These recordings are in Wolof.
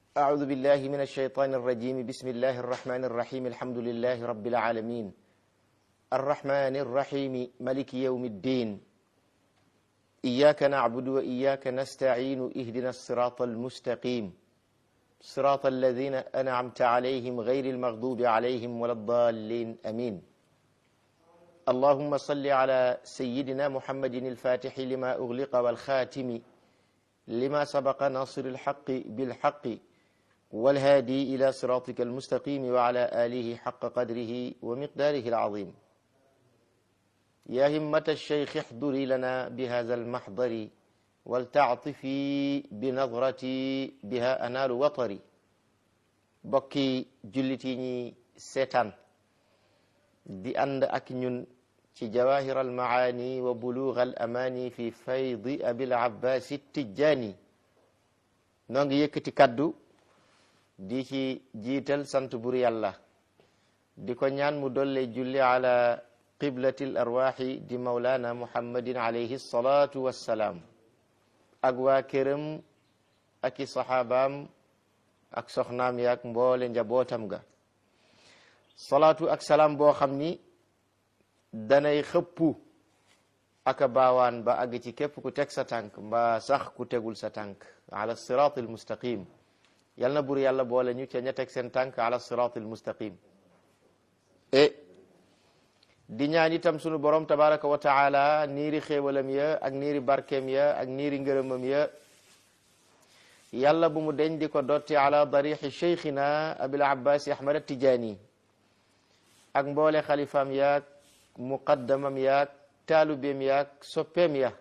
أعوذ بالله من الشيطان الرجيم بسم الله الرحمن الرحيم الحمد لله رب العالمين الرحمن الرحيم ملك يوم الدين إياك نعبد وإياك نستعين اهدنا الصراط المستقيم صراط الذين أنعمت عليهم غير المغضوب عليهم ولا الضالين أمين اللهم صل على سيدنا محمد الفاتح لما أغلق والخاتم لما سبق ناصر الحق بالحق والهادي إلى صراطك المستقيم وعلى آله حق قدره ومقداره العظيم يا همة الشيخ احضري لنا بهذا المحضر ولتعطفي بنظرتي بها أنال وطري bokki jullit yi ñi seetaan di ànd ak ñun ci jawahir almaani wa bulugh al amani fi faydi abil abbas tijjaani noo ngi yëkkati kaddu di ci jiital sant bur yàlla di ko ñaan mu dolle julli ala qiblati l arwaxi di maulana muhammadin alayhi salatu wassalaam ak waa këram ak i saxaabaam ak soxnaam yaak mboole njabootam ga salaatu ak salaam boo xam ni danay xëppu aka baawaan ba àgg ci képp ku teg sa tànk mbaa sax ku tegul sa tànk ala sirat al mustaqim yal na bur yàlla boole ñu ca ña teg seen tànk ala sirat al mustaqim e di ñaan itam sunu borom tabaraka wa taala niiri xéewalam ya ak niiri barkeem ya ak niiri ngërëmam ya yàlla bu mu deñ di ko dotti ala darixi cheikhina abil abbas ahmad attijaani ak mboole xalifaam yaag muqaddamam yaag taalubeem yaag soppeem ya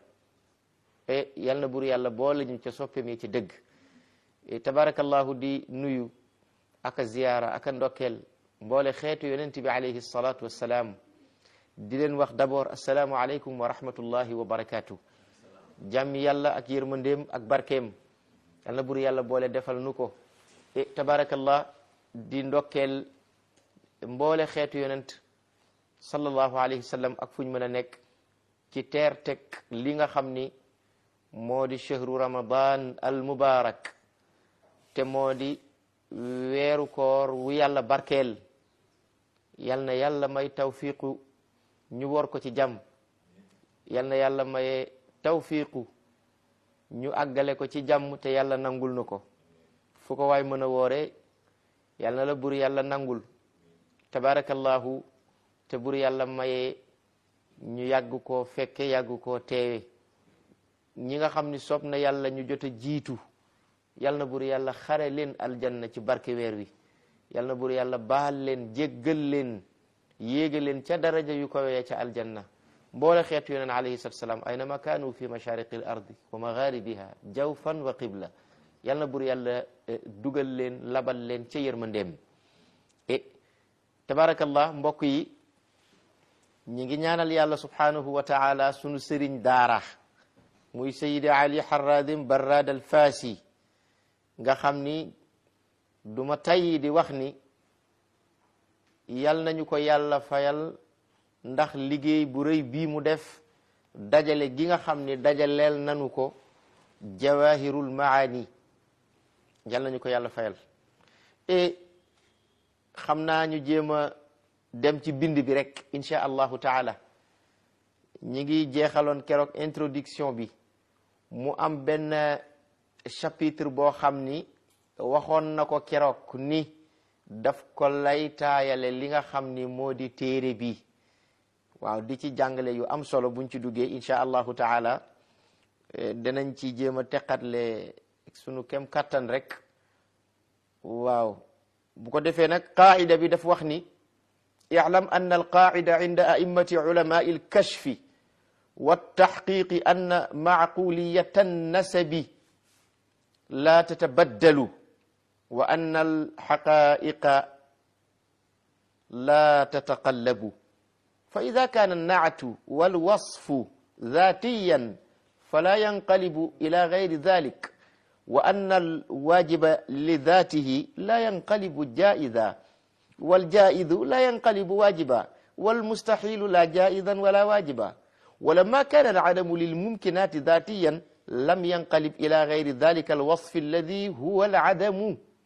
e yal na bur yàlla boole ñu ca soppeem ya ci dëgg tabarakallahu di nuyu aka ziyaara aka ndokkeel mboole xeetu yonent bi alayhi salatu wassalaam di leen wax d'abord assalaamu aleykum wa rahmatullahi wa barakatuh jàmmi yàlla ak yërmandeem ak barkeem yal na bur yàlla boole defal nu ko e tabarakallah di ndokkeel mboole xeetu yonent sallallahu alayhi wa sallam ak fu ñu mën a nekk ci teer teg li nga xam ni moo di chahru ramadan al mubarak te moo di weeru koor wu yàlla barkeel yal na yàlla may tawfiqu ñu wor ko ci jàmm yal na yàlla maye tawfiqu ñu àggale ko ci jàmm te yàlla nangul nu ko fu ko waay mën a woore yal na la bur yàlla nangul tabarakallahu te bur yàlla maye ñu yàgg koo fekke yàgg koo teewe ñi nga xam ni soob na yàlla ñu jot a jiitu yal na bur yàlla xare leen aljanna ci barke weer wi yal na bur yàlla baal leen jéggal leen yéega leen ca daraja yu kawee ca aljanna mboole xeetu yoneen alayhi salatu salaam aynama kaanu fi mashariqi l ardi wa magharibiha jawfan wa qibla yal na bur yàlla dugal leen labal leen ca yërmandeem e tabarakallah mbokk yi ñi ngi ñaanal yàlla subhanahu wa taala sunu sëriñ daara muy sayidi ali harradim barrad al faasi nga xam ni duma tayyi di wax ni yal nañu ko yàlla fayal ndax liggéey bu rëy bii mu def dajale gi nga xam ni dajaleel nanu ko jawahirul maani yal nañu ko yàlla fayal e xam naa ñu jéem a dem ci bind bi rek insha allahu taala ñi ngi jeexaloon keroog introduction bi mu am benn chapitre boo xam ni waxoon na ko keroog ni daf ko lay taayale li nga xam ni moo di téere bi waaw di ci jàngale yu am solo buñ ci duggee insha allahu taala danañ ci jéem a teqatle sunu kem kattan rek waaw bu ko defee nag qaida bi daf wax ni i'lam anna alqaida inda a'immati ulamai alkashfi والتحقيق أن معقولية النسب لا تتبدل وأن الحقائق لا تتقلب فإذا كان النعت والوصف ذاتيا فلا ينقلب إلى غير ذلك وأن الواجب لذاته لا ينقلب جائزا والجائز لا ينقلب واجبا والمستحيل لا جائزا ولا واجبا ولما كان العدم للممكنات ذاتيا لم ينقلب إلى غير ذلك الوصف الذي هو العدم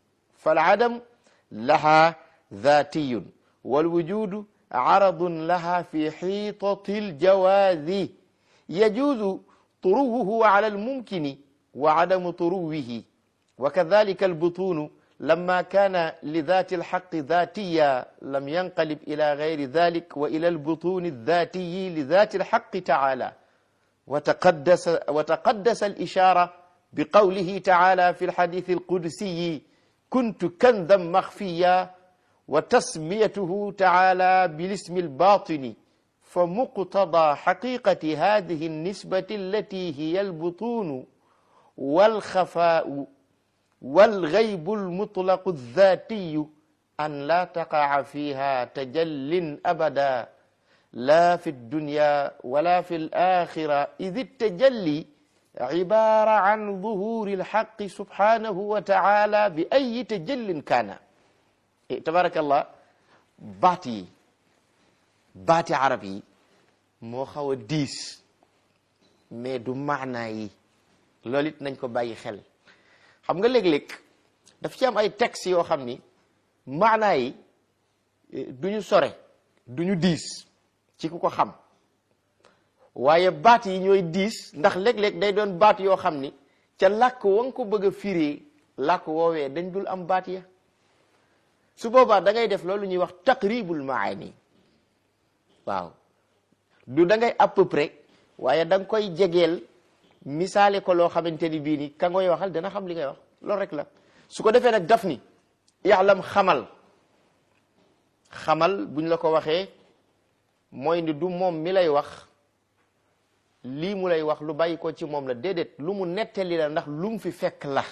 فالعدم لها ذاتي والوجود عرض لها في حيطة الجواز يجوز طروه على الممكن وعدم طروه وكذلك البطون لما كان لذات الحق ذاتيا لم ينقلب إلى غير ذلك وإلى البطون الذاتي لذات الحق تعالى وتقدس, وتقدس الإشارة بقوله تعالى في الحديث القدسي كنت كنزا مخفيا وتسميته تعالى بالاسم الباطن فمقتضى حقيقة هذه النسبة التي هي البطون والخفاء والغيب المطلق الذاتي أن لا تقع فيها تجل أبدا لا في الدنيا ولا في الآخرة إذ التجلي عبارة عن ظهور الحق سبحانه وتعالى بأي تجل كان تبارك الله باتي باتي عربي moo xaw a diis mais du maanaa yi loolu it nañ ko bàyyi xel xam nga léeg-léeg daf ci am ay textes yoo xam ni maanaa yi du ñu sore du ñu diis ci ku ko xam waaye baat yi ñooy diis ndax léeg-léeg day doon baat yoo xam ni ca làkk wa nga ko bëgg a firee làkk woowee dañ dul am baat ya su boobaa da ngay def loolu ñuy wax taqribul maani waaw du da ngay à peu près waaye da nga koy jegeel misaale ko loo xamante ni bii ni ka ngoy waxal dana xam li ngay wax loolu rek la su ko defee nag daf ni yaalam xamal xamal buñ la ko waxee mooy ni du moom mi lay wax lii mu lay wax lu bàyyi ko ci moom la déedéet lu mu nettali la ndax lu mu fi fekk la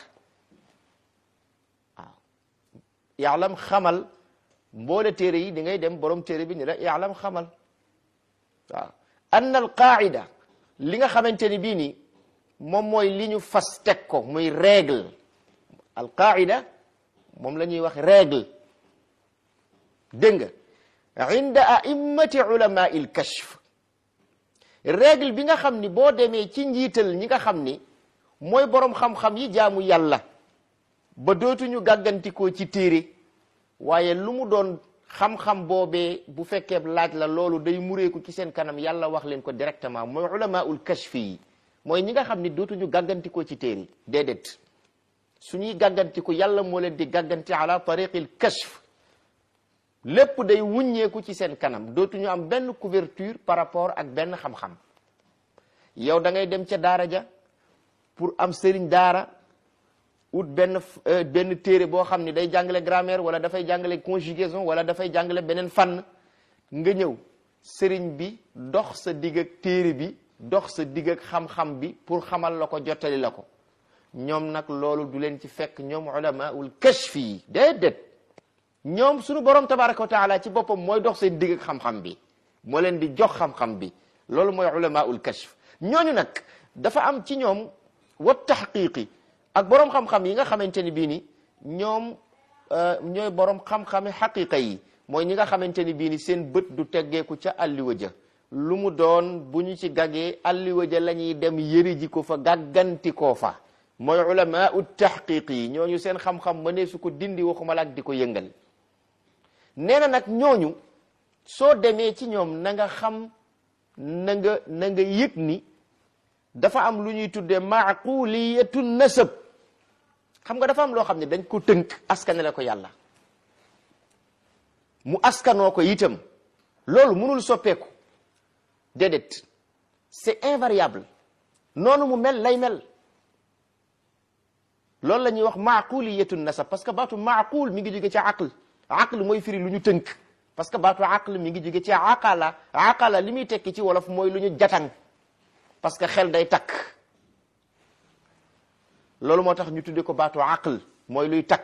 waaw yaalam xamal mboole téere yi di ngay dem borom téere bi ni la yaalam xamal waaw anna al qaida li nga xamante ni bii ni moom mooy li ñu fas teg ko muy règle al qaida moom la ñuy wax règle dégg nga inda a'immati ulama il kashf règle bi nga xam ni boo demee ci njiital ñi nga xam ni mooy borom xam-xam yi jaamu yàlla ba dootuñu gàggantikoo ci téere waaye lu mu doon xam-xam boobee bu fekkee laaj la loolu day mureeku ci seen kanam yàlla wax leen ko directement mooy ulamaul kashfi yi mooy ñi nga xam ni dootuñu gàggantikoo ci téere déedéet suñuy gàggantiku yàlla moo leen di gàgganti ala tariqil kashf lépp day wuññeeku ci seen kanam dootuñu am benn couverture par rapport ak benn xam-xam yow da ngay dem ca daara ja pour am sëriñ daara ut benn benn téere boo xam ni day jàngale grammaire wala dafay jàngale conjugaison wala dafay jàngale beneen fànn nga ñëw sëriñ bi dox sa digg ak téere bi dox sa digg ak xam-xam bi pour xamal la ko jottali la ko ñoom nag loolu du leen ci fekk ñoom ulamaul kashfi yi déedéet ñoom suñu borom tabaraka wa taala ci boppam mooy dox seen digg ak xam-xam bi moo leen di jox xam-xam bi loolu mooy ulamaul kashf ñooñu nag dafa am ci ñoom wa taxqiqi ak borom xam-xam yi nga xamante ni bii ni ñoom ñooy borom xam-xami xaqiqa yi mooy ñi nga xamante ni bii ni seen bët du teggeeku ca alliwa ja lu mu doon bu ñu ci gaggee alliwa ja la ñuy dem yëri ji ko fa gàgganti koo fa mooy ulama ut taxqiq yi ñooñu seen xam-xam mënee su ko dindi waxuma la ak di ko yëngal nee na nag ñooñu soo demee ci ñoom na nga xam na nga na nga yëg ni dafa am lu ñuy tuddee maquliyatu nasab xam nga dafa am loo xam ne dañ ko tënk askanale ko yàlla mu askanoo ko itam loolu mënul soppeeku déedéet c'est invariable noonu mu mel lay mel loolu la ñuy wax maquliyatu nasab parce que baatu maqul mi ngi jóge ci aql aql mooy firi lu ñu tënk parce que baatu aql mi ngi jóge ci aqala aqala li muy tekki ci wolof mooy lu ñu jatang parce que xel day takk loolu moo tax ñu tudde ko baatu aql mooy luy takk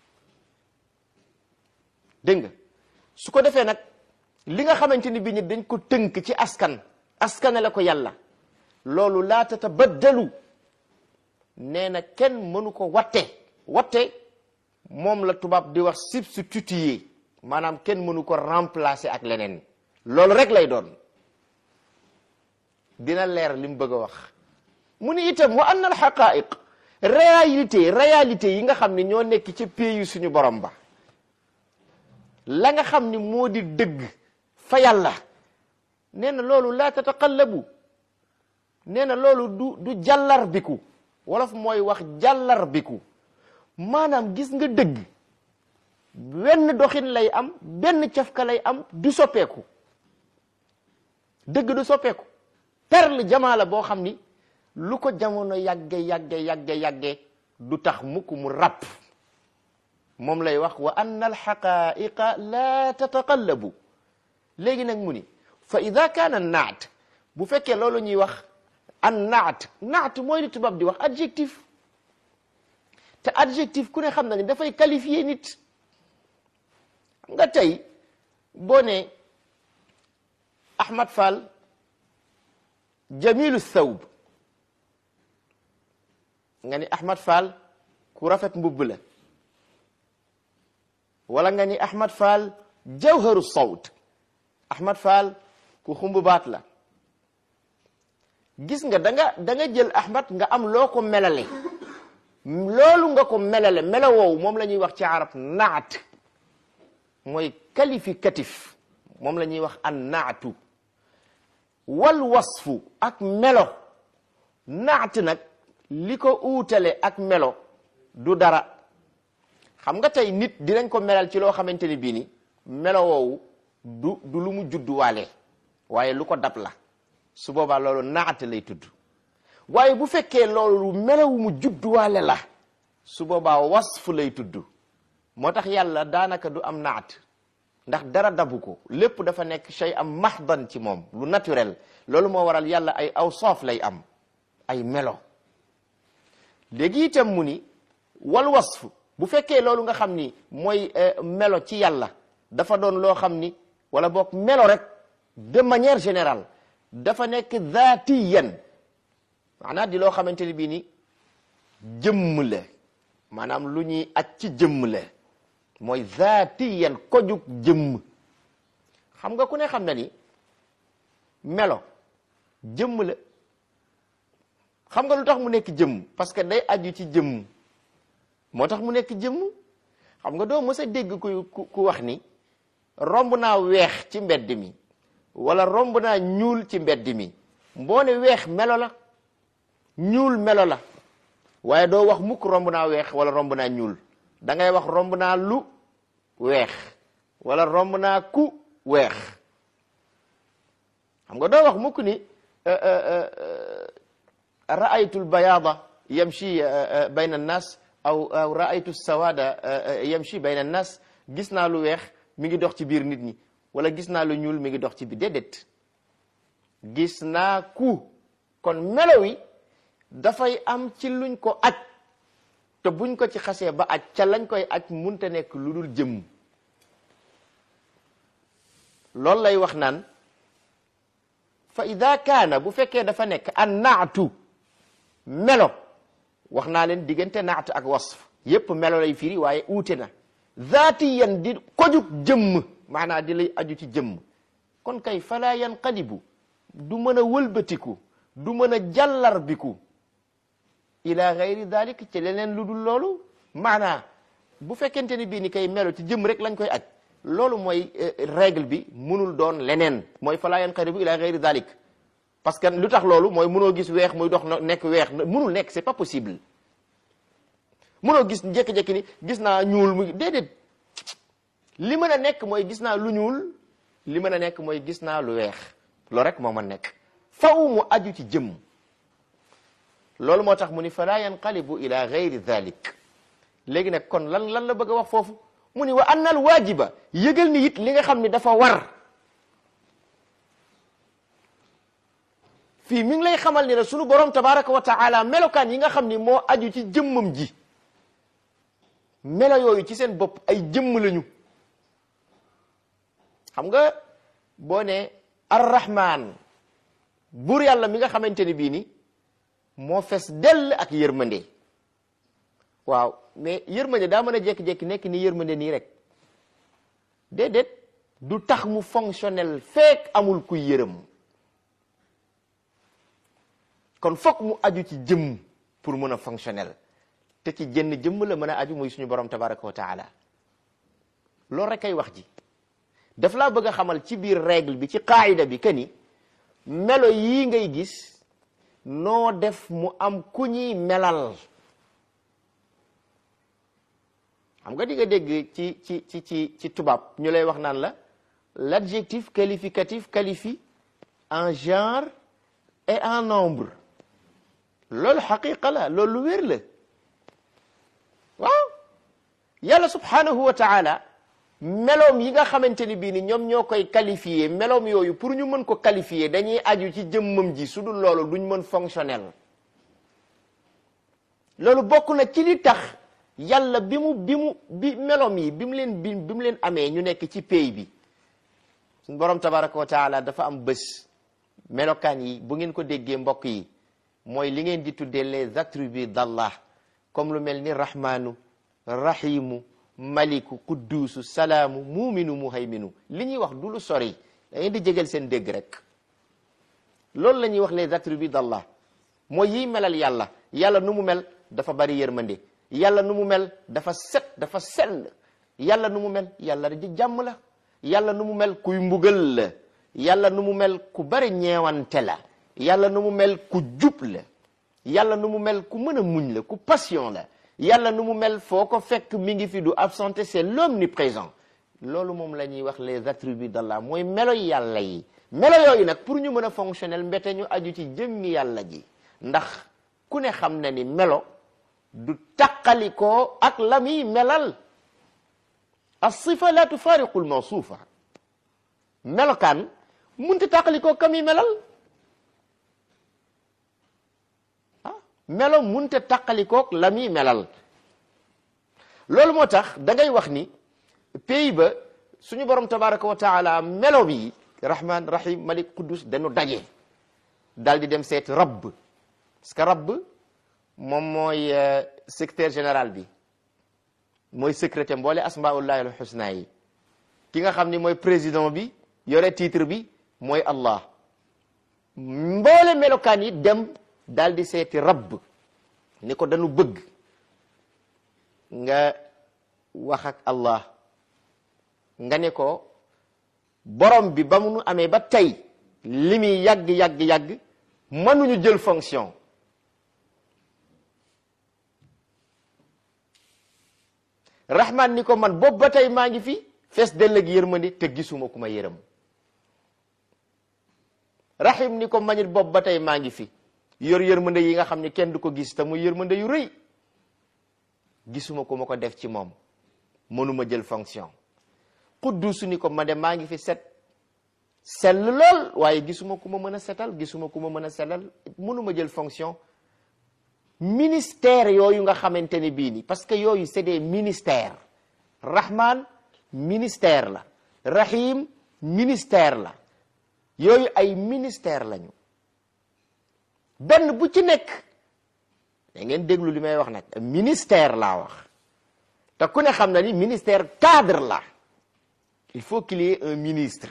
dégg nga su ko defee nag li nga xamante ni bi ñi dañ ko tënk ci askan askanale ko yàlla loolu laa tatabaddalu nee na kenn mënu ko watte watte moom la tubaab di wax substituer maanaam kenn mënu ko remplacer ak leneen loolu rek lay doon dina leer li mu bëgg a wax mu ni itam wa anna alxaqaiq réalité réalité yi nga xam ne ñoo nekk ci pays suñu borom ba la nga xam ni moo di dëgg fa yàlla nee na loolu laa tataqallabu nee na loolu du du jàllar biku wolof mooy wax jàllar biku maanaam gis nga dëgg benn doxin lay am benn cafka lay am du soppeeku dëgg du soppeeku perle jamaa la boo xam ni lu ko jamono yàgge yàgge yàgge yàgge du tax mukk mu ràpp moom lay wax wa anna alxaqaiqa la tataqallabu léegi nag mu ni fa ida kaana naat bu fekkee loolu ñuy wax an naat naat mooy li tubaab di wax adjectif te adjectif ku ne xam na ni dafay qualifier nit xam nga tey boo ne Ahmad Fall jamilu thawb nga ni Ahmad Fall ku rafet mbubb la wala nga ni Ahmad Fall jawharu sawt Ahmad Fall ku xumb baat la gis nga da nga da nga jël Ahmad nga am loo ko melale loolu nga ko melale melo woowu moom la ñuy wax ci arab naat mooy qualificatif moom la ñuy wax an naatu wal wasfu ak melo naat nag li ko uutale ak melo du dara xam nga tey nit dinañ ko melal ci loo xamante ni bii ni melo woowu du du lu mu judduwaale waaye lu ko dab la su boobaa loolu naat lay tudd waaye bu fekkee loolu melawu mu judduwaale la su boobaa wasfu lay tudd moo tax yàlla daanaka du am naat ndax dara dabu ko lépp dafa nekk shay am mahdan ci moom lu naturel loolu moo waral yàlla ay awsaaf lay am ay melo léegi itam mu ni wal wasf bu fekkee loolu nga xam ni mooy melo ci yàlla dafa doon loo xam ni wala boog melo rek de manière générale dafa nekk zaatiyan maanaam di loo xamante ni bii ni jëmm la maanaam lu ñuy aj ci jëmm la mooy zaatiyan kojug jëmm xam nga ku ne xam na ni melo jëmm la xam nga lu tax mu nekk jëmm parce que day aju ci jëmm moo tax mu nekk jëmm xam nga doo mës a dégg ku ku wax ni romb naa weex ci mbedd mi wala romb naa ñuul ci mbedd mi mboo ne weex melo la ñuul melo la waaye doo wax mukk romb naa weex wala romb naa ñuul da ngay wax romb naa lu weex wala romb naa ku weex xam nga doo wax mukk ni raaytu lbayada yamshi bayna annas aw aw raaytu sawada yamshi bayna annas gis naa lu weex mi ngi dox ci biir nit ñi wala gis naa lu ñuul mi ngi dox ci biir déedéet gis naa ku kon melo wi dafay am ci luñ ko aj te buñ ko ci xasee ba aj ca lañ koy aj munte nekk lu dul jëmm loolu lay wax naan fa ida kaana bu fekkee dafa nekk an naatu melo wax naa leen diggante naat ak wasf yépp melo lay firi waaye uute na zaatiyan di kojug jëmm maanaa di lay aju ci jëmm kon kay fala yanqalibu du mën a wëlbatiku du mën a jàllarbiku ila gayri dalik ci leneen lu dul loolu maanaa bu fekkente ni bii ni kay melo ci jëmm rek lañ koy aj loolu mooy règle bi munul doon leneen mooy fala yanqalibu ila gayri dalik parce que lu tax loolu mooy munoo gis weex muy dox nekk weex munul nekk c'est pas possible munoo gis jékki-jékki ni gis naa ñuul muy déedéet li mën a nekk mooy gis naa lu ñuul li mën a nekk mooy gis naa lu weex loolu rek moo mën nekk faw mu aju ci jëmm loolu moo tax mu ni fala yanqalibu ila gayri dhalik léegi nag kon lan lan la bëgg a wax foofu mu ni wa annal waajiba yëgal ni it li nga xam ni dafa war fii mi ngi lay xamal ni ne sunu borom tabaraka wa taala melokaan yi nga xam ni moo aju ci jëmmam ji melo yooyu ci seen bopp ay jëmm lañu xam nga boo ne arrahman buur yàlla mi nga xamante ni bii ni moo fes dell ak yërmande waaw mais yërmande daa mën a jékki-jékki nekk ni yërmande nii rek déedéet du tax mu fonctionnel fekk amul kuy yërëm kon fokk mu aju ci jëmm pour mën a fonctionnel te ci jënn jëmm la mën a aju muy suñu borom tabaraka wa taala loolu rek ay wax ji daf laa bëgg a xamal ci biir règle bi ci qaayida bi que ni melo yii ngay gis noo def mu am ku ñuy melal xam nga di nga dégg ci ci ci ci ci tubaab ñu lay wax naan la l'adjectif qualificatif qualifie en genre et en nombre loolu xaqiqa la loolu lu wér la waaw yàlla subhanahu wa taala meloom yi nga xamante ni bii ni ñoom ñoo koy qualifié meloom yooyu pour ñu mën ko qualifié dañuy aju ci jëmmam ji su dul loolu duñ mën fonctionnel loolu bokk na ci li tax yàlla bi mu bi mu bi meloom yi bi mu leen bi bi mu leen amee ñu nekk ci pays bi suñ borom tabaraka wa taala dafa am bés melokaan yi bu ngeen ko déggee mbokk yi mooy li ngeen di tuddee les attributs d'Allah comme lu mel ni rahmanu rahimu maliku qudduusu salaamu muuminu muhayminu li ñuy wax du lu sori da ngeen di jégal seen dégg rek loolu la ñuy wax les attributs d'Allah mooy yiy melal yàlla yàlla nu mu mel dafa bari yërmande yàlla nu mu mel dafa set dafa sell yàlla nu mu mel yàlla di jàmm la yàlla nu mu mel kuy mbugal la yàlla nu mu mel ku bari ñeewante la yàlla nu mu mel ku jub la yàlla nu mu mel ku mën a muñ la ku passion la yàlla nu mu mel foo ko fekk mi ngi fi du absenté c'est l'omniprésent loolu moom la ñuy wax les attributs d'Allah mooy melo yàlla yi melo yooyu nag pour ñu mën a fonctionnel mbete ñu aju ci jëmmi yàlla ji ndax ku ne xam na ni melo du taqalikoo ak la muy melal as-sifa la tufariqu al-mawsufa melokaan munta taqalikoo ka muy melal ah melo munta taqalikook la muy melal loolu moo tax da ngay wax ni pays ba suñu borom tabaraka wa taala melo bi rahman rahim malik quddus dañu daje dal di dem seet rabb parce que rabb moom mooy secrétaire général bi mooy secrétaire mboole asmaullahi al husna yi ki nga xam ni mooy président bi yore titre bi mooy allah mboole melokaan yi dem daal di seeti rabb ni ko dañu bëgg nga wax ak allah nga ne ko borom bi ba mu nu amee ba tey li muy yàgg yàgg yàgg mënuñu jël fonction rahman ni ko man boobu ba tey maa ngi fi fees dell ak yërmande te gisuma ku ma yërëm rahim ni ko manit boobu ba tey maa ngi fi yor yërmande yi nga xam ne kenn du ko gis te muy yërmande yu rëy gisuma ku ma ko def ci moom mënuma jël fonction quddusu ni ko ma de maa ngi fi set sell lool waaye gisuma ku ma mën a setal gisuma ku ma mën a sellal mënuma jël fonction ministère yooyu nga xamante ne bii ni parce que yooyu c'est des ministères rahman ministère la rahim ministère la yooyu ay ministère lañu benn bu ci nekk da ngeen déglu li may wax nag ministère laa wax te ku ne xam na ni ministère cadre la il faut qu'il y ait un ministre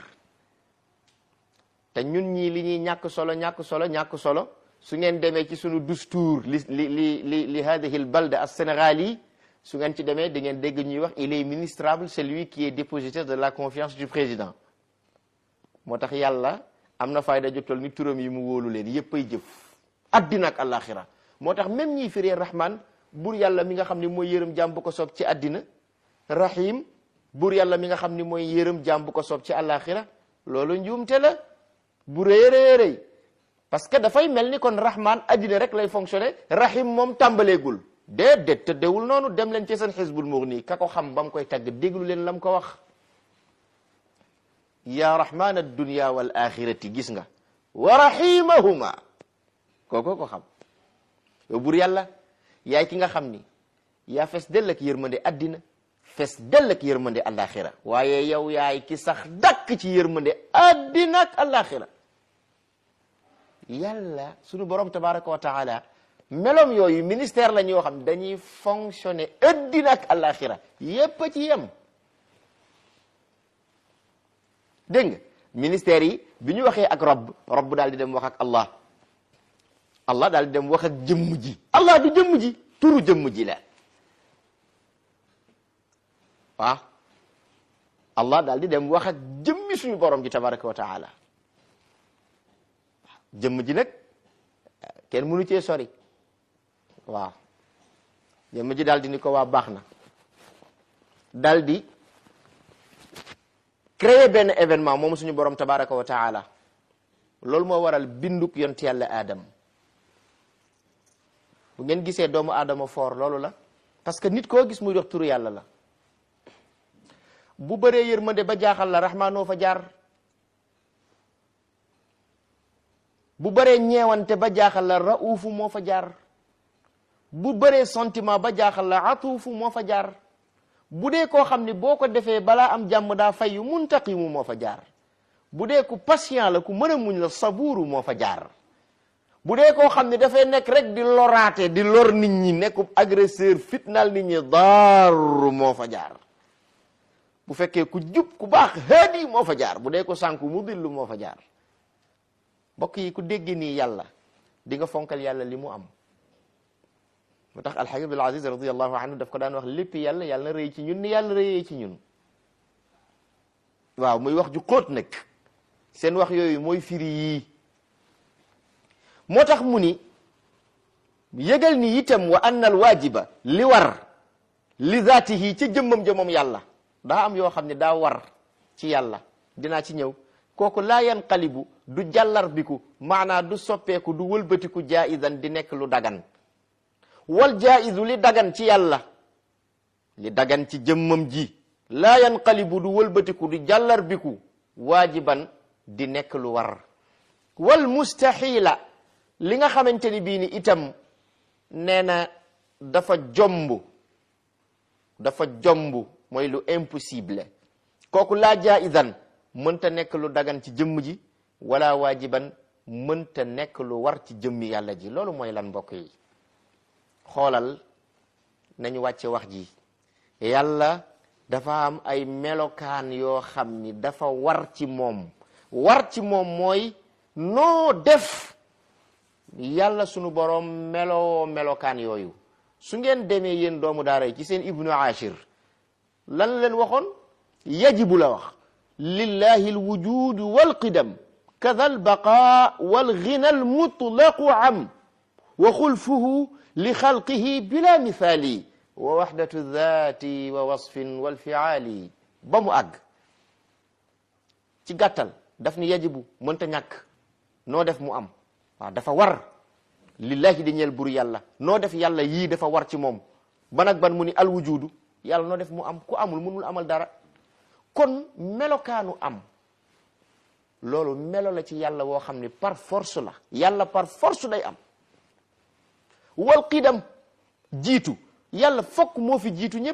te ñun ñii li ñuy ñàkk solo ñàkk solo ñàkk solo su ngeen demee ci sunu dustour li li li li li hadihi l balda as sénégali su ngeen ci demee da ngeen dégg ñuy wax il est ministrable celui qui est dépositaire de la confiance du président moo tax yàlla am na fayda jottol ni turam yi mu wóolu leen yépp ay jëf addina ak alaxira moo tax même ñiy firee rahman buur yàlla mi nga xam ne mooy yërëm jaam bu ko soob ci addina rahim buur yàlla mi nga xam ni mooy yërëm jaam bu ko soob ci alaxira loolu njuumte la bu rëy rëy rëy parce que dafay mel ni kon rahman addina rek lay fonctionner rahim moom tàmbaleegul déedéet tëddewul noonu dem leen ci seen xisbul mughni ka ko xam ba mu koy tagg déglu leen lam ko wax ya rahman ad-dunya wal axirati gis nga wa rahimahuma kooko ko xam yow buur yàlla yaay ki nga xam ni yaa fes dell ak yërmande addina fes dell ak yërmande alaxira waaye yow yaay ki sax dakk ci yërmande addina ak alaxira yàlla sunu borom tabaraka wa taala melom yooyu ministère la ñoo xam dañuy fonctionner addina ak alaxira yépp a ci yem dégg nga ministère yi bi ñu waxee ak robb robb daal di dem wax ak allah allah daal di dem wax ak jëmm ji allah du jëmm ji turu jëmm ji la waaw allah daal di dem wax ak jëmmi suñu borom ji tabaraka wa taala jëmm ji nag kenn mënu cee sori waaw jëmm ji daal di ni ko waa baax na daal di créer benn événement moom suñu borom tabaraka wa taala loolu moo waral binduk yont yàlla aadam bu ngeen gisee doomu aadama foor loolu la parce que nit koo gis muy dox turu yàlla la bu bëree yërmande ba jaaxal la rahmaanoo fa jaar bu bëree ñeewante ba jaaxal la raufu moo fa jaar bu bëree sentiment ba jaaxal la atuufu moo fa jaar bu dee koo xam ni boo ko defee balaa am jàmm daa fayu muntaqimu moo fa jaar bu dee ku patient la ku mën a muñ la sabuuru moo fa jaar bu dee koo xam ne dafay nekk rek di loraate di lor nit ñi nekkub agresseur fitnaal nit ñi daaru moo fa jaar bu fekkee ku jub ku baax haadi moo fa jaar bu dee ko sànku mu dillu moo fa jaar mbokk yi ku dégg nii yàlla di nga fonkal yàlla li mu am moo tax alxaji abdul aziz radiallahu anhu daf ko daan wax lépp yàlla yàlla na rëy ci ñun ni yàlla rëyee ci ñun waaw muy wax ju xóot nag seen wax yooyu mooy firi yii moo tax mu ni yëgal ni itam wa anna al waajiba li war li zaatihi ca jëmmam ja moom yàlla daa am yoo xam ne daa war ci yàlla dinaa ci ñëw kooku laa yanqalibu du jàllar biku maanaa du soppeeku du wëlbatiku jaizan di nekk lu dagan wal jaizu li dagan ci yàlla li dagan ci jëmmam ji laa yanqalibu du wëlbatiku du jàllar biku waajiban di nekk lu war wal mustaxila li nga xamante ni bii ni itam nee na dafa jomb dafa jomb mooy lu impossible kooku laa jaizan mënta nekk lu dagan ci jëmm ji wala waajiban mënta nekk lu war ci jëmmi yàlla ji loolu mooy lan mbokk yi xoolal nañu wàcce wax ji yàlla dafa am ay melokaan yoo xam ni dafa war ci moom war ci moom mooy noo def yàlla sunu boroom meloo melokaan yooyu su ngeen demee yéen doomu daara yi ci seen ibnu ashir lan leen waxoon yajibu la wax lillahi alwujud walqidam kada albaqa walghina almutlaqu am wa xulfuhu li xalqihi bila misaali wa waxdatu dhati wa wasfin walfiaali ba mu àgg ci gàttal daf ni yajibu mënta ñàkk noo def mu am waaw dafa war lillahi di ñeel bur yàlla noo def yàlla yii dafa war ci moom ban ak ban mu ni alwujudu yàlla noo def mu am ku amul mënul amal dara kon melokaanu am loolu melo la ci yàlla woo xam ni par force la yàlla par force day am wal qidam jiitu yàlla fokk moo fi jiitu ñëpp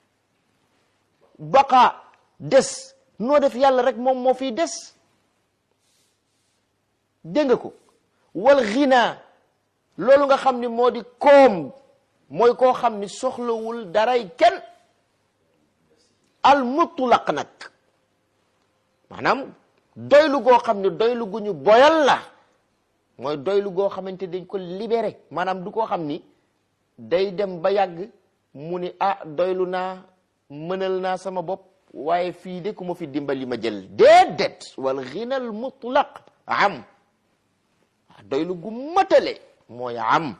baqa des noo def yàlla rek moom moo fiy des dégg nga ko wal ghina loolu nga xam ni moo di koom mooy koo xam ni soxlawul daray kenn al mutlaq nag maanaam doylu goo xam ni doylu gu ñu boyal la mooy doylu goo xamante dañ ko libéré maanaam du koo xam ni day dem ba yàgg mu ni ah doylu naa mënal naa sama bopp waaye fii de ku ma fi dimbali ma jël déedéet wal ghinal mutlaq am doylu gu matale mooy am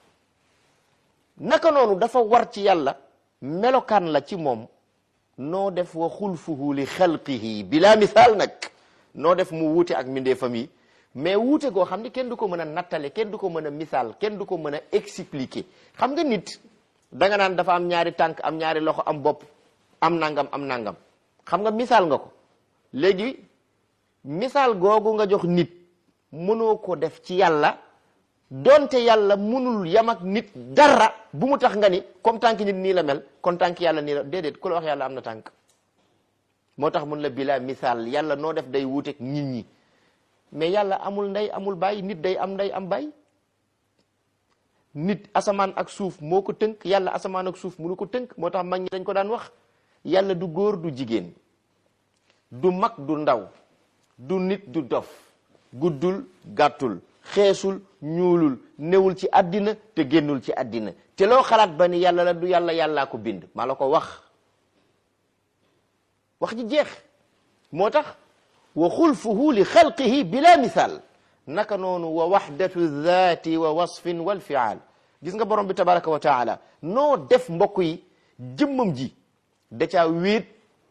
naka noonu dafa war ci yàlla melokaan la ci moom noo def wa xulfuhu li xalqihi bila misaal nag noo def mu wuute ak mbindeefam yi mais wuute goo xam ni kenn du ko mën a nattale kenn du ko mën a misaal kenn du ko mën a expliquer xam nga nit danga naan dafa am ñaari tànk am ñaari loxo am bopp am nangam am nangam xam nga misaal nga ko léegi misaal googu nga jox nit mënoo ko def ci yàlla donte yàlla mënul yam ak nit dara bu mu tax nga ni comme tànk nit nii la mel kon tànk yàlla nii la déedéet ku la wax yàlla am na tànk moo tax mun la bila misaal yàlla noo def day wuuteeg nit ñi mais yàlla amul ndey amul baay nit day am ndey am baay nit asamaan ak suuf moo ko tënk yàlla asamaan ak suuf mënu ko tënk moo tax mag ñi dañ ko daan wax yàlla du góor du jigéen du mag du ndaw du nit du dof guddul gàttul xeesul ñuulul newul ci àddina te génnul ci àddina te loo xalaat ba ni yàlla la du yàlla yàllaa ko bind maa la ko wax wax ji jeex moo tax wa xulfuhu li xalqihi bila misaal naka noonu wa waxdatu zaati wa wasfin wal fiaal gis nga borom bi tabaraka wa taala noo def mbokk yi jëmmam ji da caa wéet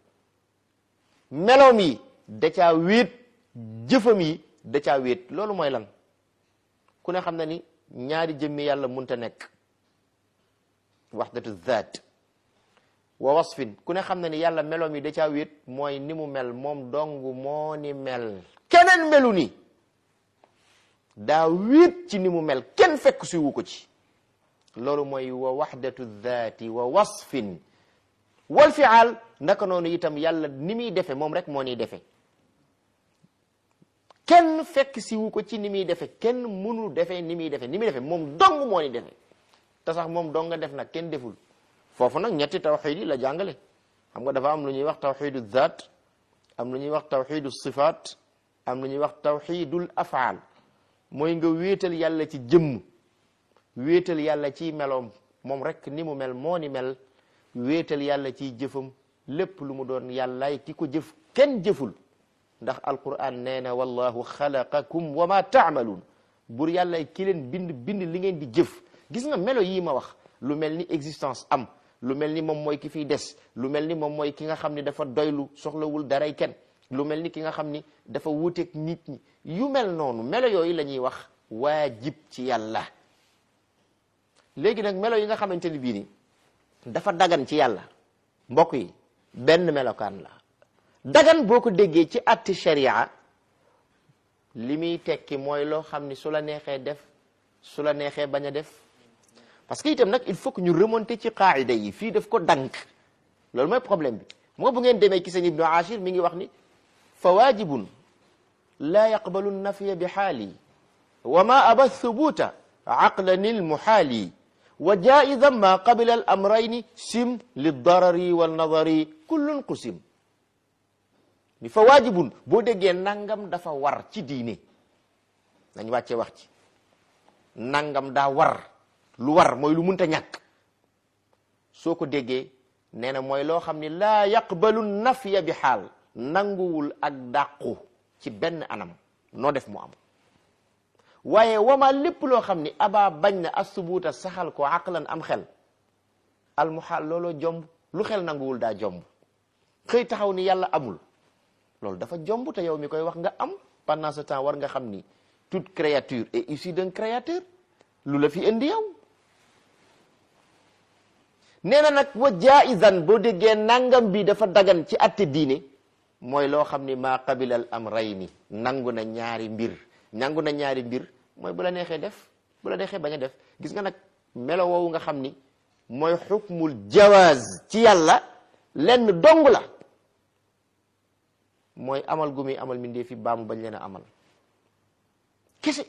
meloom yi da caa wéet jëfam yi da caa wéet loolu mooy lan ku ne xam na ni ñaari jëmmi yàlla munta nekk waxdatu zaat wa wasfin ku ne xam na ni yàlla meloom yi da caa wéet mooy ni mu mel moom dong moo ni mel keneen melu ni daa wéet ci ni mu mel kenn fekk si wu ko ci loolu mooy wa waxdatu zaati wa wasfin wal fiaal naka noonu itam yàlla ni muy defe moom rek moo niy defe kenn fekk si wu ko ci ni muy defe kenn mënu defe ni muy defe ni muy defe moom dong moo ni defe te sax moom dong nga def nag kenn deful foofu nag ñetti tawxid yi la jàngale xam nga dafa am lu ñuy wax tawxidu zaat am lu ñuy wax tawxidu sifaat am lu ñuy wax tawxidul afaal mooy nga wéetal yàlla ci jëmm wéetal yàlla ciy meloom moom rek ni mu mel moo ni mel wéetal yàlla ciy jëfam lépp lu mu doon yàllaay ki ko jëf kenn jëful ndax alquran nee na wallahu xalaqakum wa ma taamaluun bur yàllaay ki leen bind bind li ngeen di jëf gis nga melo yii ma wax lu mel ni existence am lu mel ni moom mooy ki fiy des lu mel ni moom mooy ki nga xam ni dafa doylu soxlawul daray kenn lu mel ni ki nga xam ni dafa wuuteeg nit ñi yu mel noonu melo yooyu la ñuy wax waajib ci yàlla léegi nag melo yi nga xamante ni bii ni dafa dagan ci yàlla mbokk yi benn melokaan la dagan boo ko déggee ci atti sharia li muy tekki mooy loo xam ni su la neexee def su la neexee bañ a def parce que itam nag il faut que ñu remonter ci qaida yi fii daf ko dank loolu mooy problème bi moo bu ngeen demee ci seen ibnu ashir mi ngi wax ni fa waajibun laa yaqbalu nafiya bi xaali wa ma aba thubuta aqlan almuxaali wa jaidan ma qabila al amrayni sim lidarari walnadari kullun qusim ni fa waajibun boo déggee nangam dafa war ci diine nañ wàccee wax ci nangam daa war lu war mooy lu munta ñàkk soo ko déggee nee na mooy loo xam ni laa yaqbalu nafya bi xaal nanguwul ak dàqu ci benn anam noo def mu am waaye wama lépp loo xam ni aba bañ na asubuuta saxal ko aqlan am xel almuhaal looloo jomb lu xel nanguwul daa jomb xëy taxaw ni yàlla amul loolu dafa jomb te yow mi koy wax nga am pendant ce temps war nga xam ni toute créature est issue d'un créateur lu la fi indi yow nee na nag wa jaizan boo déggee nangam bi dafa dagan ci atte diine mooy loo xam ni maa qabila al amrayni nangu na ñaari mbir nangu na ñaari mbir mooy bu la neexee def bu la neexee bañ a def gis nga nag melo woowu nga xam ni mooy xukmul jawaaz ci yàlla lenn dong la mooy amal gu muy amal mindee fi baamu bañ leen a amal kese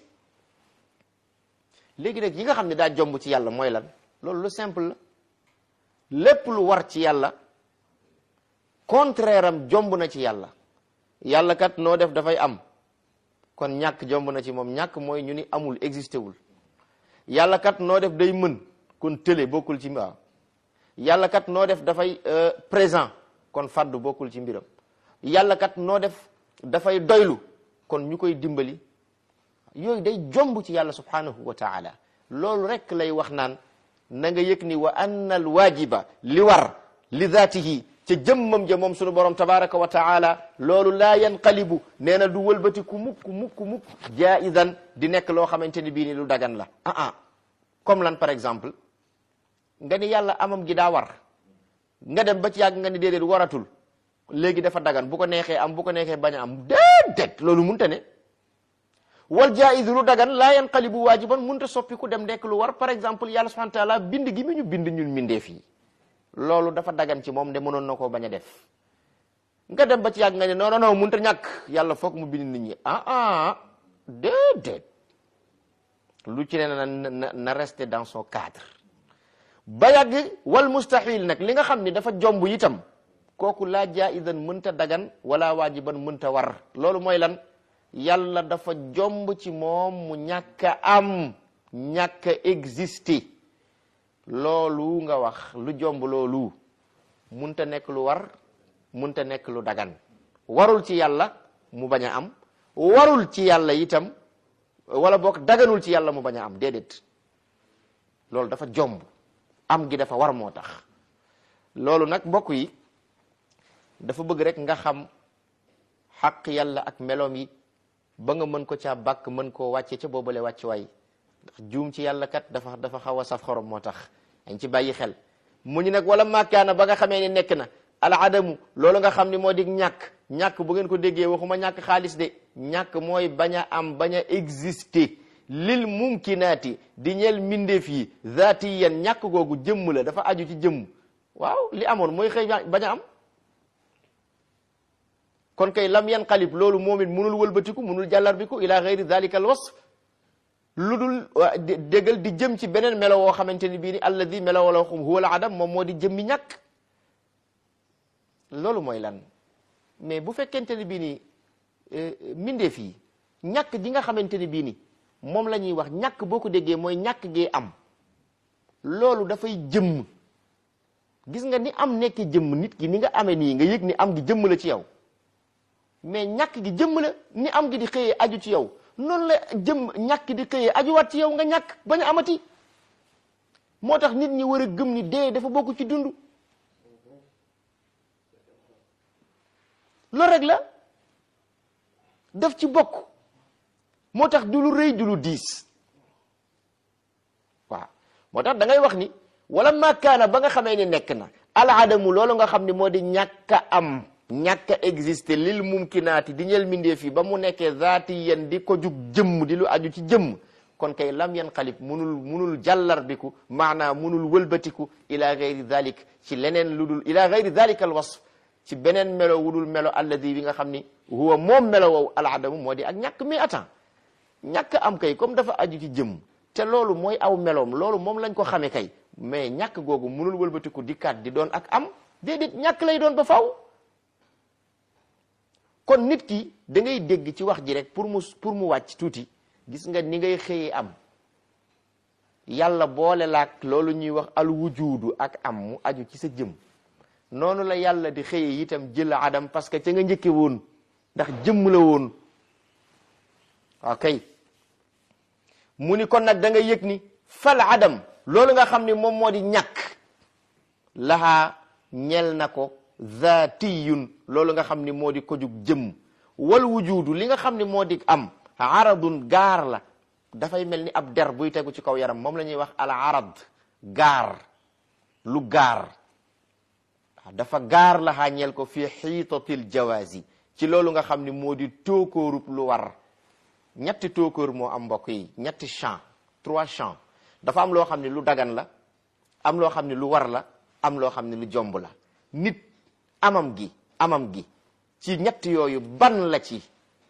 léegi nag yi nga xam ne daa jomb ci yàlla mooy lan loolu lu simple la lépp lu war ci yàlla contraire am jomb na ci yàlla yàlla kat noo def dafay am kon ñàkk jomb na ci moom ñàkk mooy ñu ni amul existé wul yàlla kat noo def day mën kon tële bokkul ci waaw yàlla kat noo def dafay présent kon faddu bokkul ci mbiram yàlla kat noo def dafay doylu kon ñu koy dimbali yooyu day jomb ci yàlla subhanahu wa taala loolu rek lay wax naan na nga yëg ni wa anna al waajiba li war li zaatihi ca jëmmam ja moom sunu borom tabaraka wa taala loolu laa yanqalibu nee na du wëlbati ku mukk mukk mukk jaizan di nekk loo xamante ni bii ni lu dagan la ah ah comme lan par exemple nga ni yàlla amam gi daa war nga dem ba ci yàgg nga ni déedéet waratul léegi dafa dagan bu ko neexee am bu ko neexee bañ a am déedéet loolu munta ne wal jaizu lu dagan laa yanqalibu waajiban munta soppi ku dem nekk lu war par exemple yàlla subhanahu wa taala bind gi mi ñu bind ñun mindeef yi loolu dafa dagan ci moom de mënoon na koo bañ a def nga dem ba ci yàgg nga ne non non non munta ñàkk yàlla foog mu bind nit ñi ah ah déedéet lu ci ne na na na rester dans son cadre ba yàgg wal mustahil nag li nga xam ni dafa jomb itam kooku laa jaizan mënta dagan wala waajiban mënta war loolu mooy lan yàlla dafa jomb ci moom mu ñàkk a am ñàkk a exister loolu nga wax lu jomb loolu munta nekk lu war munta nekk lu dagan warul ci yàlla mu bañ a am warul ci yàlla itam wala boog daganul ci yàlla mu bañ a am déedéet loolu dafa jomb am gi dafa war moo tax loolu nag mbokk yi dafa bëgg rek nga xam xaq yàlla ak meloom yi ba nga mën ko caa bàkk mën koo wàcce ca boobale wàcc waay ndax juum ci yàlla kat dafa dafa xaw a saf xorom moo tax dañ ci bàyyi xel mu ñu nag wala màkkaana ba nga xamee ni nekk na al adamu loolu nga xam ni moo di ñàkk ñàkk bu ngeen ko déggee waxuma ñàkk xaalis de ñàkk mooy bañ a am bañ a exister lil mumkinaati di ñeel mbindeef yi zaatiyan ñàkk googu jëmm la dafa aju ci jëmm waaw li amoon mooy xëy bañ a am kon kay lam yanqalib loolu moom it munul wëlbatiku munul jàllarbiku ila gayri dalika al wasf lu dul déggal di jëm ci beneen melo woo xamante ni bii ni alladi melo wala xum huwa al adam moom moo di jëmmi ñàkk loolu mooy lan mais bu fekkente ni bii ni mbindeef yi ñàkk gi nga xamante ni bii ni moom la ñuy wax ñàkk boo ko déggee mooy ñàkk gee am loolu dafay jëmm gis nga ni am nekk jëmm nit ki ni nga amee nii nga yëg ni am gi jëmm la ci yow mais ñàkk gi jëmm la ni am gi di xëyee aju ci yow noonu la jëmm ñàkk di xëyee ajuwaat ci yow nga ñàkk bañ a amati moo tax nit ñi war a gëm ni dee dafa bokk ci dund loolu rek la daf ci bokk moo tax du lu rëy du lu diis waaw moo tax da ngay wax ni wala makaana ba nga xamee ni nekk na aladamu loolu nga xam ni moo di ñàkk a am ñàkk a exister lil mumkinaati di ñeel mindeef yi ba mu nekkee zaati yen di ko jug jëmm di lu aju ci jëmm kon kay lam yan xalib munul munul jàllarbiku maanaam munul wëlbatiku ila gayri dalik ci leneen lu dul ila gayri dalika al wasf ci beneen melo wudul melo alladi bi nga xam ni huwa moom melo wow aladamu moo di ak ñàkk mais attends ñàkk am kay comme dafa aju ci jëmm te loolu mooy aw meloom loolu moom lañ ko xamee kay mais ñàkk googu munul wëlbatiku dikkaat di doon ak am déedéet ñàkk lay doon ba faw kon nit ki da ngay dégg ci wax ji rek pour mu pour mu wàcc tuuti gis nga ni ngay xëyee am yàlla boole laak loolu ñuy wax al wujudu ak am mu aju ci sa jëm noonu la yàlla di xëyee itam jël adam parce que ca nga njëkke woon ndax jëmm la woon waaw kay mu ni kon nag da nga yëg ni fal adam loolu nga xam ni moom moo di ñàkk lahaa ñel na ko zaatiyun loolu nga xam ni moo di ko jug jëmm wal wujudu li nga xam ni moo di am aradun gaar la dafay mel ni ab der buy tegu ci kaw yaram moom la ñuy wax al arad gaar lu gaar dafa gaar la xàññeel ko fi xiitatil jawazi ci loolu nga xam ni moo di tookóorub lu war ñetti tookóor moo am mbokk yi ñetti champ trois champs dafa am loo xam ni lu dagan la am loo xam ni lu war la am loo xam ni lu jomb la nit amam gi amam gi ci ñett yooyu ban la ci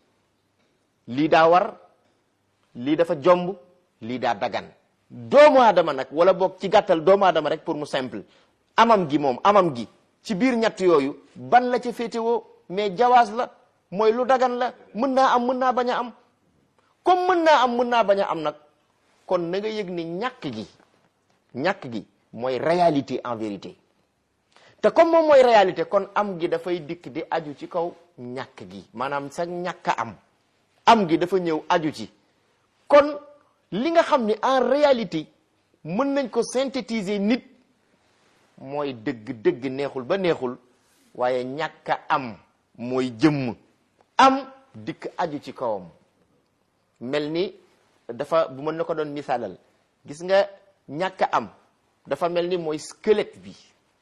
lii daa war lii dafa jomb lii daa dagan doomu aadama nag wala boog ci gàttal doomu aadama rek pour mu simple amam gi moom amam gi ci biir ñett yooyu ban la ca féetewoo mais jawaas la mooy lu dagan la mën naa am mën naa bañ a am comme mën naa am mën naa bañ a am nag kon na nga yëg ni ñàkk gi ñàkk gi mooy réalité en vérité te comme moom mooy réalité kon am gi dafay dikk di aju ci kaw ñàkk gi maanaam sa ñàkk a am am gi dafa ñëw aju ci kon li nga xam ni en réalité mën nañ ko synthétiser nit mooy dëgg dëgg neexul ba neexul waaye ñàkk a am mooy jëmm am dikk aju ci kawam mel ni dafa bu mën na ko doon misaalal gis nga ñàkk a am dafa mel ni mooy squelette bi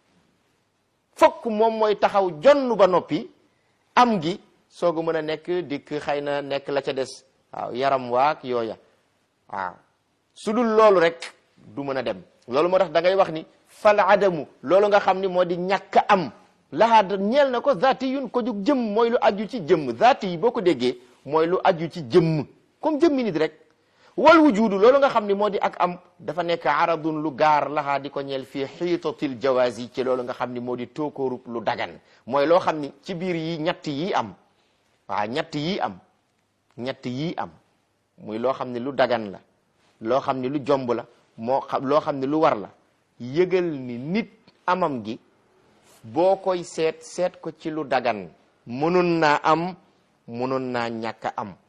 fokk moom mooy taxaw jonn ba noppi am gi soogu mën a nekk dikk xëy na nekk la ca des waaw yaram waak yooya waaw su dul loolu rek du mën a dem loolu moo tax da ngay wax ni fal adamu loolu nga xam ni moo di ñàkk am lahaa ñeel na ko zaati yun ko jug jëmm mooy lu aju ci jëmm zaati yi boo ko déggee mooy lu aju ci jëmm comme jëmmi nit rek wal wujudu loolu nga xam ni moo di ak am dafa nekk aradun lu gaar lahaa di ko ñeel fii xiitatil jawazi ci loolu nga xam ni moo di tookóorub lu dagan mooy loo xam ni ci biir yi ñett yi am waaw ñett yi am ñett yii am muy loo xam ne lu dagan la loo xam ne lu jomb la moo xam loo xam ne lu war la yëgal ni nit amam gi boo koy seet seet ko ci lu dagan mënoon naa am mënoon naa ñàkk a am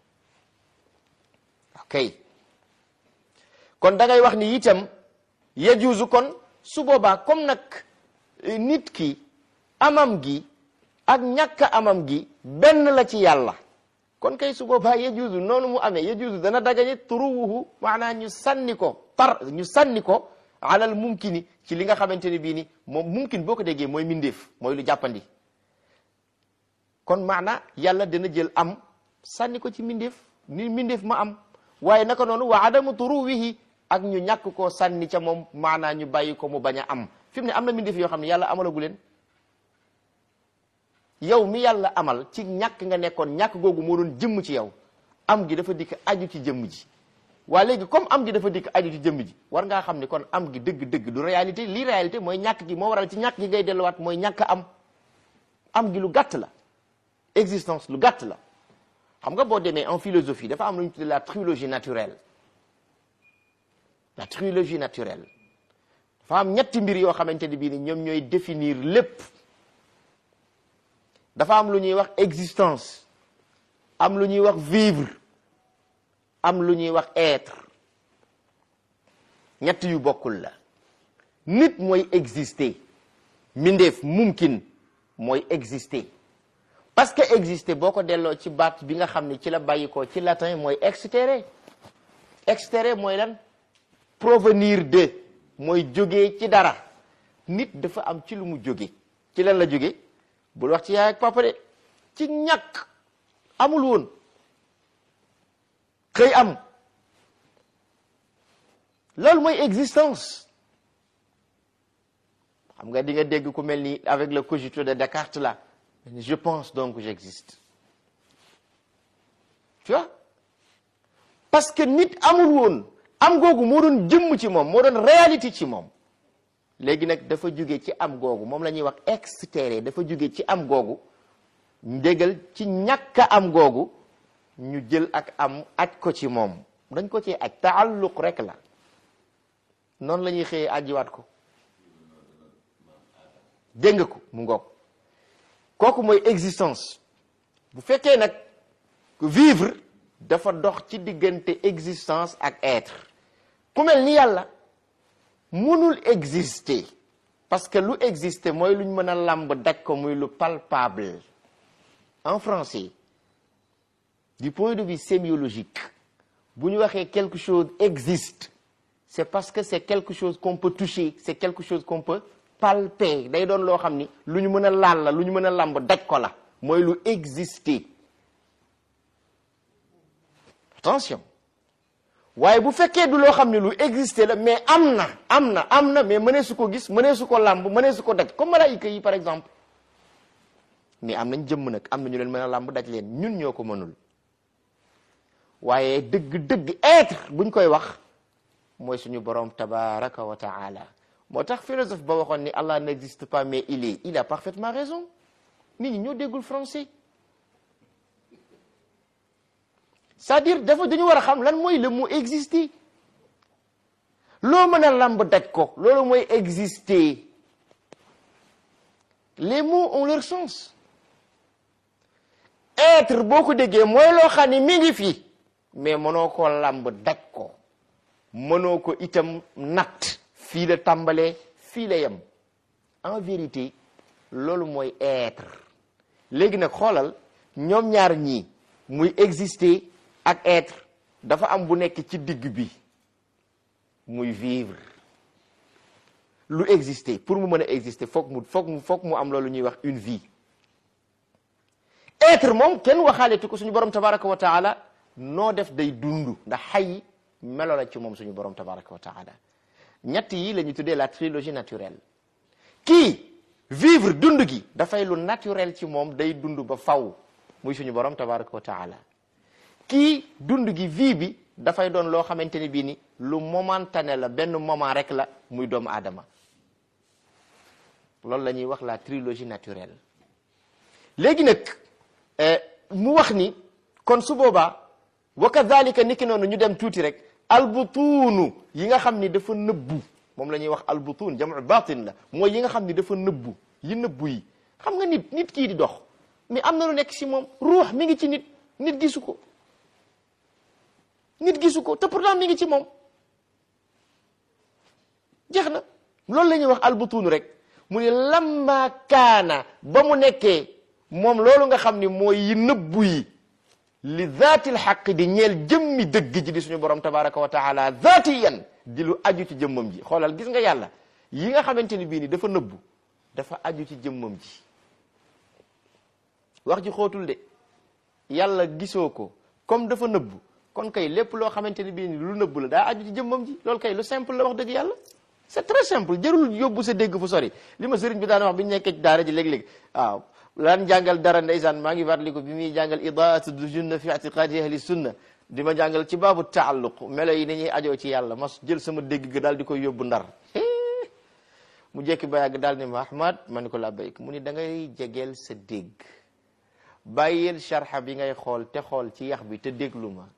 ok kon da ngay wax ni itam yajuusu kon su boobaa comme nag nit ki amam gi ak ñàkk amam gi benn la ci yàlla kon kay su boobaa yajuusu noonu mu amee yajuusu dana dagañe turuwuhu maanaam ñu sànni ko tar ñu sànni ko alal mumkini ci li nga xamante ne bii ni moom mumkin boo ko déggee mooy mindeef mooy lu jàppandi kon maana yàlla dana jël am sànni ko ci mindeef ni mindeef ma am waaye naka noonu wa adamu turuwihi ak ñu ñàkk koo sànni ca moom maanaa ñu bàyyi ko mu bañ a am fi mu ne am na mindeef yoo xam ne yàlla amalagu leen yow mi yàlla amal ci ñàkk nga nekkoon ñàkk googu moo doon jëmm ci yow am gi dafa dikk aju ci jëmm ji waa léegi comme am gi dafa dikk aju ci jëmm ji war ngaa xam ne kon am gi dëgg-dëgg du réalité lii réalité mooy ñàkk gi moo waral ci ñàkk gi ngay delluwaat mooy ñàkk am am gi lu gàtt la existence lu gàtt la xam nga boo demee en philosophie dafa am lu ñu tuddee la trilogie naturelle la trilogie naturelle dafa am ñetti mbir yoo xamante ni bii ni ñoom ñooy définir lépp dafa am lu ñuy wax existence am lu ñuy wax vivre am lu ñuy wax être ñett yu bokkul la nit mooy exister mindeef mumkin mooy exister parce que exister boo ko delloo ci baat bi nga xam ne ci la bàyyi ko ci latin mooy extere extere mooy lan provenir de mooy jógee ci dara nit dafa am ci lu mu jóge ci lan la jóge bul wax ci yaay ak papa de ci ñàkk amul woon xëy am loolu mooy existence xam nga di nga dégg ku mel ni avec le cogito de Descartes là je pense donc j'existe tu vois parce que nit amul woon am googu moo doon jëmm ci moom moo doon réalité ci moom léegi nag dafa jóge ci am googu moom la ñuy wax extérieur dafa jóge ci am googu ndégal ci ñàkk a am googu ñu jël ak am aj ko ci moom dañ ko ci aj taalluq rek la noonu la ñuy xëyee ajiwaat ko dégg nga ko mu ngoog kooku mooy existence bu fekkee nag vivre dafa dox ci diggante existence ak être ku mel ni yàlla mënul exister parce que lu exister mooy luñ mën a làmb daj ko muy lu palpable en français du point de vue sémiologique bu ñu waxee quelque chose existe c'est parce que c'est quelque chose qu'on peut toucher c'est quelque chose qu'on peut palper day doon loo xam ni lu ñu mën a laal la lu ñu mën a làmb daj ko la mooy lu exister attention waaye bu fekkee du loo xam ne lu exister la mais am na am na am na mais mënee su ko gis mënee su ko làmb mënee su ko daj comme malaayika yi par exemple mais am nañ jëmm nag am na ñu leen mën a làmb daj leen ñun ñoo ko mënul waaye dëgg-dëgg être buñ koy wax mooy suñu borom tabaraka wa taala moo tax philosophe ba waxoon ni Allah n'existe pas mais il est il a parfaitement raison nit ñi ñoo déggul français c'est-à-dire dafa dañu war a xam lan mooy le mot exister loo mën a làmb daj ko loolu mooy exister les mots ont leur sens être boo ko déggee mooy loo xam ne mi ngi fi mais mënoo ko làmb daj ko mënoo ko itam natt fii la tàmbalee fii la yem en vérité loolu mooy être léegi nag xoolal ñoom ñaar ñii muy exister ak être dafa am bu nekk ci digg bi muy vivre lu exister pour mu mën a exister foog mu foog mu foog mu am loolu ñuy wax une vie être moom kenn waxaaletu ko suñu borom tabaraka wa taala noo def day dund ndax xay melo la ci moom suñu borom tabaraka wa taala ñett yi la ñu tuddee la trilogie naturelle kii vivre dund gi dafay lu naturel ci moom day dund ba faw muy suñu borom tabaraka wa taala kii dund gi vie bi dafay doon loo xamante ni bii ni lu momentané la benn moment rek la muy doomu aadama loolu la ñuy wax la trilogie naturelle léegi nag mu wax ni kon su boobaa wa kadhalika niki noonu ñu dem tuuti rek albutuunu yi nga xam ni dafa nëbbu moom la ñuy wax albutuun jamu batin la mooy yi nga xam ni dafa nëbbu yi nëbbu yi xam nga nit nit kii di dox mais am na lu nekk si moom ruux mi ngi ci nit nit gisu ko nit gisu ko te pourtant mi ngi ci moom jeex na loolu la ñuy wax albutuunu rek mu ne lamma kaana ba mu nekkee moom loolu nga xam ni mooy yi nëbbu yi li zaatil xaq di ñeel jëmmi dëgg ji di suñu borom tabaraka wa taala zaatiyan di lu aju ci jëmmam ji xoolal gis nga yàlla yi nga xamante ni bii ni dafa nëbbu dafa aju ci jëmmam ji wax ji xóotul de yàlla gisoo ko comme dafa nëbbu kon kay lépp loo xamante ni bii ni lu nëbbu la daa aju ci jëmmam ji loolu kay lu simple la wax dëgg yàlla c'est très simple jërul yóbbu sa dégg fu sori li ma sëriñ bi daan wax bi ñu nekkee ci daara ji léeg-léeg waaw laan jàngal dara ndeysaan maa ngi fàttaliku bi muy jàngal idaatu junna fi itiqaadi ahli sunna di ma jàngal ci baabu taalluq melo yi ni ñuy ajoo ci yàlla ma jël sama dégg ga daal di koy yóbbu ndar mu jekki ba yàgg daal ni ma ahmad ma ni ko labbayk mu ni da ngay jegeel sa dégg bàyyil sharxa bi ngay xool te xool ci yax bi te déglu ma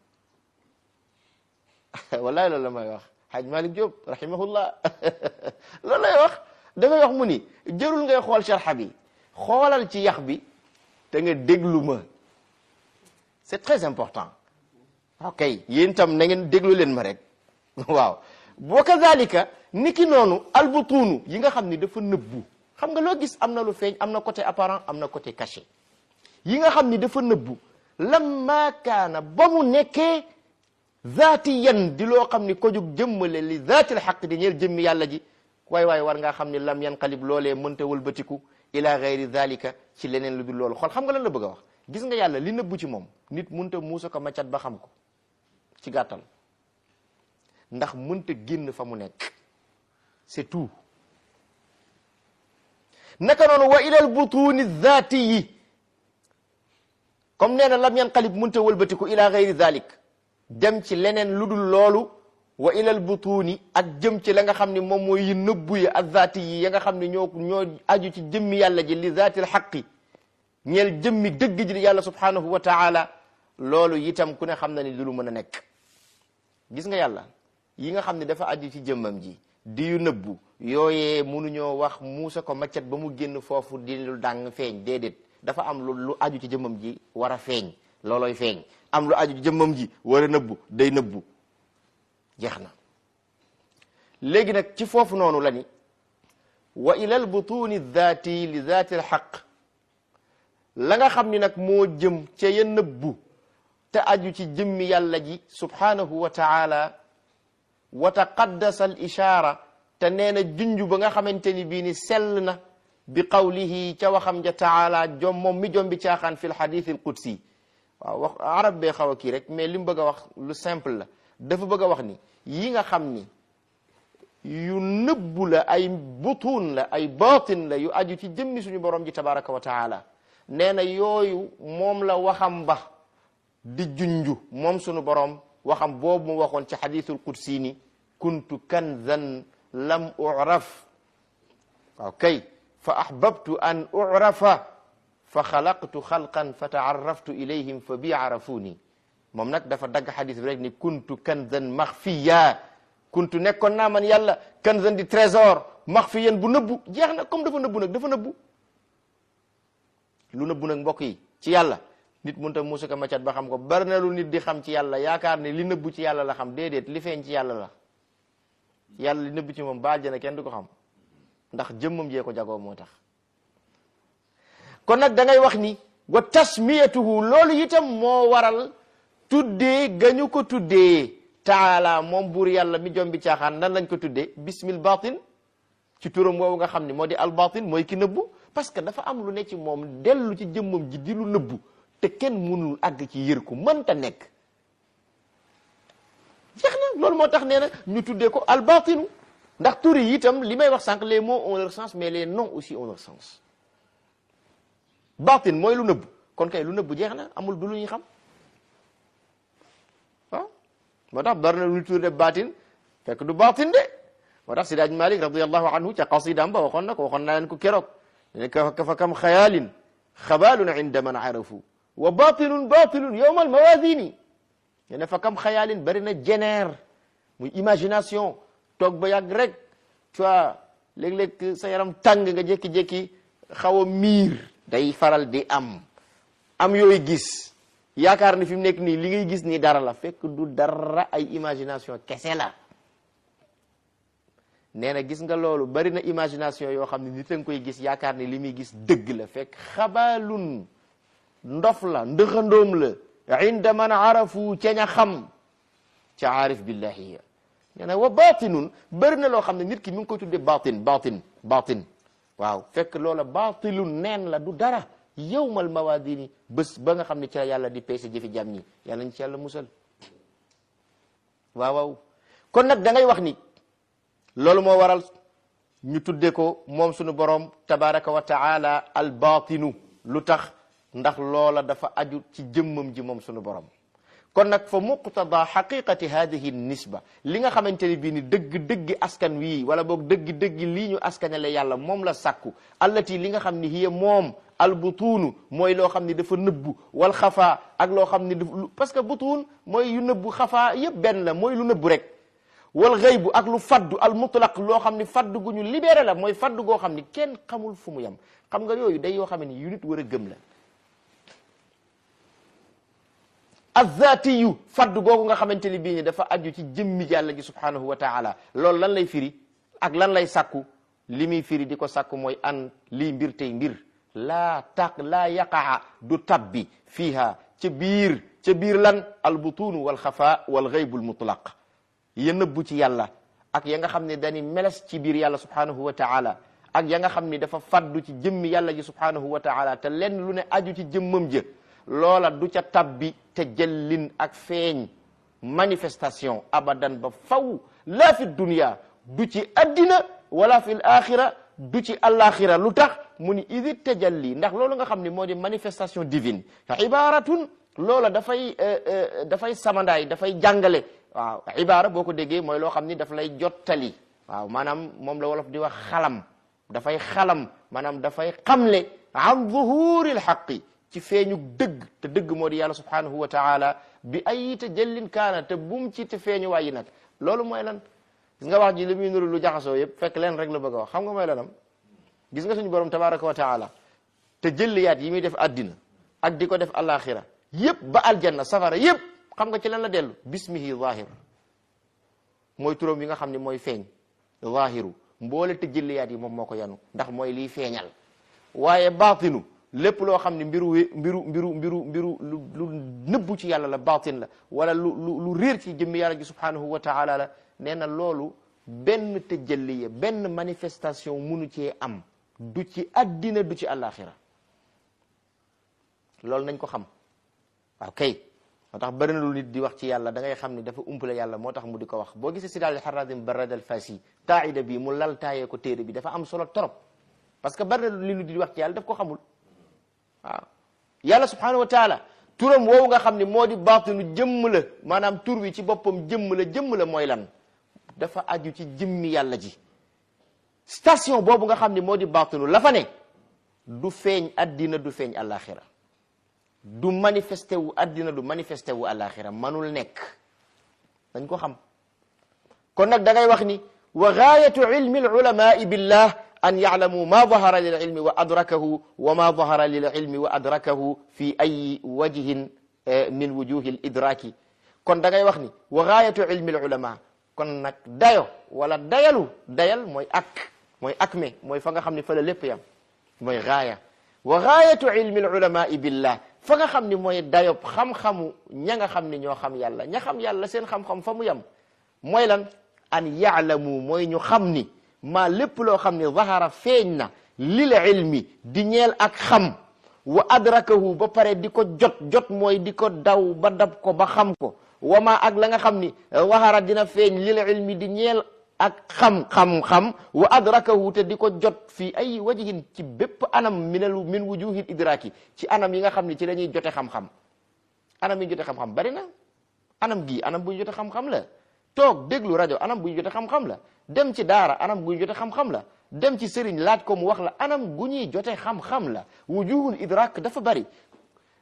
wallahi loolu la may wax Haj Malik Diop rahimahullah loolu lay wax dafay wax mu ni jërul ngay xool sharxa bi xoolal ci yax bi te nga déglu ma c'est très important ok yéen tam na ngeen déglu leen ma rek waaw boo kazalika niki noonu albutuunu yi nga xam ni dafa nëbbu xam nga loo gis am na lu feeñ am na côté apparent am na côté caché yi nga xam ni dafa nëbbu lamma kaana ba mu nekkee zaatiyan di loo xam ni ko jug jëmmale li zaatil xaq di ñeel jëmmi yàlla ji waay waay war ngaa xam ni lam yanqalib loolee mënta wëlbatiku ila gayri zalika ci leneen lu dul loolu xool xam nga lan la bëgg a wax gis nga yàlla li nëbbu ci moom nit mënta muusa ko maccat ba xam ko ci gàttal ndax mënta génn fa mu nekk c'est tout naka noonu wa ilal butuni zaati yi comme nee na lam yanqalib mënta wëlbatiku ila gayri zalik dem ci leneen lu dul loolu wa ilal butuni ak jëm ci la nga xam ne moom mooy yi nëbbu yi ak zaati yi ya nga xam ne ñoo ñoo aju ci jëmmi yàlla ji li zaatil xaqi ñeel jëmmi dëgg ji di yàlla subhanahu wa taala loolu itam ku ne xam na ni du lu mën a nekk gis nga yàlla yi nga xam ne dafa aju ci jëmmam ji di yu nëbbu yooyee munuñoo wax muusa ko maccat ba mu génn foofu di lu dàng feeñ déedéet dafa am lu lu aju ci jëmmam ji war a feeñ loolooy feeñ am lu aju ci jëmmam ji war a nëbbu day nëbbu jeex na léegi nag ci foofu noonu la ni wa ilal butuni zaati li zaati alxaq la nga xam ni nag moo jëm ca ya nëbbu te aju ci jëmmi yàlla ji subhanahu wa taala wa taqaddasa al ishaara te nee na junju ba nga xamante ni bii ni sell na bi qawlihi ca waxam ja taala jom moom mi jom bi caaxaan fi l xadith al qudsi waaw wax arab bee xaw a kii rek mais li mu bëgg a wax lu simple la dafa bëgg a wax ni yi nga xam ni yu nëbbu la ay butuun la ay baatin la yu aju ci jëmmi suñu borom ji tabaraka wa taala nee na yooyu moom la waxam ba di junju moom suñu borom waxam boobu mu waxoon ci xadithul qudsi ni kuntu kanzan lam uraf waaw kay fa ahbabtu an urafa fa xalaqtu xalqan fa taaraftu ilayhim fa bi arafuni moom nag dafa dagg xadis bi rek ni kuntu kanzan maxfiya kuntu nekkoon naa man yàlla kanzan di trésor maxfiyan bu nëbbu jeex na comme dafa nëbbu nag dafa nëbbu lu nëbbu nag mbokk yi ci yàlla nit mënut a muusa ko macat ba xam ko bari na lu nit di xam ci yàlla yaakaar ne li nëbbu ci yàlla la xam déedéet li feeñ ci yàlla la yàlla li nëbbu ci moom ba aljana kenn du ko xam ndax jëmmam jee ko jagoo moo tax kon nag da ngay wax ni wa tasmiyatuhu loolu itam moo waral tuddee gañu ko tuddee taala moom buur yàlla mi jom bi caaxaan nan lañ ko tuddee bismil batin ci turam woowu nga xam ni moo di al batin mooy ki nëbbu parce que dafa am lu ne ci moom dellu ci jëmmam ji di lu nëbbu te kenn mënul àgg ci yër ko mënta nekk jeex na loolu moo tax nee na ñu tuddee ko al batinu ndax tur yi itam li may wax sànq les mots ont leur sens mais les noms aussi ont leur sens batin mooy lu nëbbu kon kay lu nëbbu jeex na amul du lu ñuy xam waaw moo tax bari na lu ñu tuddee batin fekk du batin de moo tax Sidaaj Malik radiallahu anhu ca qasidam ba waxoon na ko waxoon naa leen ko keroog ne ka fa kam xayaalin xabaalun inda man arafu wa batilun batilun yowma almawazini nee na fa kam xayaalin bari na jeneer muy imagination toog ba yàgg rek tu vois léeg-léeg sa yaram tàng nga jékki-jékki xaw a miir day faral di am am yooyu gis yaakaar ni fi mu nekk nii li ngay gis nii dara la fekk du dara ay imagination kese la nee na gis nga loolu bari na imagination yoo xam ne nit a nga koy gis yaakaar ni li muy gis dëgg la fekk xabaalun ndof la ndëxandoom la inda man arafu ca ña xam ca aarif billahi ya nee na wa batinun bari na loo xam ne nit ki mi ngi koy tuddee batin batin batin waaw fekk loola batilun neen la du dara yawmal mawadini bés ba nga xam ne ci la yàlla di peese jëfi jàmm ñi yàlla ñu ci yàlla musal waaw waaw kon nag da ngay wax ni loolu moo waral ñu tudde ko moom sunu borom tabaraka wa taala al batinu lu tax ndax loola dafa aju ci jëmmam ji moom sunu borom kon nag fa muqtada xaqiqati hadihi nisba li nga xamante ni bii ni dëgg-dëggi askan wii wala boog dëgg-dëggi lii ñu askanale yàlla moom la sàkku allati li nga xam ni hiya moom al butuunu mooy loo xam ni dafa nëbbu wal xafaa ak loo xam ni dafa parce que butuun mooy yu nëbbu xafaa yëpp benn la mooy lu nëbbu rek wal xëybu ak lu faddu al mutlaq loo xam ni faddu gu ñu libéré la mooy faddu goo xam ni kenn xamul fu mu yem xam nga yooyu day yoo xam ne yu nit war a gëm la azatiyu faddu googu nga xamante ni bii ni dafa aju ci jëmmi yàlla ji subhanahu wa taala loolu lan lay firi ak lan lay sàkku li muy firi di ko sàkku mooy an lii mbir tey mbir laa taq laa yaqaa du tabbi fiiha ca biir ca biir lan albutunu wal xafa wal xaybul mutlaq ya nëbbu ci yàlla ak ya nga xam ne dañi meles ci biir yàlla subhanahu wa taala ak ya nga xam ni dafa faddu ci jëmmi yàlla ji subhanahu wa taala te lenn lu ne aju ci jëmmam jë loola du ca tabbi te jëllin ak feeñ manifestation abadan ba faw laa fi dunia du ci addina wala fi l axira du ci alaxira lu tax mu ni idi tajalli ndax loolu nga xam ne moo di manifestation divine ibaratun loola dafay dafay samandaay dafay jàngale waaw ibara boo ko déggee mooy loo xam ni daf lay jottali waaw maanaam moom la wolof di wax xalam dafay xalam maanaam dafay xamle an zuhuril xaqi ci feeñu dëgg te dëgg moo di yàlla subhanahu wa taala bi ay tajallin kaana te bum ci te feeñu waayi nag loolu mooy lan gis nga wax ji li muy nuru lu jaxasoo yëpp fekk leen rek la bëgg a wax xam nga mooy lanam gis nga suñu borom tabaraka wa taala te jëlliyaat yi muy def addina ak di ko def alaxira yëpp ba aljanna safara yëpp xam nga ci lan la dellu bismihi zahir mooy turam yi nga xam ne mooy feeñ zahiru mboole te jëlliyaat yi moom moo ko yanu ndax mooy liy feeñal waaye baatinu lépp loo xam ne mbiru mbiru mbiru mbiru mbiru lu lu nëbbu ci yàlla la baatin la wala lu lu lu réer ci jëmmi yàlla gi subhanahu wa taala la nee na loolu benn tëjalliya benn manifestation munu cee am du ci addina du ci àllaaxira loolu nañ ko xam waaw kay moo tax bëri na lu nit di wax ci yàlla da ngay xam ni dafa umpale yàlla moo tax mu di ko wax boo gisee si daal xaradim barad al fasi qaida bi mu lal taayee ko téere bi dafa am solo trop parce que bëri na lu nit di wax ci yàlla daf ko xamul waaw yàlla subhanahu wa taala turam woowu nga xam ne moo di baatinu jëmm la maanaam tur wi ci boppam jëmm la jëmm la mooy lan dafa aju ci jëmmi yàlla ji station boobu nga xam ne moo di baatinu la fa ne du feeñ addina du feeñ alaxira du manifesté wu addina du manifesté wu alaxira manul nekk dañ ko xam kon nag da ngay wax ni wa gaayatu ilmi alulamai billah an yaclamuu ma dahara lil ilmi wa adrakahu wa ma dahara lil ilmi wa adrakahu fi ay wajhin min wujuhi l idraki kon da ngay wax ni wa gaayatu ilmi al ulama kon nag dayo wala dayalu dayal mooy ak mooy ak me mooy fa nga xam ne fa la lépp yam mooy gaaya wa gaayatu ilmi al ulamai billah fa nga xam ni mooy dayob xam-xamu ña nga xam ni ñoo xam yàlla ña xam yàlla seen xam-xam fa mu yam mooy lan an yaclamu mooy ñu xam ni maa lépp loo xam ne zahara feeñ na lil ilmi di ñeel ak xam wa adrakahu ba pare di ko jot jot mooy di ko daw ba dab ko ba xam ko wa ma ak la nga xam ni zahara dina feeñ lil ilmi di ñeel ak xam xam-xam wa adrakahu te di ko jot fii ay wajihin ci bépp anam minalu min wujuhil idraki ci anam yi nga xam ni ci la ñuy jote xam-xam anam yi jote xam-xam bari na anam gi anam bu ñu jote xam-xam la toog déglu rajo anam bu ñu jote xam-xam la dem ci daara anam gu ñu jote xam-xam la dem ci sëriñ laaj ko mu wax la anam gu ñuy jote xam-xam la wujuhul idrak dafa bari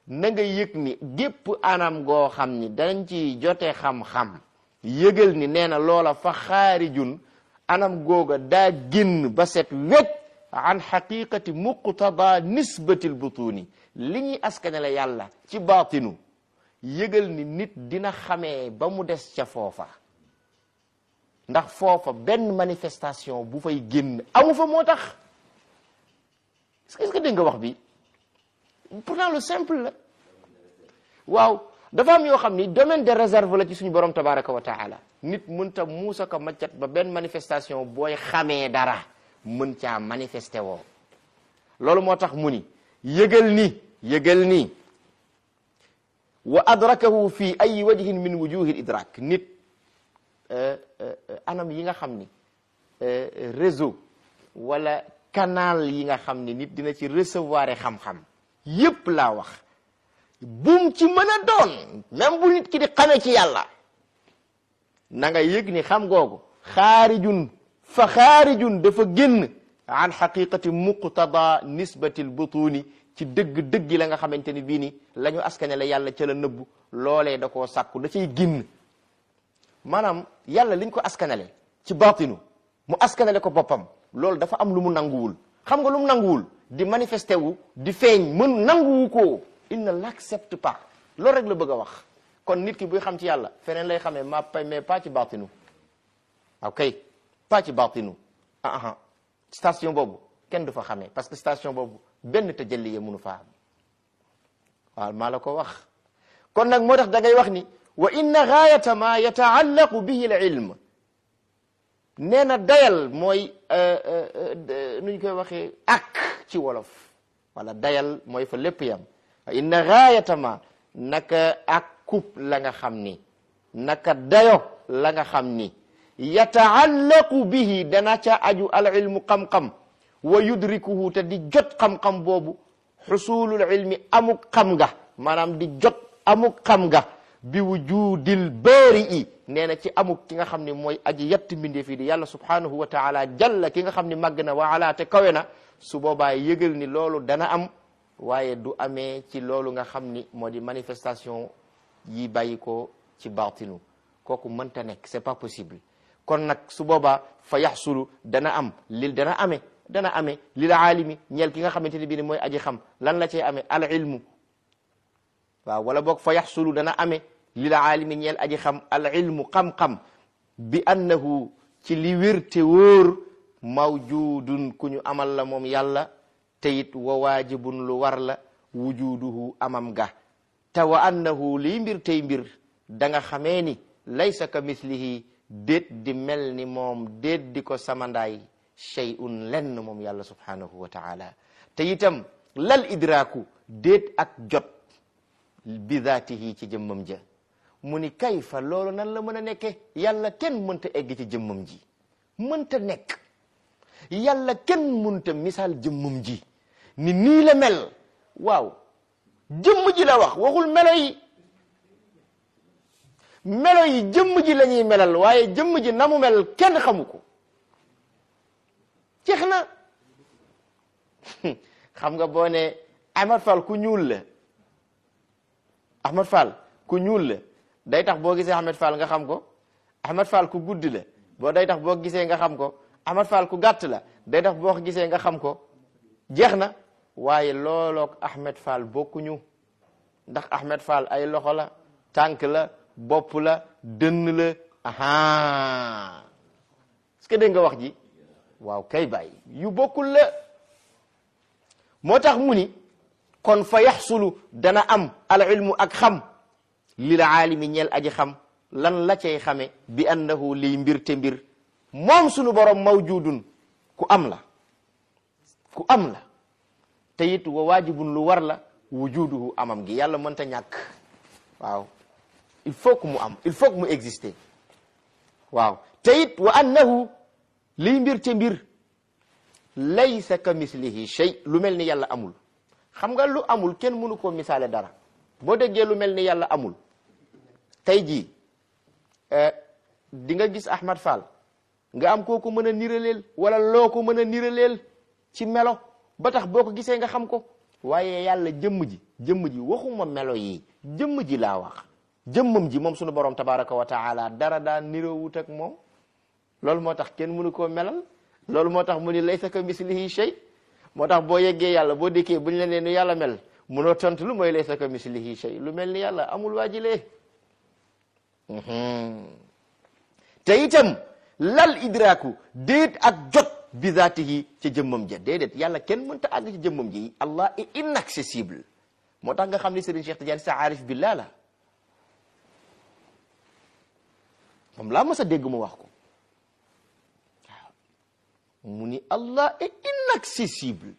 na nga yëg ni gépp anam goo xam ni dañ ci jote xam-xam yëgal ni nee na loola fa xaarijun anam googa daa génn ba set wet an xaqiqati muqtada nisbatil butuni li ñuy askanale yàlla ci baatinu yëgal ni nit dina xamee ba mu des ca foofa ndax foofa benn manifestation bu fay génn amu fa moo tax est-ce que dégg nga wax bi pourtant lu simple la waaw dafa am yoo xam ni domaine de réserve la ci suñu borom tabaraka wa taala nit mënta muusa ko maccat ba benn manifestation booy xamee dara mën caa manifesté woo loolu moo tax mu ni yëgal ni yëgal ni wa adrakahu fi ay wajhin min wujuhi idrak nit anam yi nga xam ni réseau wala canal yi nga xam ni nit dina ci recevoir xam-xam yépp laa wax bum ci mën a doon même bu nit ki di xamee ci yàlla na nga yëg ni xam googu xaarijun fa xaarijun dafa génn an xaqiqati muqtada nisbati lbutuni ci dëgg-dëgg la nga xamante ni bii ni la ñu askane la yàlla ca la nëbbu loolee da koo sàkku da cay génn maanaam yàlla liñ ko askanale ci batinu mu askanale ko boppam loolu dafa am lu mu nanguwul xam nga lu mu nanguwul di manifesté wu di feeñ mën nanguwu ko il ne l'accepte pas loolu rek la bëgg a wax kon nit ki buy xam ci yàlla feneen lay xamee ma pay mais pas ci batinu ok pas ci batinu ah ah station boobu kenn du fa xamee parce que station boobu benn tajalli ya mënu fa am waaw maa la ko wax kon nag moo tax da ngay wax ni wa inna gaayata ma yataallaqu bihi al ilm nee na dayal mooy nu ñu koy waxee ak ci wolof wala dayal mooy fa lépp yam wa inna gaayata ma naka ak kub la nga xam ni naka dayo la nga xam ni yataallaqu bihi dana ca aju al ilmu xam-xam wa yudrikuhu te di jot xam-xam boobu xusulul ilmi amuk xam nga maanaam di jot amuk xam nga bi wujudil baari i nee na ci amuk ki nga xam ne mooy aji yett mbindee fii di yàlla subhanahu wa taala jalla ki nga xam ne màgg na wa ala te kawe na su boobaa yëgal ni loolu dana am waaye du amee ci loolu nga xam ni moo di manifestation yi bàyyi ko ci baatinu kooku mënta nekk c'est pas possible kon nag su boobaa fa yaxsulu dana am lil dana amee dana amee lil aalimi ñeel ki nga xamante ne bii ni mooy aji xam lan la cay amee al ilmu waaw wala boog fa yaxsulu dana amee lil aalimi ñeel aji xam al ilmu xam-xam bi annahu ci li wér te wóor mawjudun ku ñu amal la moom yàlla te it wa waajibun lu war la wujuduhu amam ga te wa annahu liy mbir tey mbir da nga xamee ni laysa ka mislihi déet di mel ni moom déet di ko samandaay shay'un lenn moom yàlla subhanahu wa taala te itam lal idraaku déet ak jot bi zaatihi ci jëmmam ja mu ni kayfa loolu nan la mën a nekke yàlla kenn mënta egg ci jëmmam ji mënta nekk yàlla kenn mënta misaal jëmmam ji ni nii la mel waaw jëmm ji la wax waxul melo yi melo yi jëmm ji la ñuy melal waaye jëmm ji na mu mel kenn xamu ko jeex na xam nga boo ne Ahmad Fall ku ñuul la Ahmad Fall ku ñuul la day tax boo gisee Ahmad Fall nga xam ko Ahmad Fall ku gudd la boo day tax boo gisee nga xam ko Ahmad Fall ku gàtt la day tax boo gisee nga xam ko jeex na waaye looloog Ahmed Fall bokkuñu ndax Ahmed Fall ay loxo la tànk la bopp la dënn la aha est-ce que dégg nga wax ji waaw kay bàyyi yu bokkul la moo tax mu ni kon fa yaxsulu dana am al ilmu ak xam lil aalimi ñeel aji xam lan la cay xame bi annahu liy mbir te mbir moom sunu borom mawjudun ku am la ku am la te it wa waajibun lu war la wujuduhu amam gi yàlla mënta ñàkk waaw il faut que mu am il faut que mu exister waaw te it wa annahu liy mbir te mbir laysa ka mislihi shay lu mel ni yàlla amul xam nga lu amul kenn mënu koo misaale dara boo déggee lu mel ni yàlla amul tey jii di nga gis Ahmad Fall nga am koo ko mën a niraleel wala loo ko mën a niraleel ci melo ba tax boo ko gisee nga xam ko waaye yàlla jëmm ji jëmm ji waxuma melo yi jëmm ji laa wax jëmmam ji moom sunu borom tabaraka wa taala dara daa niroowut ak moom loolu moo tax kenn mënu koo melal loolu moo tax mu ni laysa ka mislihi shay moo tax boo yeggee yàlla boo dikkee buñ la nee nu yàlla mel munoo tontu lu mooy laysa ka mislihi shay lu mel ni yàlla amul waajilee te itam lal idraaku déet ak jot bi zaatihi ca jëmmam ja déedéet yàlla kenn mënta àgg ci jëmmam ji allah est inaccessible moo tax nga xam ni Serigne Cheikh Tidiane sa aarif billah la moom laa mës a dégg mu wax ko waaw mu ni allah est inaccessible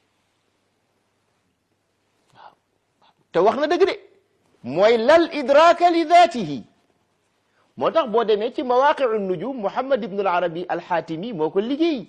waaw te wax na dëgg de mooy lal idraaka li zaatihi moo tax boo demee ci mawaqiu nujum Muhammad ibn al Arabi al Xaatimi moo ko liggéey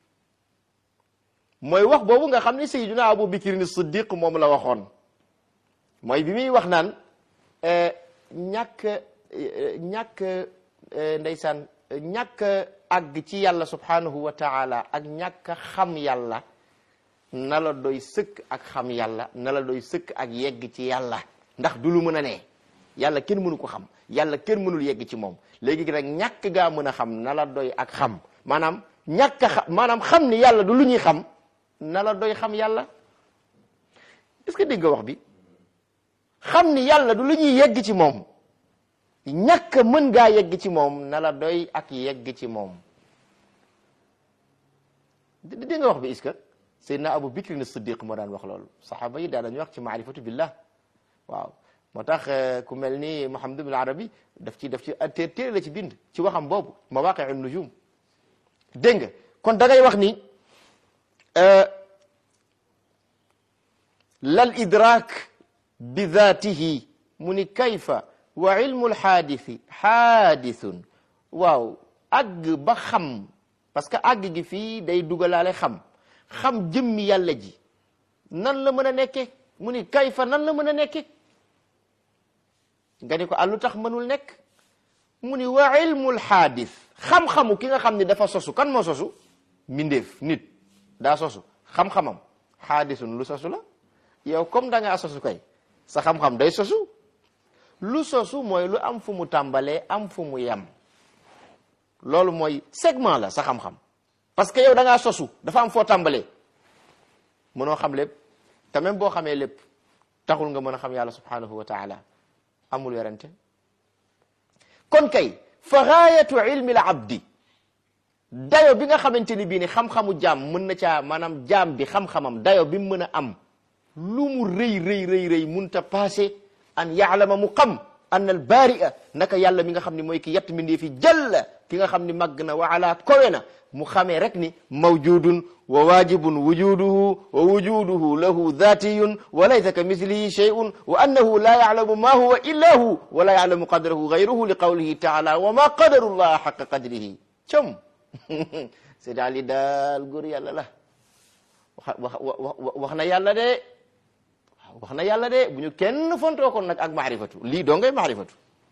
mooy wax boobu nga xam ne Sayyiduna Abu Bakr Siddiq moom la waxoon mooy bi muy wax naan ñàkk ñàkk ndeysaan ñàkk àgg ci yàlla subhanahu wa taala ak ñàkk xam yàlla na la doy sëkk ak xam yàlla na la doy sëkk ak yegg ci yàlla ndax du lu mën a ne yàlla kenn mënu ko xam yàlla kenn mënul yegg ci moom léegi nag ñàkk gaa mën a xam na la doy ak xam maanaam ñàkk a xam maanaam xam ni yàlla du lu ñuy xam na la doy xam yàlla est-ce que dégg nga wax bi xam ni yàlla du lu ñuy yegg ci moom ñàkk mën ngaa yegg ci moom na la doy ak yegg ci moom dégg nga wax bi est-ce que Seydina Abu Bakr Siddiq moo daan wax loolu saxaaba yi daan dañuy wax ci maarifatu billah waaw moo tax ku mel ni Muhammad ibn Arabi daf ci daf ci té téere la ci bind ci waxam boobu mawaqi'u nujum dégg nga kon da ngay wax ni lal idrak bi dhatihi mu ni kayfa wa ilmu lxaadisi xaadisun waaw àgg ba xam parce que àgg gi fii day dugalaale xam xam jëmmi yàlla ji nan la mën a nekke mu ni kayfa nan la mën a nekke nga ni ko ah lu tax mënul nekk mu ni wa ilmul xaadis xam-xamu ki nga xam ni dafa sosu kan moo sosu mbindeef nit daa sosu xam-xamam xaadisun lu sosu la yow comme da ngaa sosu kay sa xam-xam day sosu lu sosu mooy lu am fu mu tàmbalee am fu mu yem loolu mooy segment la sa xam-xam parce que yow da ngaa sosu dafa am foo tàmbalee mënoo xam lépp te même boo xamee lépp taxul nga mën a xam yàlla subhanahu wa taala amul werante kon kay fa gaayatu ilmi l abdi dayo bi nga xamante ni bii ni xam-xamu jaam mën na caa maanaam jaam bi xam-xamam dayo bi mu mën a am lu mu rëy rëy rëy rëy munta passé an yaalama mu xam an al baria naka yàlla mi nga xam ne mooy ki yett mindee fi jalla ki nga xam ni màgg na wa ala kowe na mu xamee rek ni mawjudun wa wajibun wujuduhu wa wujuduhu lahu dhatiyun wa laysa ka mislihi shay'un wa annahu la ya'lamu ma huwa illa hu wa la ya'lamu qadrahu ghayruhu li qawlihi ta'ala wa ma qadaru llaha haqqa qadrihi com c'est daal li daal góor yàlla la wax wax wax na yàlla de wax na yàlla de bu ñu kenn fontoo kon nag ak maarifatu lii doo ngay maarifatu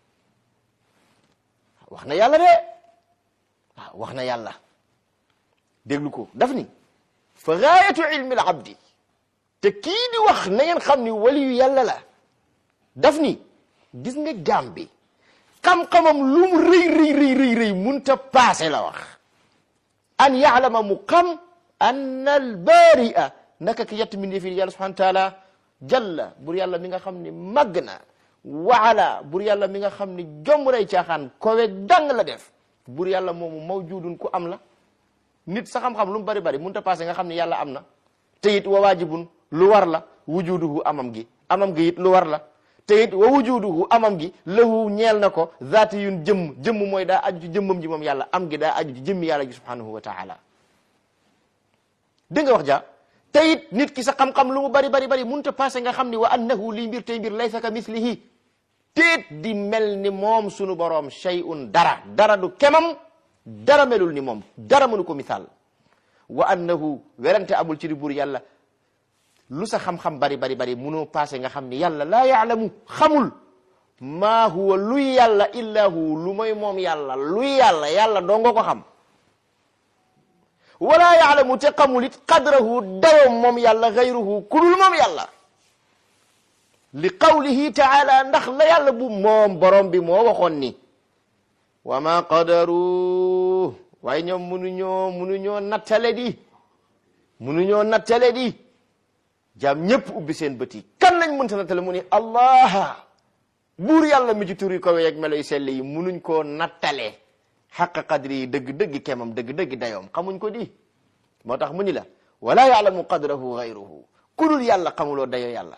wax na yàlla de waaw wax na yàlla déglu ko daf ni fa gaayatu ilmi al abdi te kii di wax na ngeen xam ni waliyu yàlla la daf ni gis nga jaam bi xam-xamam lu mu rëy rëy rëy rëy rëy munta paase la wax an yaalama mu xam anna al baria naka ki yett min fi yàlla subhanahu wa taala jalla bur yàlla mi nga xam ni màgg na waala bur yàlla mi nga xam ni jomb nay caaxaan kowe dang la def bur yàlla moomu mawjudun ku am la nit sa xam-xam lu mu bari bari mënut a passé nga xam ni yàlla am na te it wa waajibun lu war la wujuduhu amam gi amam gi it lu war la te it wa wujuduhu amam gi lahu ñeel na ko zaati yun jëmm jëmm mooy daa aju ci jëmmam ji moom yàlla am gi daa aju ci jëmmi yàlla gi subhanahu wa taala dégg nga wax ja te it nit ki sa xam-xam lu mu bari bari bari mënut a passé nga xam ni wa annahu lii mbir tey mbir laysa ka mislihi teet di mel ni moom sunu boroom shay'un dara dara du kemam dara melul ni moom dara mënu ko misaal wa annahu werante amul ci di buur yàlla lu sa xam-xam bari bari bari munoo passé nga xam ni yàlla laa yaalamu xamul maa huwa luy yàlla illa hu lu mooy moom yàlla luy yàlla yàlla doo nga ko xam wala yaalamu te xamul it qadrahu dawam moom yàlla gayruhu kulul moom yàlla li qawlihi taala ndax la yàlla bu moom borom bi moo waxoon ni wa ma qadaru waaye ñoom munuñoo munuñoo nattale di munuñoo nattale di jaam ñëpp ubbi seen bët yi kan lañ mënta nattale mu ni allah buur yàlla mi ci tur yi ko weeg melo yu sell yi munuñ koo nattale xaqa qadri yi dëgg-dëgg kemam dëgg-dëgg dayoom xamuñ ko di moo tax mu ni la wala yaalamu qadrahu gayruhu ku dul yàlla xamuloo dayo yàlla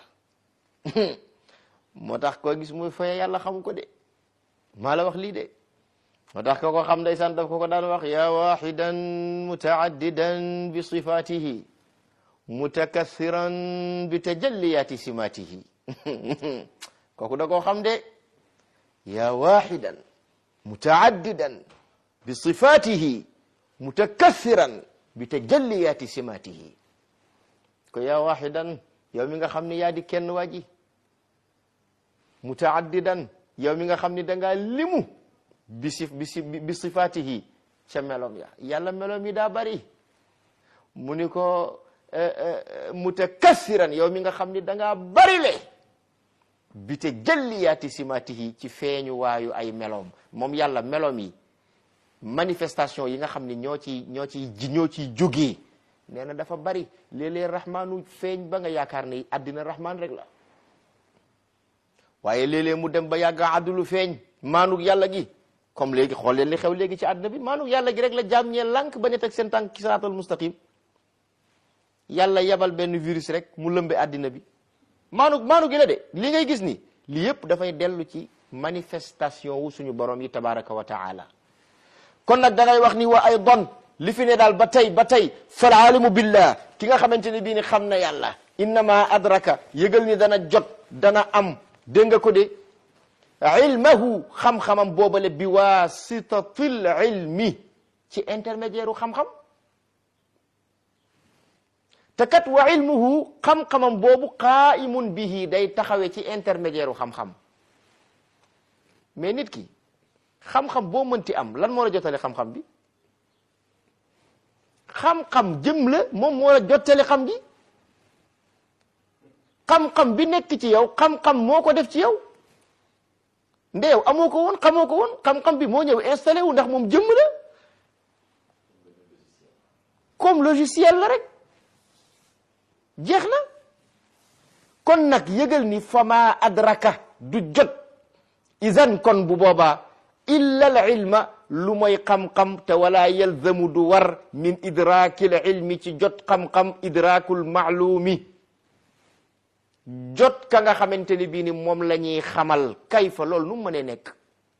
moo tax koo gis muy foye yàlla xamu ko de maa la wax lii de moo tax ko ko xam ndeysaan daf ko ko daan wax ya waxidan mutaaddidan bi sifatihi mutakassiran bi tajalliyati simatihi kooku da koo xam de ya waxidan mutaaddidan bi sifatihi mutakassiran bi tajalliyati simatihi ko ya waxidan yow mi nga xam ni yaa di kenn waa ji mutaaddidan yow mi nga xam ni da ngaa limu bi si bi si bi sifaatihi ca melom ya yàlla melom yi daa bari mu ni ko mutakassiran yow mi nga xam ni da ngaa bari le bi te jëlliyaati simaatihi ci feeñu waayu ay melom moom yàlla melom yi manifestation yi nga xam ni ñoo ci ñoo ciy ji ñoo ciy jógee nee na dafa bari léeg-léeg rahmaanu feeñ ba nga yaakaar ni àddina rahmaan rek la waaye léeg-léeg mu dem ba yàgg àddulu feeñ maanug yàlla gi comme léegi xool leen li xew léegi ci àddina bi maanug yàlla gi rek la jaam ñee lànk ba ne teg seen tànk ci siraatal mustaqim yàlla yebal benn virus rek mu lëmbe àddina bi maanug maanug gi la de li ngay gis ni li yëpp dafay dellu ci manifestation wu suñu borom yi tabaraka wa taala kon nag da ngay wax ni wa ay don li fi ne daal ba tey ba tey fal alimu billah ki nga xamante ne bii ni xam na yàlla innama adraka yëgal ni dana jot dana am dégg nga ko de ilmahu xam-xamam boobale bi wasitatil ilmi ci intermédiaire u xam-xam te kat wa ilmuhu xam-xamam boobu qaimun bihi day taxawe ci intermédiaire u xam-xam mais nit ki xam-xam boo mënti am lan moo la jotale xam-xam bi xam-xam jëm la moom moo la jottali xam gi xam-xam bi nekk ci yow xam-xam moo ko def ci yow ndeew amoo ko woon xamoo ko woon xam-xam bi moo ñëw installé wu ndax moom jëmm la comme logiciel la rek jeex na kon nag yëgal ni fama adraka du jot izan kon bu boobaa illa al ilma lu mooy xam-xam te wala yalzamu du war min idrakil ilmi ci jot xam-xam idrakul maalumi jot ka nga xamante ni bii ni moom la ñuy xamal kayfa loolu nu mu mënee nekk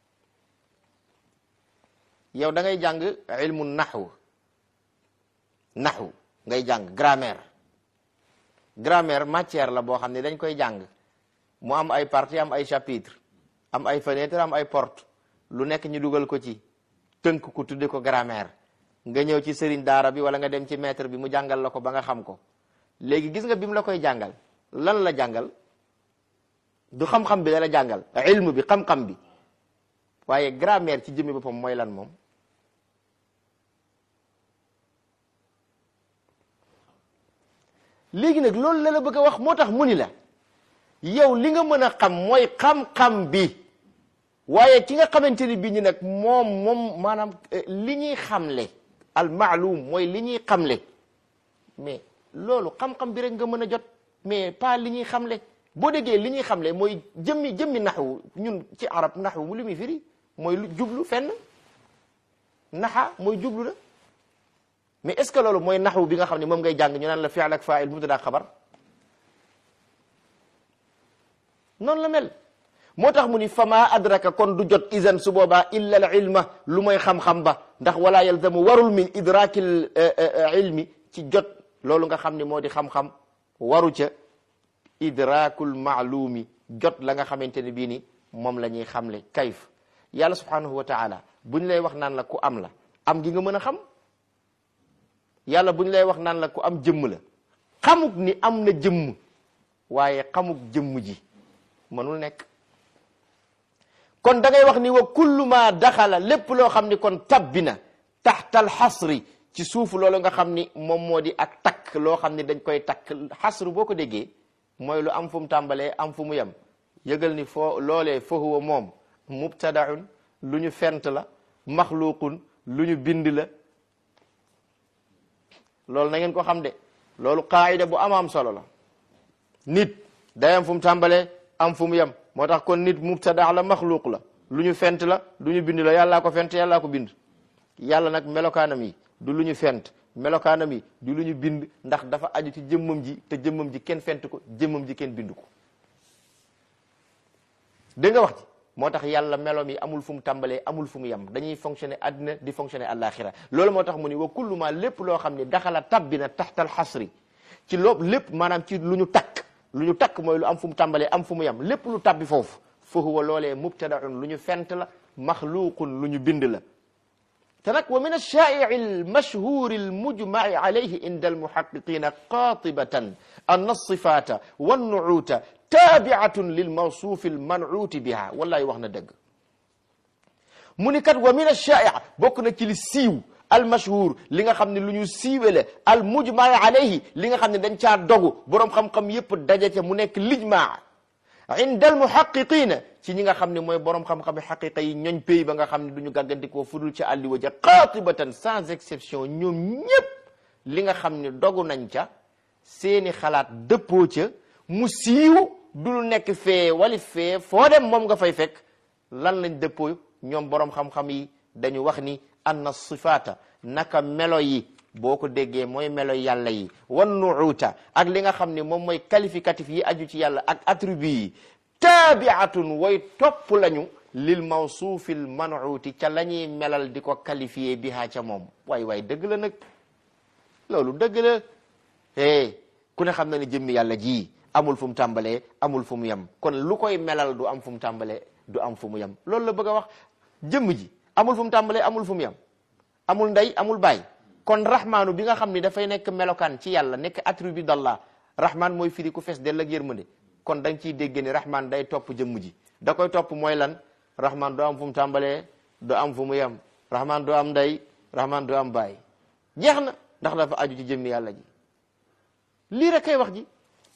yow da ngay jàng ilmu naxwu naxwu ngay jàng grammaire grammaire matière la boo xam ne dañ koy jàng mu am ay partie am ay chapitre am ay fenêtre am ay porte lu nekk ñu dugal ko ci tënk ko tudde ko grammaire nga ñëw ci sëriñ daara bi wala nga dem ci maître bi mu jàngal la ko ba nga xam ko léegi gis nga bi mu la koy jàngal lan la jàngal du xam-xam bi la la jàngal ilmu bi xam-xam bi waaye grammaire ci jëmmi boppam mooy lan moom léegi nag loolu la la bëgg a wax moo tax mu ni la yow li nga mën a xam mooy xam-xam bi waaye ki nga xamante ni bii ñu nag moom moom maanaam li ñuy xamle al maalum mooy li ñuy xamle mais loolu xam-xam bi rek nga mën a jot mais pas li ñuy xamle boo déggee li ñuy xamle mooy jëmmi jëmmi naxwu ñun ci arab naxwu mu li muy firi mooy lu jublu fenn naxa mooy jublu la mais est ce que loolu mooy naxwu bi nga xam ne moom ngay jàng ñu naan la fi'l ak fa'il mubtada ak xabar noonu la mel moo tax mu ni fama adraka kon du jot izan su boobaa illa al ilma lu mooy xam-xam ba ndax wala yalzamu warul min idrakil ilmi ci jot loolu nga xam ne moo di xam-xam waru ca idrakul maalumi jot la nga xamante ne bii ni moom la ñuy xamle kayf yàlla subhanahu wa taala buñ lay wax naan la ku am la am gi nga mën a xam yàlla buñ lay wax naan la ku am jëmm la xamuk ni am na jëmm waaye xamuk jëmm ji mënul nekk kon da ngay wax ni wa kullu ma daxala lépp loo xam ni kon tabbi na taxta alxasri ci suufu loolu nga xam ni moom moo di ak takk loo xam ni dañ koy takk xasru boo ko déggee mooy lu am fu mu tàmbalee am fu mu yem yëgal ni foo loolee fa huwa moom mubtadaun lu ñu fent la maxluqun lu ñu bind la loolu na ngeen ko xam de loolu qaayida bu am am solo la nit day am fu mu tàmbalee am fu mu yem moo tax kon nit mubtada la maxluq la lu ñu fent la lu ñu bind la yàllaa ko fent yàllaa ko bind yàlla nag melokaanam yi du lu ñu fent melokaanam yi du lu ñu bind ndax dafa aju ci jëmmam ji te jëmmam ji kenn fent ko jëmmam ji kenn bind ko dégg nga wax ci moo tax yàlla meloom yi amul fu mu tàmbalee amul fu mu yem dañuy fonctionner àddina di fonctionner àllaaxira loolu moo tax mu ni wa kullu ma lépp loo xam ne daxala tabbina taxtal xasri ci loo lépp maanaam ci lu ñu takk lu ñu takk mooy lu am fu mu tàmbalee am fu mu yem lépp lu tabbi foofu fa huwa loolee mubtadaun lu ñu fent la maxluqun lu ñu bind la te nag wa min alshaa'ici almashhuri almujmaci alayhi inda almuhaqiqina qatibatan anna alsifata wannucuuta taabiatun lilmawsuufi almancuuti biha wallahi wax na dëgg mu ni kat wa min alshaa'ic bokk na ci li siiw almashhur li nga xam ne lu ñu siiwele almujmaci alayhi li nga xam ne dañ caa dogu boroom xam-xam yépp daje ca mu nekk lijmaa inda almuhaqiqina ci ñi nga xam ne mooy borom xam-xam xaqiqa yi ñooñ pays ba nga xam ne du ñu gàggandikoo fudul ci àlli ja qaatibatan sans exception ñoom ñépp li nga xam ne dogu nañ ca seeni xalaat dëppoo ca mu siiw du lu nekk fee wali fee foo dem moom nga fay fekk lan lañ dëppoo ñoom borom xam-xam yi dañu wax ni anna sifaata naka melo yi boo ko déggee mooy melo yàlla yi wan nuuta ak li nga xam ne moom mooy qualificatif yi aju ci yàlla ak attribut yi taabiatun way topp lañu lil mawsuufil manuuti ca la ñuy melal di ko qualifié bihaa ca moom waay waay dëgg la nag loolu dëgg la eh ku ne xam na ne jëmmi yàlla ji amul fu mu tàmbalee amul fu mu yem kon lu koy melal du am fu mu tàmbalee du am fu mu yem loolu la bëgg a wax jëmm ji amul fu mu tàmbalee amul fu mu yem amul ndey amul baay kon rahmaanu bi nga xam ni dafay nekk melokaan ci yàlla nekk attribut d'Allah rahmaan mooy firi ku fees dell ak yërmande kon da nga ciy dégg ni rahmaan day topp jëmm ji da koy topp mooy lan rahmaan doo am fu mu tàmbalee doo am fu mu yem rahmaan doo am ndey rahmaan doo am baay jeex na ndax dafa aju ci jëmmi yàlla ji lii rek kay wax ji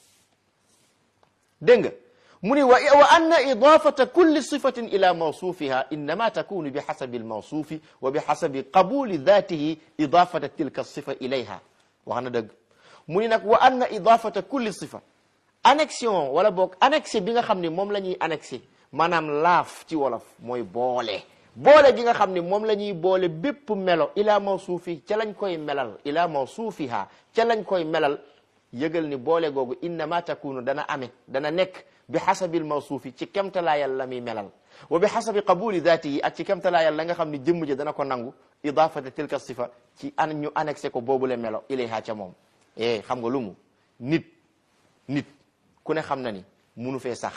dégg nga mu ni wa wa anna idafata kulli sifatin ila mawsufiha innama takunu bi xasabi almawsufi wa bi xasabi qabuli datihi idafata tilka sifa ilayha wax na dëgg mu ni nag wa anna idafata kulli sifa annexion wala boog annexé bi nga xam ne moom la ñuy annexé maanaam laaf ci wolof mooy boole boole gi nga xam ne moom la ñuy boole bépp melo ila mawsuufi ca lañ koy melal ila mawsuufiha ca lañ koy melal yëgal ni boole googu innama takunu dana ame dana nekk bi xasabil mawsuufi ci kemtalaayal la muy melal wa bi xasabi qabuli daati yi ak ci kemtalaayal la nga xam ne jëmm ja dana ko nangu idafata tilka sifa ci an ñu annexé ko boobule melo ilayha ca moom eh xam nga lu mu nit nit ku ne xam na ni munu fee sax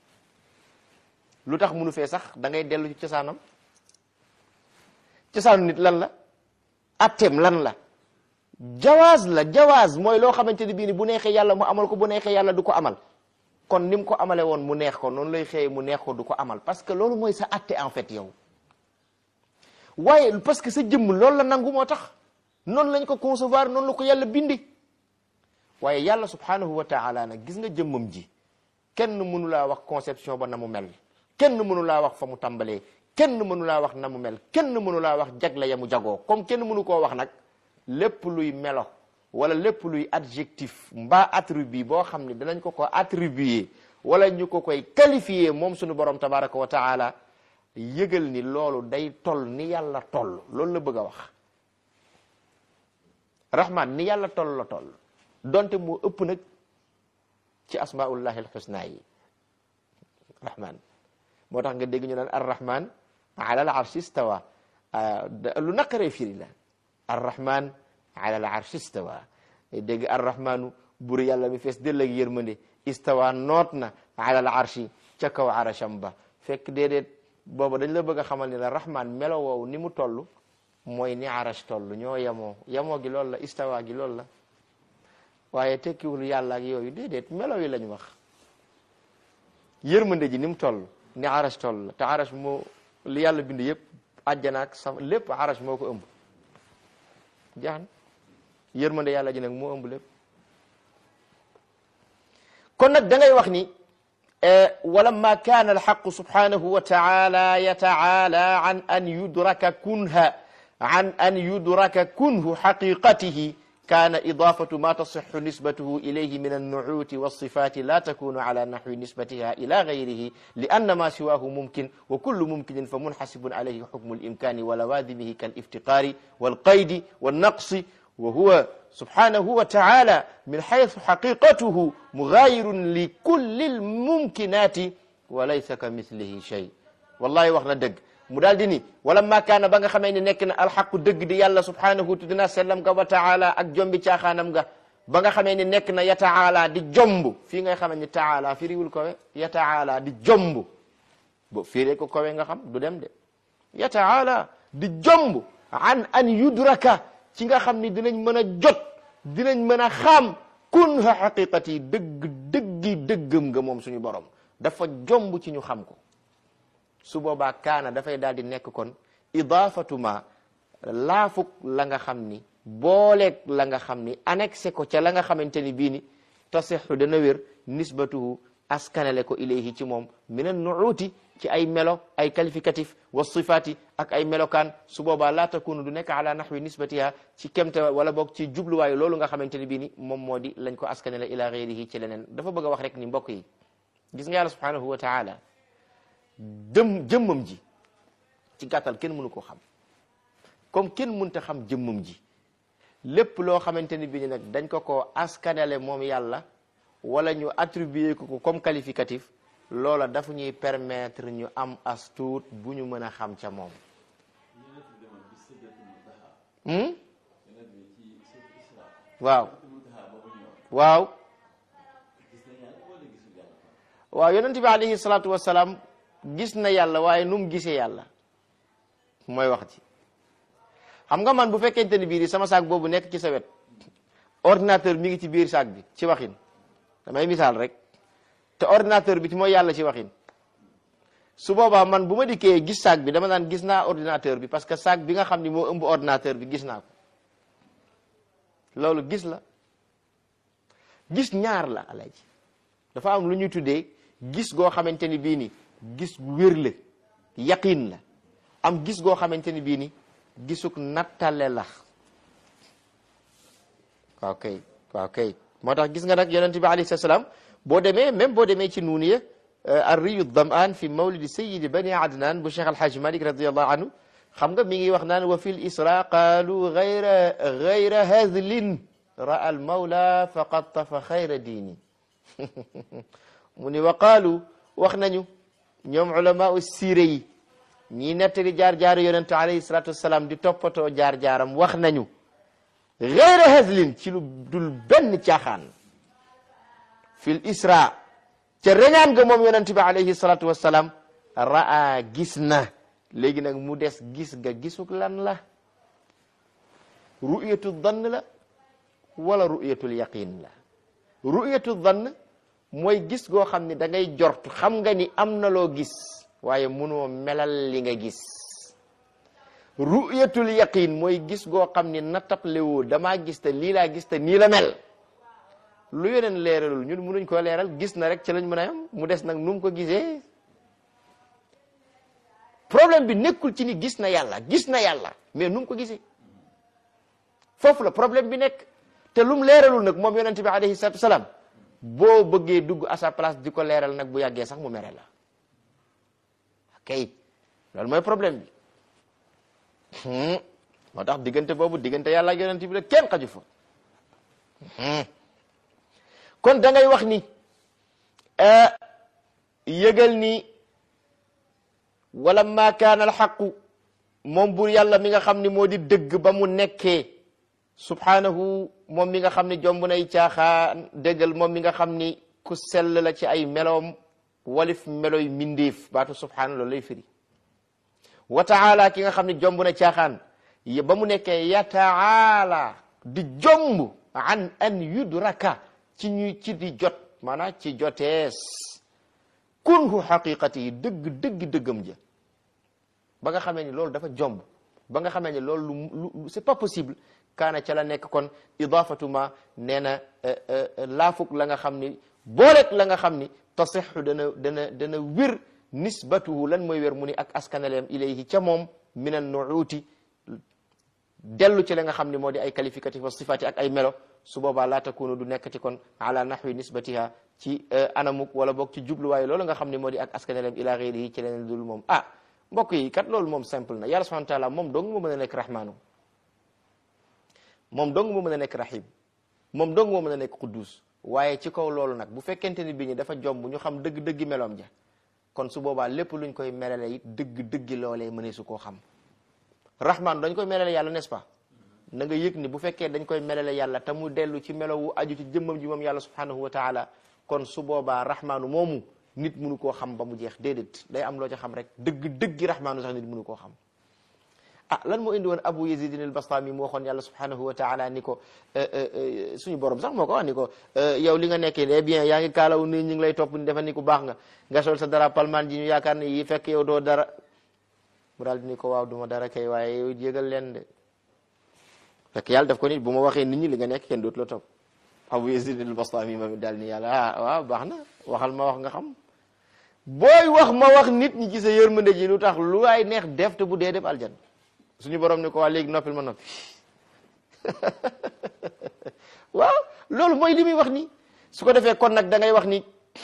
lu tax munu fee sax da ngay dellu ci cosaanam cosaanu nit lan la atteem lan la jawaaz la jawaaz mooy loo xamante ni bii ni bu neexee yàlla mu amal ko bu neexee yàlla du ko amal kon ni mu ko amale woon mu neex ko noonu lay xëyee mu neex ko du ko amal parce que loolu mooy sa atte en fait yow waaye parce que sa jëmm loolu la nangu moo tax noonu lañ ko concevoir noonu la ko yàlla bindi waaye yàlla subhanahu wa taala nag gis nga jëmmam ji kenn mënu laa wax conception ba na mu mel kenn mënu laa wax fa mu tàmbalee kenn mënu laa wax na mu mel kenn mënu laa wax jagle ya mu jagoo comme kenn mënu koo wax nag lépp luy melo wala lépp luy adjectif mbaa attribut boo xam ne danañ ko ko attribuer wala ñu ko koy qualifier moom suñu borom tabaraka wa taala yëgal ni loolu day toll ni yàlla toll loolu la bëgg a wax rahman ni yàlla toll la toll donte moo ëpp nag ci asmaullahi alxusna yi rahman moo tax nga dégg ñu naan arrahman ala al arshi istawa lu naqaree firi la arrahman ala al arshi istawa dégg arrahmanu bur yàlla mi fees dell ak yërmande istawa noot na ala al arshi ca kaw arasham ba fekk déedéet booba dañ la bëgg a xamal ni la rahman melo woowu ni mu toll mooy ni arash toll ñoo yemoo yemoo gi loolu la istawa gi loolu la waaye tekkiwul yàlla ak yooyu déedéet melo yi lañ wax yërmande ji ni mu toll ni arash toll la te arash moo li yàlla bind yëpp àjjana ak sama lépp arash moo ko ëmb jaan yërmande yàlla ji nag moo ëmb lépp kon nag da ngay wax ni walamma kaana alxaqu subhanahu wa taala yataala an an yudraka kunha an an yudraka kunhu xaqiqatihi كان إضافة ما تصح نسبته إليه من النعوت والصفات لا تكون على نحو نسبتها إلى غيره لأن ما سواه ممكن وكل ممكن فمنحسب عليه حكم الإمكان ولوازمه كالافتقار والقيد والنقص وهو سبحانه وتعالى من حيث حقيقته مغاير لكل الممكنات وليس كمثله شيء والله وخنا دق mu daal di ni wala maakaana ba nga xamee ni nekk na alxaqu dëgg di yàlla subhanahu tudina sellam ga wa taala ak jombi caaxaanam ga ba nga xamee ni nekk na ya taala di jomb fii ngay xamee ni taala firiwul kowe ya taala di jomb bo firee ko kowe nga xam du dem de ya taala di jomb an an yudraka ci nga xam ni dinañ mën a jot dinañ mën a xam kun ha xaqiqati dëgg dëggi dëggam nga moom suñu borom dafa jomb ci ñu xam ko su boobaa kaana dafay daal di nekk kon idaafatu ma laafuk la nga xam ni booleeg la nga xam ni annexé ko ca la nga xamante ni bii ni tasixu dana wér nisbatuhu askanale ko ilayhi ci moom min an nuuti ci ay melo ay qualificatif wa sifaati ak ay melokaan su boobaa laa takunu du nekk ala nahwi nisbatiha ci kemte wala boog ci jubluwaayu loolu nga xamante ni bii ni moom moo di lañ ko askanale ila gayrihi ci leneen dafa bëgg a wax rek ni mbokk yi gis nga yàlla subhanahu wa taala jëm jëmmam ji ci gàttal kenn mënu ko xam comme kenn mënta xam jëmmam ji lépp loo xamante ni bi ni nag dañ ko ko askanale moom yàlla wala ñu attribuer ko ko comme qualificatif loola dafa ñuy permettre ñu am as tuut bu ñu mën a xam ca moom waaw waaw waaw yonent bi alayhi salaatu wasalaam gis na yàlla waaye nu mu gisee yàlla mooy wax ci xam nga man bu fekkente ni bii di sama saak boobu nekk ci sa wet ordinateur mi ngi ci biir saak bi ci waxin damay misaal rek te ordinateur bi ci mooy yàlla ci waxin su boobaa man bu ma dikkee gis saak bi dama naan gis naa ordinateur bi parce que saak bi nga xam ni moo ëmb ordinateur bi gis naa ko loolu gis la gis ñaar la alaji dafa am lu ñuy tuddee gis goo xamante ni bii ni gis wér la yaqin la am gis goo xamante ni bii ni gisuk nattale la waaw kay waaw kay moo tax gis nga nag yonente bi alayhi salaam boo demee même boo demee ci nuuniya arriyu damaan fi mawlidi sayidi bani adnan bu cheikh alhaj malik radiallahu anhu xam nga mi ngi wax naan wa fi l isra qaalu gayra gayra hadlin ra al mawla faqad tafa xayra diini mu ni wa qaalu wax nañu ñoom ulama u siire yi ñii nettali jaar-jaaru yonente alayhi salatu wasalaam di toppatoo jaar-jaaram wax nañu gayra hadlin ci lu dul benn caaxaan fil isra ca reñaan nga moom yonente bi alayhi salatu wasalaam raa gis na léegi nag mu des gis nga gisuk lan la ru'yatu dhann la wala ru'yatul yaqin la ru'yatu dhann mooy gis goo xam ni da ngay jort xam nga ni am na loo gis waaye munoo melal li nga gis ru'yatul yaqin mooy gis goo xam ni nattable woo damaa gis te lii laa gis te nii la mel lu yeneen leeralul ñun munuñ ko leeral gis na rek ci lañ mën a yam mu des nag nu mu ko gisee problème bi nekkul ci ni gis na yàlla gis na yàlla mais nu mu ko gisee foofu la problème bi nekk te lu mu leeralul nag moom yonente bi alayhi salatu wasalaam boo bëggee dugg à sa place di ko leeral nag bu yàggee sax mu mere la ok loolu mooy problème bi moo tax diggante boobu diggante yàlla ak yonente bi la kenn xaju fa kon da ngay wax ni yëgal ni wala ma kaana alxaqu moom buur yàlla mi nga xam ni moo di dëgg ba mu nekkee subhanahu moom mi nga xam ni jomb nay caaxaan dëggal moom mi nga xam ni ku sell la ci ay meloom walif meloy mindeef baatu subhanahu loolu lay firi wa taala ki nga xam ni jomb na caaxaan ba mu nekkee ya taala di jomb an an yudraka ci ñu ci di jot maanaam ci jotees kunhu xaqiqati yi dëgg dëgg dëggam ja ba nga xamee ni loolu dafa jomb ba nga xamee ni loolu lu lu c'est pas possible kaana ca la nekk kon idafatu ma nee na laafuk la nga xam ni booleeg la nga xam ni tasixu dana dana dana wér nisbatuhu lan mooy wér mu ni ak askanaleem ilayhi ca moom min an nuuti dellu ci la nga xam ni moo di ay qualificatif wa sifati ak ay melo su boobaa laa takunu du nekkati kon ala nahwi nisbatiha ci anamuk wala boog ci jubluwaay loolu nga xam ni moo di ak askanaleem ila ghayrihi ci leneen dul moom ah mbokk yi kat loolu moom simple na yàlla subhanahu wa taala moom dong moo mën a nekk rahmaanu moom dong moo mën a nekk rahim moom dong moo mën a nekk quddus waaye ci kaw loolu nag bu fekkente ni bi ñi dafa jomb ñu xam dëgg-dëggi meloom ja kon su boobaa lépp luñ koy melale it dëgg-dëggi loolee mënee su koo xam rahman dañ koy melale yàlla n'est-ce pas na nga yëg ni bu fekkee dañ koy melale yàlla te mu dellu ci melo wu aju ci jëmmam ji moom yàlla subhanahu wa taala kon su boobaa rahmaanu moomu nit mënu koo xam ba mu jeex déedéet day am loo ca xam rek dëgg-dëggi rahmaanu sax nit mënu koo xam ah lan moo indi woon abu yazidin al bastami mu waxoon yàlla subhanahu wa taala ni ko suñu borom sax moo ko wax ni ko yow li nga nekkee de bien yaa ngi kaalaw ni ñu ngi lay topp ni defa ni ku baax nga nga sol sa dara palmaan ji ñu yaakaar ne yi fekk yow doo dara mu daal di ni ko waaw duma dara kay waaye yow jégal leen de fekk yàlla daf ko nit bu ma waxee nit ñi li nga nekk kenn dootu la topp abu yazidin al bastami ma daal ni yàlla ah waaw baax na waxal ma wax nga xam booy wax ma wax nit ñi ci sa yërmande ji lu tax lu ay neex def te bu dee def aljan suñu borom ni ko waa léegi noppil ma noppi waaw loolu mooy li muy wax ni su ko defee kon nag da ngay wax ni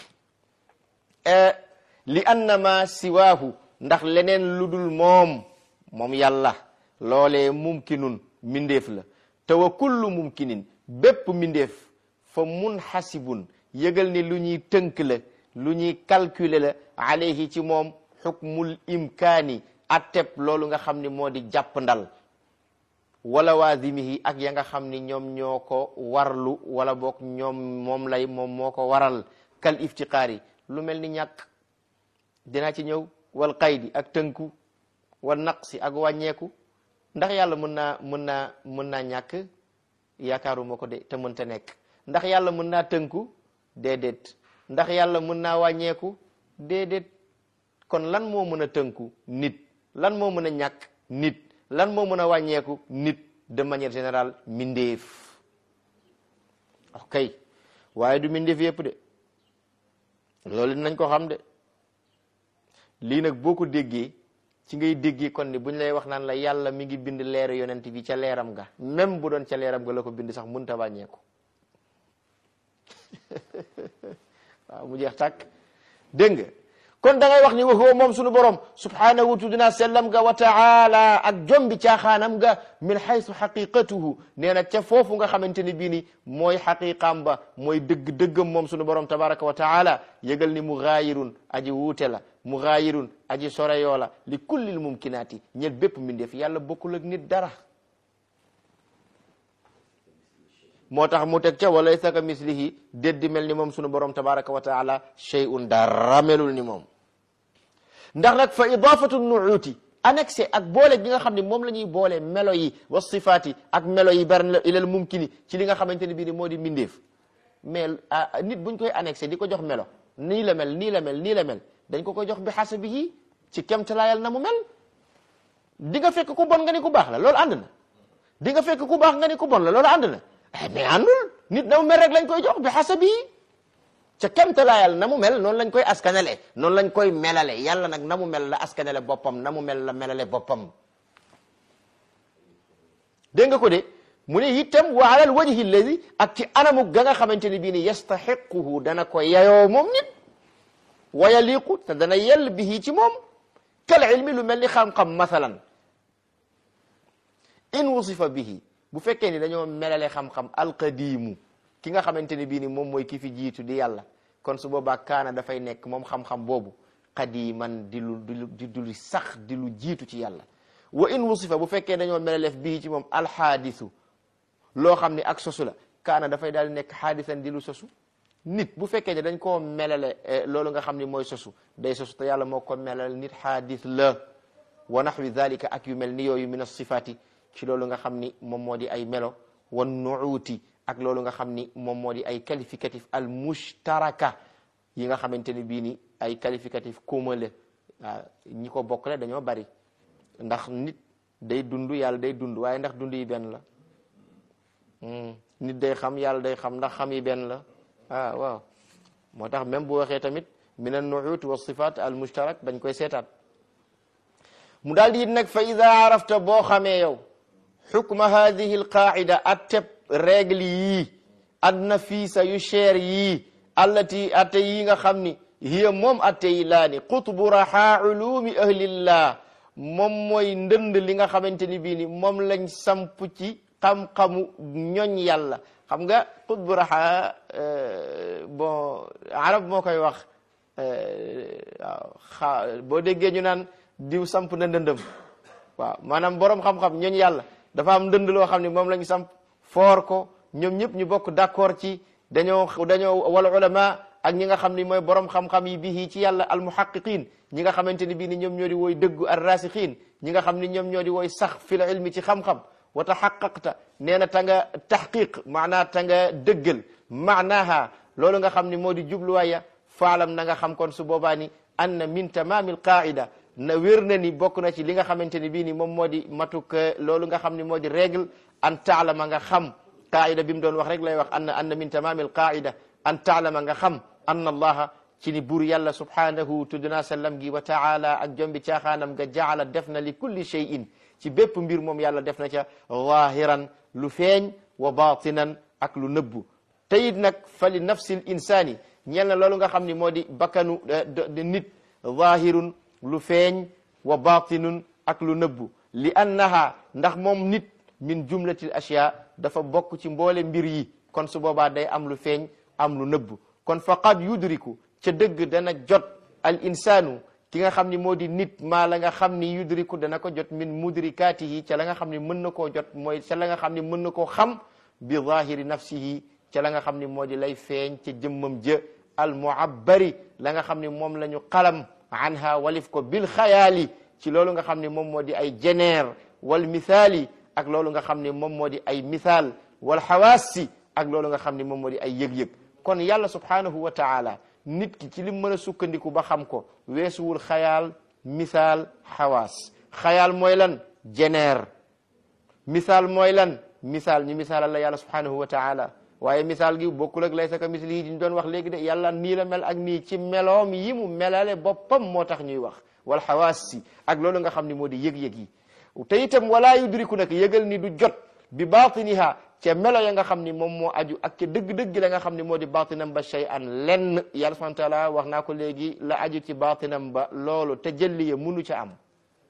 li annama siwaahu ndax leneen lu dul moom moom yàlla loolee mumkinun mindeef la te wa kullu mumkinin bépp mindeef fa munxasibun yëgal ni lu ñuy tënk la lu ñuy calculer la alayhi ci moom xukmul imkaani atteb loolu nga xam ni moo di jàpp ndal wala waazimihi ak ya nga xam ni ñoom ñoo ko warlu wala boog ñoom moom lay moom moo ko waral kal iftiqaari lu mel ni ñàkk dinaa ci ñëw wal qaydi ak tënku wal naqsi ak wàññeeku ndax yàlla mën naa mën naa mën naa ñàkk yaakaaruma ko de te mënta nekk ndax yàlla mën naa tënku déedéet ndax yàlla mën naa wàññeeku déedéet kon lan moo mën a tënku nit lan moo mën a ñàkk nit lan moo mën a wàññeeku nit de manière générale mindeef ok waaye du mindeef yëpp de loolu dinañ ko xam de lii nag boo ko déggee ci ngay déggee kon ni buñ lay wax naan la yàlla mi ngi bind leeru yonent bi ca leeram ga même bu doon ca leeram ga la ko bind sax mënta wàññeeku waaw mu jeex tàkk dégg nga kon da ngay wax ni wa huwa moom sunu borom subhanahu tudina sellam ga wa taala ak jombi caaxaanam ga min haythu xaqiqatuhu nee na ca foofu nga xamante ni bii ni mooy xaqiqaam ba mooy dëgg-dëggam moom sunu borom tabaraka wa taala yëgal ni mugaayirun aji wuute la mugaayirun aji soreyoo la li kullil mumkinaati ñel bépp mbindeef yàlla bokkul ak nit dara moo tax mu teg ca walaysa ka mislihi déddi mel ni moom sunu borom tabaraka wa taala shay'un dara melul ni moom ndax nag fa idafatu nuuti annexé ak boole gi nga xam ne moom la ñuy boole melo yi wa sifaati ak melo yi bari ilal mumkini ci li nga xamante ne bii ni moo di mbindeef mais nit buñ koy annexé di ko jox melo nii la mel nii la mel nii la mel dañ ko koy jox bi xasabihi ci kemtalaayal na mu mel di nga fekk ku bon nga ni ku baax la loolu ànd na di nga fekk ku baax nga ni ku bon la loolu ànd na mais àndul nit na mu mel rek lañ koy jox bi xasabihi ca kemtalaayal na mu mel noonu lañ koy askanale noonu lañ koy melale yàlla nag na mu mel la askanale boppam na mu mel la melale boppam dégg nga ko de mu ne itam wa alal wajhi alladi ak ci anamu ga nga xamante ni bii ni yastaxiquhu dana ko yayoo moom nit wa yaliqu te dana yell bihi ci moom kal ilmi lu mel ni xam-xam masalan in wusifa bihi bu fekkee ni dañoo melale xam-xam alqadimu ki nga xamante ni bii ni moom mooy ki fi jiitu di yàlla kon su boobaa kaana dafay nekk moom xam-xam boobu qadiman di lu di du lu sax di lu jiitu ci yàlla wa in wusifa bu fekkee dañoo melaleef bii ci moom alxaadisu loo xam ni ak sosu la kaana dafay daal di nekk xaadisan di lu sosu nit bu fekkee ne dañ koo melale loolu nga xam ni mooy sosu day sosu te yàlla moo ko melal nit xaadis la wa naxwi dalika ak yu mel ni yooyu min asifaati ci loolu nga xam ni moom moo di ay melo wan nuuti ak loolu nga xam ni moom moo di ay qualificatif al mushtaraka yi nga xamante ni bii ni ay qualificatif commun la waaw ñi ko bokkale dañoo bari ndax nit day dund yàlla day dund waaye ndax dund yi benn la nit day xam yàlla day xam ndax xam yi benn la ah waaw moo tax même bu waxee tamit min an nuut wa sifat al mushtarak dañ koy seetaat mu daal di it nag fa ida arafta boo xamee yow xukma hadihi al qaida atteb règle yii adna fiisa yu cher yii allati atte yi nga xam ni hiya moom atte yi laa ni qutbu raha ulumi ahlillah moom mooy ndënd li nga xamante ni bii ni moom lañ samp ci xam-xamu ñoñ yàlla xam nga qutbu raha bon arab moo koy wax waaw xa boo déggee ñu naan diw samp na ndëndëm waaw maanaam borom xam-xam ñooñ yàlla dafa am ndënd loo xam ne moom la ñu samp foor ko ñoom ñëpp ñu bokk d'accord ci dañoo dañoo wal ulama ak ñi nga xam ni mooy borom xam-xam yi bii ci yàlla al muhaqiqin ñi nga xamante ni bii ni ñoom ñoo di wooy dëggu ar rasixiin ñi nga xam ni ñoom ñoo di wooy sax fil ilmi ci xam-xam wa taxaqaqta nee na ta nga taxqiq maanaa ta nga dëggal maanaha loolu nga xam ni moo di jubluwaaya faalam na nga xam kon su boobaa ni anna min tamamil qaida na wér na ni bokk na ci li nga xamante ni bii ni moom moo di matuk loolu nga xam ni moo di règle an taalama nga xam qaida bi mu doon wax rek lay wax anna anna min tamamil qaida an taalama nga xam anna allaha ci ni buur yàlla subhanahu tuddna sallam gi wa taala ak jombi caaxaanam nga jaala def na li kulli shay'in ci bépp mbir moom yàlla def na ca zahiran lu feeñ wa batinan ak lu nëbbu te it nag fa li nafsil insani ñeel na loolu nga xam ni moo di bakkanu nit zahirun lu feeñ wa batinun ak lu nëbbu li annaha ndax moom nit min jumlatil ashya dafa bokk ci mboole mbir yi kon su boobaa day am lu feeñ am lu nëbbu kon faqad yudriku ca dëgg dana jot al insanu ki nga xam ni moo di nit maa la nga xam ni yudriku dana ko jot min mudrikatihi ca la nga xam ni mën na koo jot mooy ca la nga xam ni mën na koo xam bi zahiri nafsihi ca la nga xam ni moo di lay feeñ ca jëmmam jë al muabbari la nga xam ni moom la ñu xalam anha walif ko bil xayaali ci loolu nga xam ni moom moo di ay jeneer wal mithaali ak loolu nga xam ni moom moo di ay mithaal wal xawaasi ak loolu nga xam ni moom moo di ay yëg-yëg kon yàlla subhanahu wa taala nit ki ci lim mën a sukkandiku ba xam ko weesuwul xayaal misaal xawaas xayaal mooy lan jeneer misaal mooy lan misaal ñu misaalal la yàlla subhanahu wa taala waaye misaal gi bokkul ak laysa ka misli yi ñu doon wax léegi de yàlla nii la mel ak nii ci meloom yi mu melale boppam moo tax ñuy wax wal xawaas si ak loolu nga xam ni moo di yëg-yëg yi te itam wala yudriku nag yëgal ni du jot bi batiniha ca melo ya nga xam ni moom moo aju ak ca dëgg-dëgg la nga xam ni moo di batinam ba shay an lenn yàlla subhanahu wa taala wax naa ko léegi la aju ci batinam ba loolu te jëlli ya munu ca am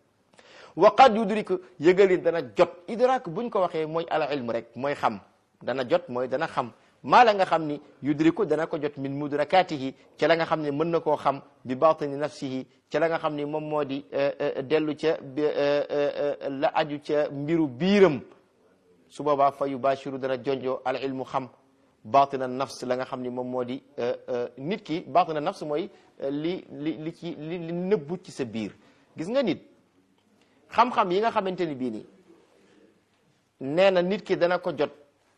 wa qad yudriku yëgali dana jot idrak buñ ko waxee mooy al ilm rek mooy xam dana jot mooy dana xam maa la nga xam ni yudriku dana ko jot min mudrakatihi ca la nga xam ne mën na koo xam bi batini nafsihi ca la nga xam ni moom moo di dellu ca la aju ca mbiru biiram su boobaa fa yubashiru dana jonjoo al ilmu xam batina nafs la nga xam ni moom moo di nit ki batina nafs mooy li li li ci li li nëbbu ci sa biir gis nga nit xam-xam yi nga xamante ni bii nii nee na nit ki dana ko jot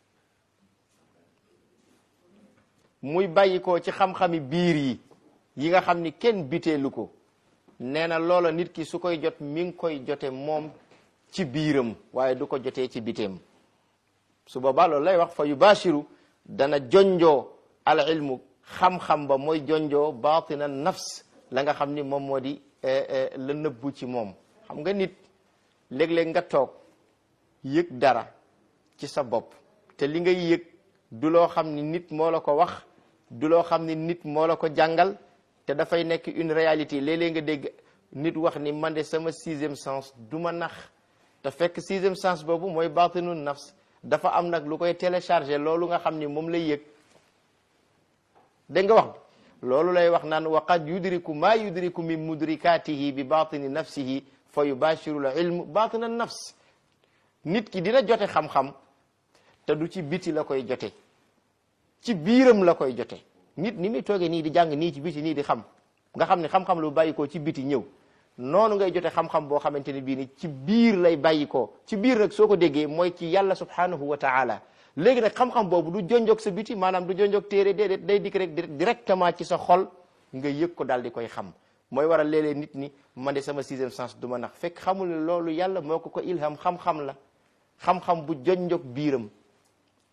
muy bàyyi ko ci xam-xami biir yi yi nga xam ni kenn biteelu ko nee na loola nit ki su koy jot mi ngi koy jote moom ci biiram waaye du ko jotee ci biteem su boobaa loolu lay wax fa yubashiru dana jonjoo al ilmu xam-xam ba mooy jonjoo batina nafs la nga xam ni moom moo di la nëbbu ci moom xam nga nit léeg-léeg nga toog yëg dara ci sa bopp te li ngay yëg du loo xam ni nit moo la ko wax du loo xam ni nit moo la ko jàngal te dafay nekk une réalité léeg-léeg nga dégg nit wax ni man de sama sixième sens du ma nax te fekk sixième sens boobu mooy batinu nafs dafa am nag lu koy télécharger loolu nga xam ni moom lay yëg dégg nga wax loolu lay wax naan wa qad yudriku ma yudriku min mudrikatihi bi batini nafsihi fa yubashiru l ilmu batina nafs nit ki dina jote xam-xam te du ci biti la koy jote ci biiram la koy jote nit ni muy toogee nii di jàng nii ci biti nii di xam nga xam ne xam-xam lu bàyyi ko ci biti ñëw noonu ngay jote xam-xam boo xamante ne bii ni ci biir lay bàyyi ko ci biir nag soo ko déggee mooy ci yàlla subhanahu wa taala léegi nag xam-xam boobu du jonjog sa biti maanaam du jonjog téere déedéet day dikk rek directement ci sa xol nga yëg ko daal di koy xam mooy waral léeg-léeg nit ñi man de sama sixième sens du ma nax fekk xamul ne loolu yàlla moo ko ko ilham xam-xam la xam-xam bu jonjog biiram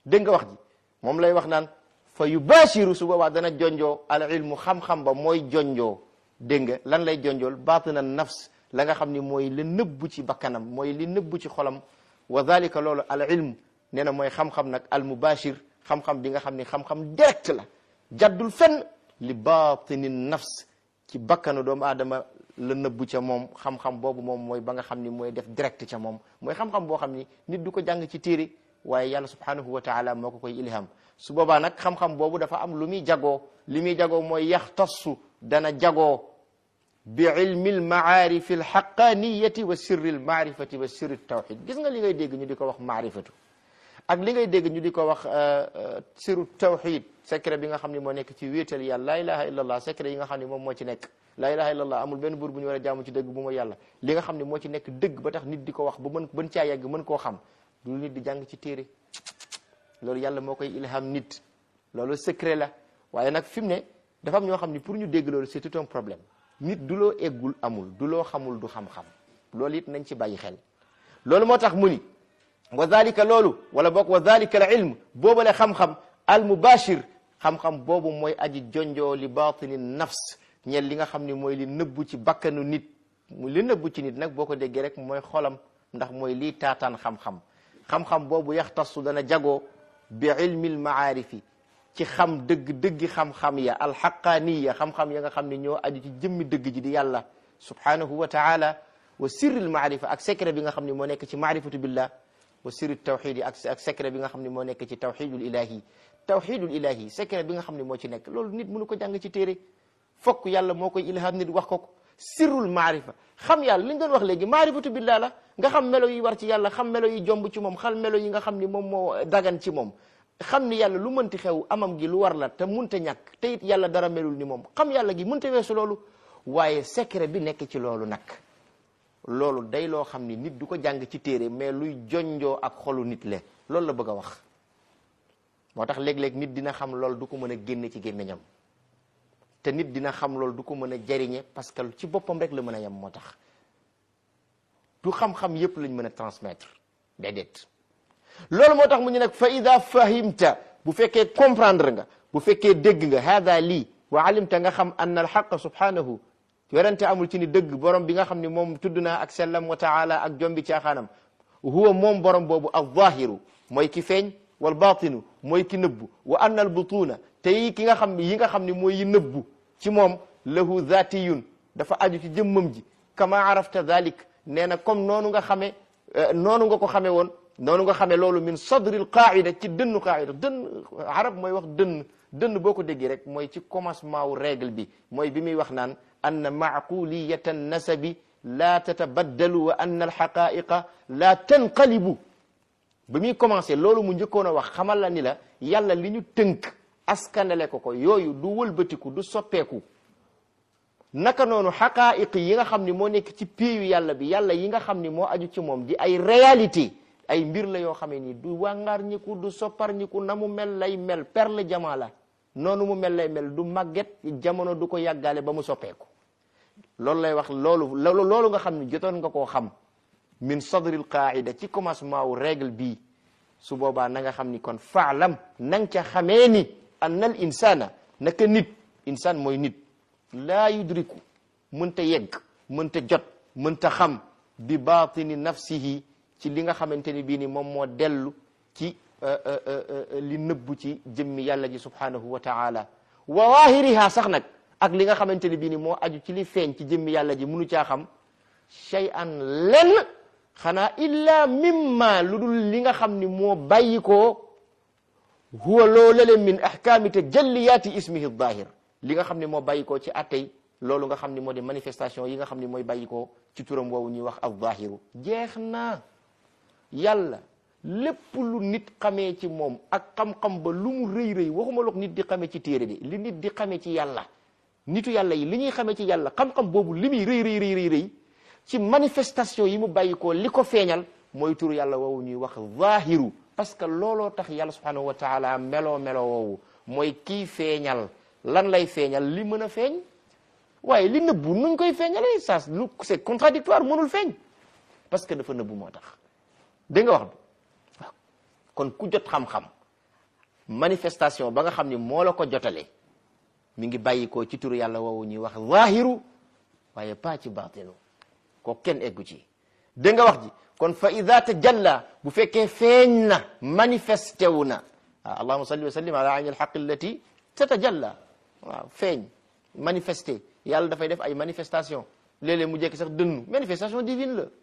dégg nga wax ji moom lay wax naan fa yubashiru su boobaa dana jonjoo al ilmu xam-xam ba mooy jonjoo dégg nga lan lay jonjool batina nafs la nga xam ni mooy li nëbbu ci bakkanam mooy li nëbbu ci xolam wa dhalika loolu al ilm nee na mooy xam-xam nag al mubashir xam-xam bi nga xam ni xam-xam direct la jaddul fenn li batini nafs ci bakkanu doomu aadama la nëbbu ca moom xam-xam boobu moom mooy ba nga xam ni mooy def direct ca moom mooy xam-xam boo xam ni nit du ko jàng ci téere waaye yàlla subhanahu wa taala moo ko koy ilham su boobaa nag xam-xam boobu dafa am lu muy jagoo li muy jagoo mooy yaxtassu dana jagoo bi ilmi almaarifi alxaqaniyati wa sirri almaarifati wa sirri tawxid gis nga li ngay dégg ñu di ko wax maarifatu ak li ngay dégg ñu di ko wax sirru tawxid secret bi nga xam ne moo nekk ci wéetal yàlla laa ilaha illa allah secret yi nga xam ne moom moo ci nekk laa ilaha illa allah amul benn buur bu ñu war a jaamu ci dëgg bu ma yàlla li nga xam ne moo ci nekk dëgg ba tax nit di ko wax ba mën bën caa yegg mën koo xam du nit di jàng ci téere loolu yàlla moo koy ilham nit loolu secret la waaye nag fi mu ne dafa am ñoo xam ne pour ñu dégg loolu c'est tout un problème nit du loo eggul amul du loo xamul du xam-xam loolu it nañ ci bàyyi xel loolu moo tax mu ni wa dhalika loolu wala boog wa dhalika al ilm boobale xam-xam al mubashir xam-xam boobu mooy aji jonjoo li batini nafs ñeel li nga xam ni mooy li nëbbu ci bakkanu nit mu li nëbbu ci nit nag boo ko déggee rek mooy xolam ndax mooy lii taataan xam-xam xam-xam boobu yaxtasu dana jagoo bi ilmil maarifi ci xam dëgg dëggi xam-xam ya alxaqaaniya xam-xam ya nga xam ne ñoo aju ci jëmmi dëgg ji di yàlla subhanahu wa taala wa sirril maarifa ak secret bi nga xam ne moo nekk ci maarifatu billah wa sirri tawxid yi ak ak secret bi nga xam ne moo nekk ci tawxidul ilahi tawxidul ilahi secret bi nga xam ne moo ci nekk loolu nit mënu ko jàng ci téere fokk yàlla moo koy ilham nit wax ko ko sirrul maarifa xam yàlla li ñu doon wax léegi maarifatu billah la nga xam melo yi war ci yàlla xam melo yi jomb ci moom xam melo yi nga xam ni moom moo dagan ci moom xam ni yàlla lu mënti xew amam gi lu war la te munta ñàkk te it yàlla dara melul ni moom xam yàlla gi mënta weesu loolu waaye secret bi nekk ci loolu nag loolu day loo xam ni nit du ko jàng ci téere mais luy jonjoo ak xolu nit le loolu la bëgg a wax moo tax léeg-léeg nit dina xam loolu du ko mën a génne ci gémmiñam te nit dina xam loolu du ko mën a jariñe parce que ci boppam rek la mën a yem moo tax du xam-xam yépp lañ mën a transmettre déedéet loolu moo tax mu ñu nag fa ida fahimta bu fekkee comprendre nga bu fekkee dégg nga hada lii wa alimta nga xam ann alxaqa subhanahu werante amul ci ni dëgg borom bi nga xam ne moom tudd naa ak sellam wa taala ak jombi caaxaanam huwa moom borom boobu alzahiru mooy ki feeñ wal batinu mooy ki nëbbu wa ann al butuna te yi ki nga xam yi nga xam ne mooy yi nëbbu ci moom lahu zatiyun dafa aju ci jëmmam ji kama arafta dhalik nee na comme noonu nga xame noonu nga ko xame woon noonu nga xamee loolu min sadril qaida ci dënnu qaida dënn arab mooy wax dënn dënn boo ko déggee rek mooy ci commencement wu règle bi mooy bi muy wax naan anna macquliyata nasabi la tatabaddalu wa anna alxaqaiqa la tanqalibu ba muy commencé loolu mu njëkkoon a wax xamal la ni la yàlla li ñu tënk askanale ko ko yooyu du wëlbatiku du soppeeku naka noonu xaqaiq yi nga xam ni moo nekk ci péeyu yàlla bi yàlla yi nga xam ni moo aju ci moom di ay réalité ay mbir la yoo xamee ni du wàngaar ñiku du soppar ñiku na mu mel lay mel perle jamaa la noonu mu mel lay mel du màgget jamono du ko yàggaale ba mu soppeeku loolu lay wax loolu loolu loolu nga xam ni jotoon nga koo xam min sadril qaida ci commencement wu règle bii su boobaa na nga xam ni kon faalam na nga ca xamee ni anna al insana naka nit insaan mooy nit laa yudriku mënta yegg mënta jot mënta xam bi batini nafsihi ci li nga xamante ni bii ni moom moo dellu ci li nëbbu ci jëmmi yàlla ji subhanahu wa taala wa waahiriha sax nag ak li nga xamante ni bii ni moo aju ci li feeñ ci jëmmi yàlla ji munu caa xam shay'an lenn xanaa illa mimma lu dul li nga xam ni moo bàyyi koo huwa loolale min ahkaami tajalliyaati ismihi dahir li nga xam ne moo bàyyi koo ci attey loolu nga xam ni moo di manifestation yi nga xam ni mooy bàyyi koo ci turam woowu ñuy wax al zahiru jeex na yàlla lépp lu nit xamee ci moom ak xam-xam ba lu mu rëy rëy waxuma look nit di xamee ci téere de li nit di xamee ci yàlla nitu yàlla yi li ñuy xamee ci yàlla xam-xam boobu li muy rëy rëy rëy rëy rëy ci manifestation yi mu bàyyi koo li ko feeñal mooy turu yàlla woowu ñuy wax zahiru parce que looloo tax yàlla subhanahu wa taala meloo meloo woowu mooy kii feeñal lan lay feeñal li mën a feeñ waaye li nëbbu nuñ koy feeñalee ça lu c'est contradictoire mënul feeñ parce que dafa nëbbu moo tax dégg nga wax bi waaw kon ku jot xam-xam manifestation ba nga xam ni moo la ko jotale mi ngi bàyyi ko ci turu yàlla woowu ñuy wax zahiru waaye pas ci batinu ko kenn eggu ci dégg nga wax ji kon fa ida tajalla bu fekkee feeñ na manifesté wu na ah allahuma salli wa sallim ala ayni alxaq allati tatajalla waaw feeñ manifesté yàlla dafay def ay manifestation léeg-léeg mu jekki sax dënnu manifestation divine la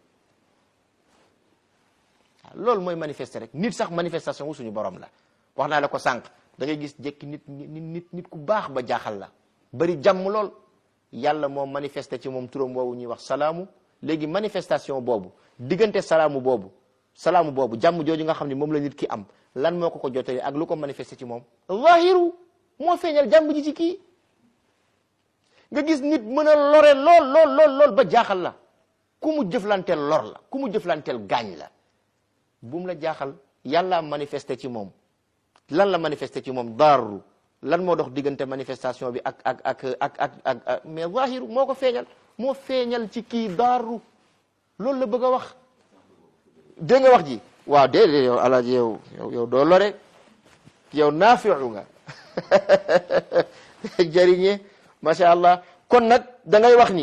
waaw loolu mooy manifester rek nit sax manifestation wu suñu borom la wax naa la ko sànq da ngay gis jekki nit nit nit nit ku baax ba jaaxal la bari jàmm lool yàlla moo manifesté ci moom turam woowu ñuy wax salaamu léegi manifestation boobu diggante salaamu boobu salaamu boobu jàmm jooju nga xam ne moom la nit ki am lan moo ko ko jotee ak lu ko manifesté ci moom zahiru moo feeñal jàmm ji ci kii nga gis nit mën a lore lool lool lool lool ba jaaxal la ku mu jëflanteel lor la ku mu jëflanteel gaañ la bu mu la jaaxal yàlla manifesté ci moom lan la manifesté ci moom daaru lan moo dox diggante manifestation bi ak ak ak ak ak ak mais zahiru moo ko feeñal moo feeñal ci kii daaru loolu la bëgg a wax dégg nga wax ji waaw déedéet yow alaaji yow yow yow doo lore yow naafiu nga jëriñee macha allah kon nag da ngay wax ni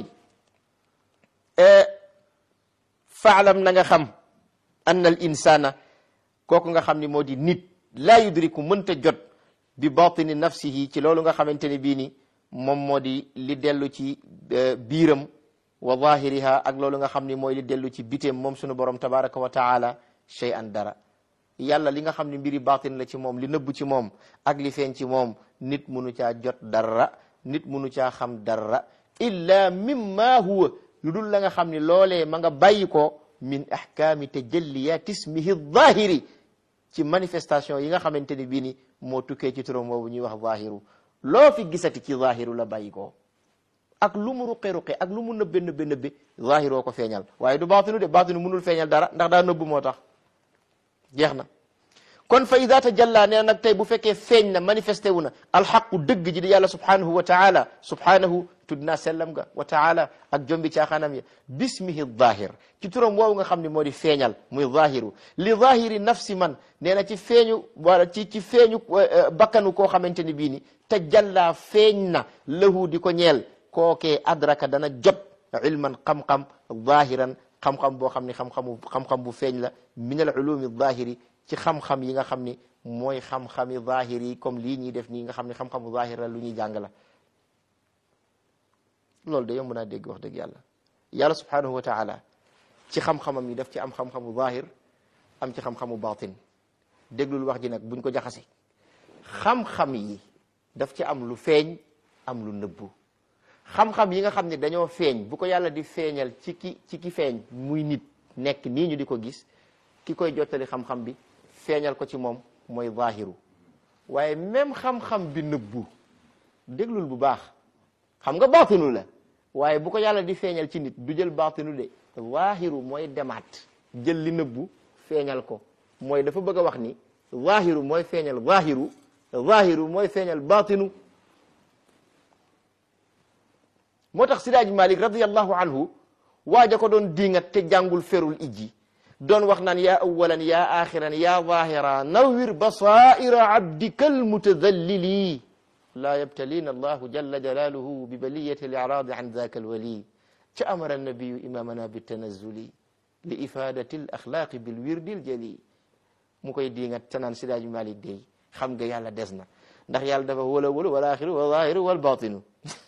faalam na nga xam anna al insana kooku nga xam ni moo di nit laa yudriku mënta jot bi batini nafsihi ci loolu nga xamante ne bii ni moom moo di li dellu ci biiram wa zahiriha ak loolu nga xam ni mooy li dellu ci biteem moom sunu borom tabaraka wa taala shay'an dara yàlla li nga xam ni mbiri batin la ci moom li nëbbu ci moom ak li feeñ ci moom nit munu caa jot dara nit munu caa xam dara illa mimma huwa lu dul la nga xam ni loolee ma nga bàyyi ko min ahkaami tajalliyat ismihi zahiri ci manifestation yi nga xamante ni bii ni moo tukkee ci turam boobu ñuy wax zahiru loo fi gisati ci zahiru la bàyyi ko ak lu mu ruqe ruqe ak lu mu nëbbe nëbbe nëbbe zahiroo ko feeñal waaye du baatinu de baatinu mënul feeñal dara ndax daa nëbbu moo tax jeex na kon fa ida tajalla nee nag tey bu fekkee feeñ na manifesté wu na alxaqu dëgg ji di yàlla subhanahu wa taala subhanahu tudd naa sellam ga wa taala ak jombi caaxaanam ya bismihi zahir ci turam woowu nga xam ne moo di feeñal muy zahiru li zahiri nafsi man nee na ci feeñu wala ci ci feeñu bakkanu koo xamante ni bii ni tajalla feeñ na lahu di ko ñeel kookee adraka dana jot ilman xam-xam zahiran xam-xam boo xam ne xam-xamu xam-xam bu feeñ la min al ulumi zahiri ci xam-xam yi nga xam ni mooy xam-xami zahir yi comme lii ñuy def nii nga xam ne xam-xamu zahir la lu ñuy jàng la loolu de yomb naa dégg wax dëgg yàlla yàlla subhanahu wa taala ci xam-xamam yi daf ci am xam-xamu zahir am ci xam-xamu batin déglul wax ji nag buñ ko jaxase xam-xam yi daf ci am lu feeñ am lu nëbbu xam-xam yi nga xam ne dañoo feeñ bu ko yàlla di feeñal ci ki ci ki feeñ muy nit nekk nii ñu di ko gis ki koy jottali xam-xam bi feeñal ko ci moom mooy zahiru waaye même xam-xam bi nëbbu déglul bu baax xam nga baatinu la waaye bu ko yàlla di feeñal ci nit du jël baatinu de zahiru mooy demaat jël li nëbbu feeñal ko mooy dafa bëgg a wax ni zahiru mooy feeñal zahiru zahiru mooy feeñal baatinu moo tax Sidaaji Malik radiyallahu anhu waaja ko doon diingat te jàngul ferul ijji doon wax naan yaa awalan yaa axiran yaa zahira nawwir basaira abdika almutadallili laa yabtalina allahu jalla jalaluhu bi baliyati al-i'radi an dhaka alwali ca amara annabiyu imamana bitanazuli li ifadati al axlaaqi bil wirdi al jali mu koy diingat te naan Sidaaji Malik dey xam nga yàlla des na ndax yàlla dafa wala wala wal axiru wal zahiru wal batinu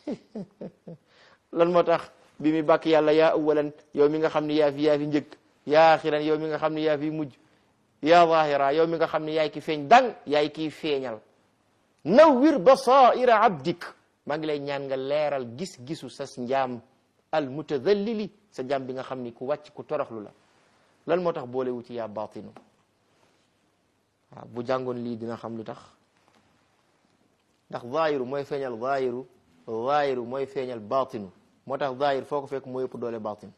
lan moo tax bi mi bàkk yàlla yaa awalan yow mi nga xam ne yaa fi yaa fi njëkk yaa axiran yow mi nga xam ne yaa fi mujj yaa zahira yow mi nga xam ne yaay ki feeñ dang yaay kiy feeñal nawwir basaira abdik maa ngi lay ñaan nga leeral gis-gisu sa njaam al mutadallili sa njaam bi nga xam ni ku wàcc ku toroxlu la lan moo tax boole wu ci yaa batinu waaw bu jàngoon lii dina xam lu tax ndax zahiru mooy feeñal zahiru zahiru mooy feeñal batinu moo tax zahir foo ko fekk moo yëpp doole batin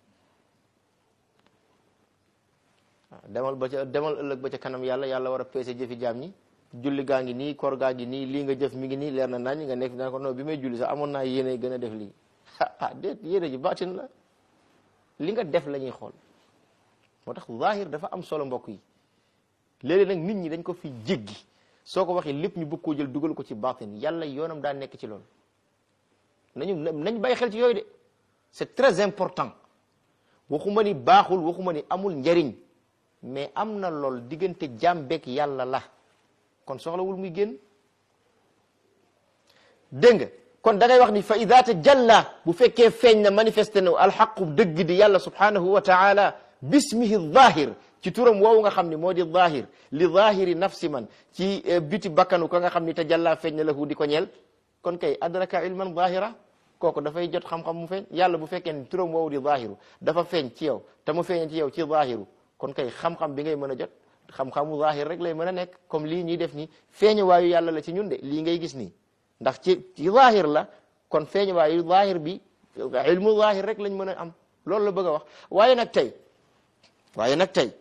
waaw demal ba ca demal ëllëg ba ca kanam yàlla yàlla war a peese jëfi jaam ñi julli gaa ngi nii koor gaa ngi nii lii nga jëf mi ngi nii leer na nañ nga nekk daan ko non bi may julli sax amoon naa yéene gën a def lii ah déet yéene ji batin la li nga def la ñuy xool moo tax zahir dafa am solo mbokk yi léeg-léeg nag nit ñi dañ ko fi jéggi soo ko waxee lépp ñu bëgg koo jël dugal ko ci baatin yàlla yoonam daa nekk ci loolu nañu nañ bàyyi xel ci yooyu de c'est très important waxuma ni baaxul waxuma ni amul njariñ mais am na lool diggante jaam beeg yàlla la kon soxlawul muy génn dégg nga kon da ngay wax ni fa ida tajalla bu fekkee feeñ na manifesté na alxaqu dëgg di yàlla subhanahu wa taala bismihi zahir ci turam woowu nga xam ni moo di zahir li zahiri nafsi man ci biti bakkanu ka nga xam ni tajalla feeñ na lahu di ko ñeel kon kay adraka ilman zahira kooku dafay jot xam-xam mu feeñ yàlla bu fekkee ni turam woowu di zahiru dafa feeñ ci yow te mu feeñ ci yow ci zahiru kon kay xam-xam bi ngay mën a jot xam-xamu zahir rek lay mën a nekk comme lii ñuy def ni feeñu waayu yàlla la ci ñun de lii ngay gis nii ndax ci ci zahir la kon feeñu waayu zahir bi ilmu zahir rek lañ mën a am loolu la bëgg a wax waaye nag tey waaye nag tey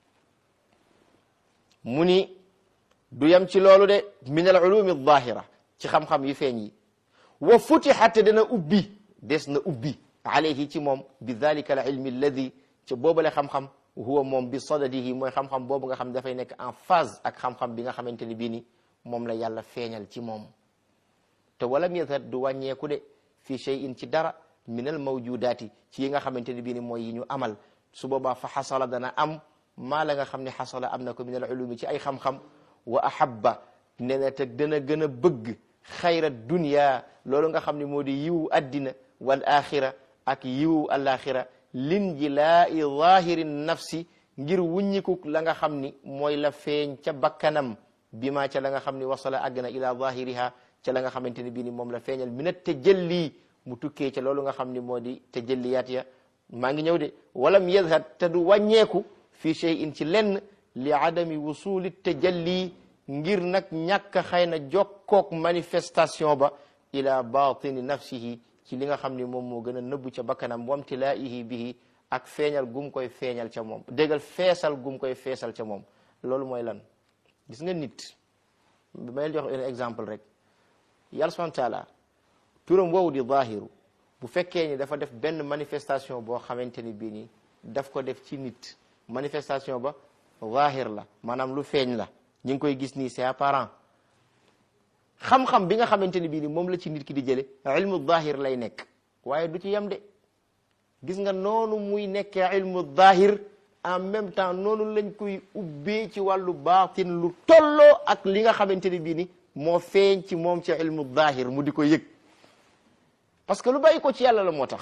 mu ni du yem ci loolu de min al ulumi zahira ci xam-xam yu feeñ yi wa futixat dana ubbi des na ubbi alayhi ci moom bi dalika al ilmi alladi ca boobale xam-xam huwa moom bi sadadihi mooy xam-xam boobu nga xam ne dafay nekk en phase ak xam-xam bi nga xamante ni bii ni moom la yàlla feeñal ci moom te walam yazhar du wàññeeku de fi shay'in ci dara min al mawjudaati ci yi nga xamante ni bii ni mooy yi ñu amal su boobaa fa xasala dana am maa la nga xam ne xasala am na ko min al ulumi ci ay xam-xam wa ahabba ne na te dana gën a bëgg xayra dunya loolu nga xam ne moo di yiwu addina wal axira ak yiwu alaxira lin ji laa i zahiri nafsi ngir wuññiku la nga xam ni mooy la feeñ ca bakkanam bi ma ca la nga xam ni wasala àgg na ila zahiriha ca la nga xamante ni bii ni moom la feeñal minat tajalli mu tukkee ca loolu nga xam ni moo di tajalliyaat ya maa ngi ñëw de walam yadhar te du wàññeeku fi shay'in ci lenn li adami wusuli tajalli ngir nag ñàkk xëy na jokkook manifestation ba ila batini nafsihi ci li nga xam ni moom moo gën a nëbbu ca bakkanam wamtilaihi bihi ak feeñal gum koy feeñal ca moom déggal feesal gum koy feesal ca moom loolu mooy lan gis nga nit may jox un exemple rek yàlla subhanahu wa taala turam woowu di zahiru bu fekkee ni dafa def benn manifestation boo xamante ni bii nii daf ko def ci nit manifestation ba zahir la maanaam lu feeñ la ñu ngi koy gis nii c'est apparent xam-xam bi nga xamante ni bii ni moom la ci nit ki di jële ilmu zahir lay nekk waaye du ci yem de gis nga noonu muy nekkee ilmu zahir en même temps noonu lañ koy ubbee ci wàllu baatin lu tolloo ak li nga xamante ni bii ni moo feeñ ci moom ci ilmu zahir mu di ko yëg parce que lu bàyyi ko ci yàlla la moo tax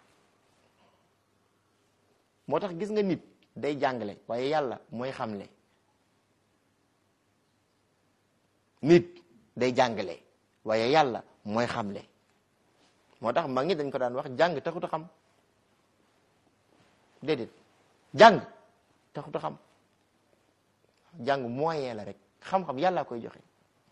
moo tax gis nga nit day jàngale waaye yàlla mooy xamle nit day jàngale waaye yàlla mooy xamle moo tax mag ñi dañ ko daan wax jàng taxut a xam déedéet jàng taxut a xam jàng moyen la rek xam-xam yàlla koy joxe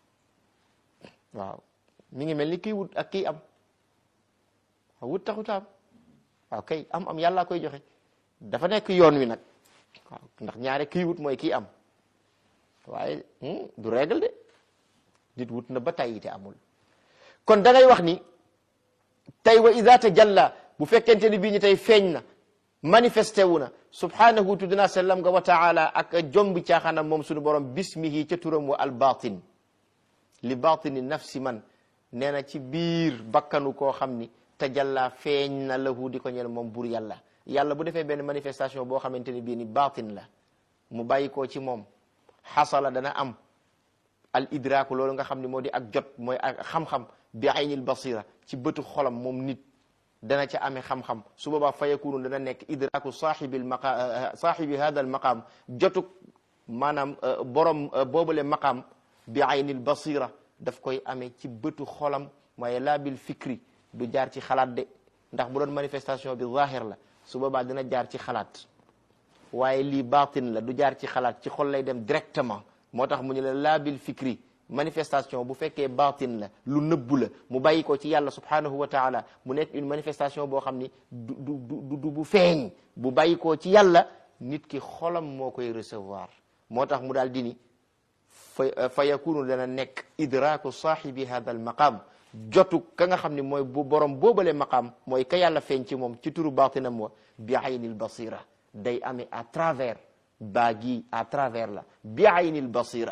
waaw mi ngi mel ni kii wut ak kii am wut taxut a am waaw kay am am yàlla koy joxe dafa nekk yoon wi nag waaw ndax ñaare kii wut mooy kii am waaye du règle de nit wut na ba tey te amul kon da ngay wax ni tey wa ida tajalla bu fekkente ni bii ñu tey feeñ na manifesté wu na subhanahu tuddina sallam nga wa taala ak jombi caaxaanam moom suñu borom bismihi ca turam wa al batin li batini nafsi man nee na ci biir bakkanu koo xam ni tajalla feeñ na lahu di ko ñel moom bur yàlla yàlla bu defee benn manifestation boo xamante ni bii ni batin la mu bàyyi koo ci moom xasala dana am al idraku loolu nga xam ne moo di ak jot mooy ak xam-xam bi aynil basira ci bëtu xolam moom nit dana ca amee xam-xam su boobaa fa yakunu dana nekk idraku saaxibil maqa saaxibi hada al maqaam jotuk maanaam borom boobale maqaam bi aynil basira daf koy amee ci bëtu xolam waaye laa bil fikri du jaar ci xalaat de ndax bu doon manifestation bi zahir la su boobaa dina jaar ci xalaat waaye lii baatin la du jaar ci xalaat ci xol lay dem directement moo tax mu ñu la laa bil fikri manifestation bu fekkee baatin la lu nëbbu la mu bàyyi ko ci yàlla subhanahu wa taala mu nekk une manifestation boo xam ni du du du du bu feeñ bu bàyyi ko ci yàlla nit ki xolam moo koy recevoir moo tax mu daal di ni fa fa yakunu dana nekk idraku saahibi hada al maqam jotu ka nga xam ne mooy bu borom boobale maqaam mooy ka yàlla feeñ ci moom ci turu baatinam wa bi aynil basira day amee à travers baa gi à travers la bi aynil basira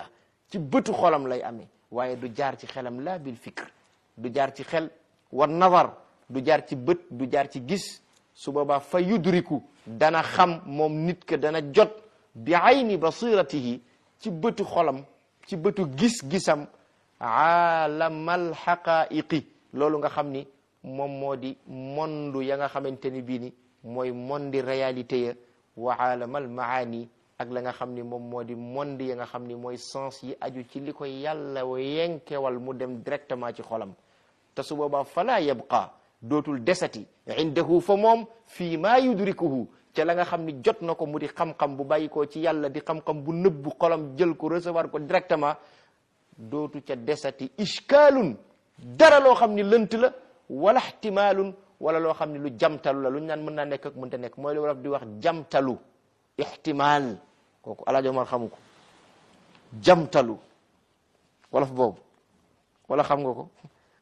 ci bëtu xolam lay amee waaye du jaar ci xelam laa bil fikr du jaar ci xel war nazar du jaar ci bët du jaar ci gis su boobaa fa yudriku dana xam moom nit ka dana jot bi ayni basiratihi ci bëtu xolam ci bëtu gis-gisam aalamal xaqaiqi loolu nga xam ni moom moo di mondu ya nga xamante ni bii ni mooy mondi réalité ya wa aalamal maani ak la nga xam ni moom moo di monde ya nga xam ni mooy sens yi aju ci li ko yàlla yenkewal mu dem directement ci xolam te su boobaa fala yabqa dootul desati indahu fa moom fii maa yudrikuhu ca la nga xam ni jot na ko mu di xam-xam bu bàyyi ko ci yàlla di xam-xam bu nëbbu xolam jël ko recevoir ko directement dootu ca desati ishkaalun dara loo xam ni lënt la wala ihtimaalun wala loo xam ni lu jamtalu la lu ñu naan mën naa nekk ak mënta nekk mooy lu wolof di wax jamtalu ihtimaal kooku alaajo Omar xamu ko jamtalu wolof boobu wala xam nga ko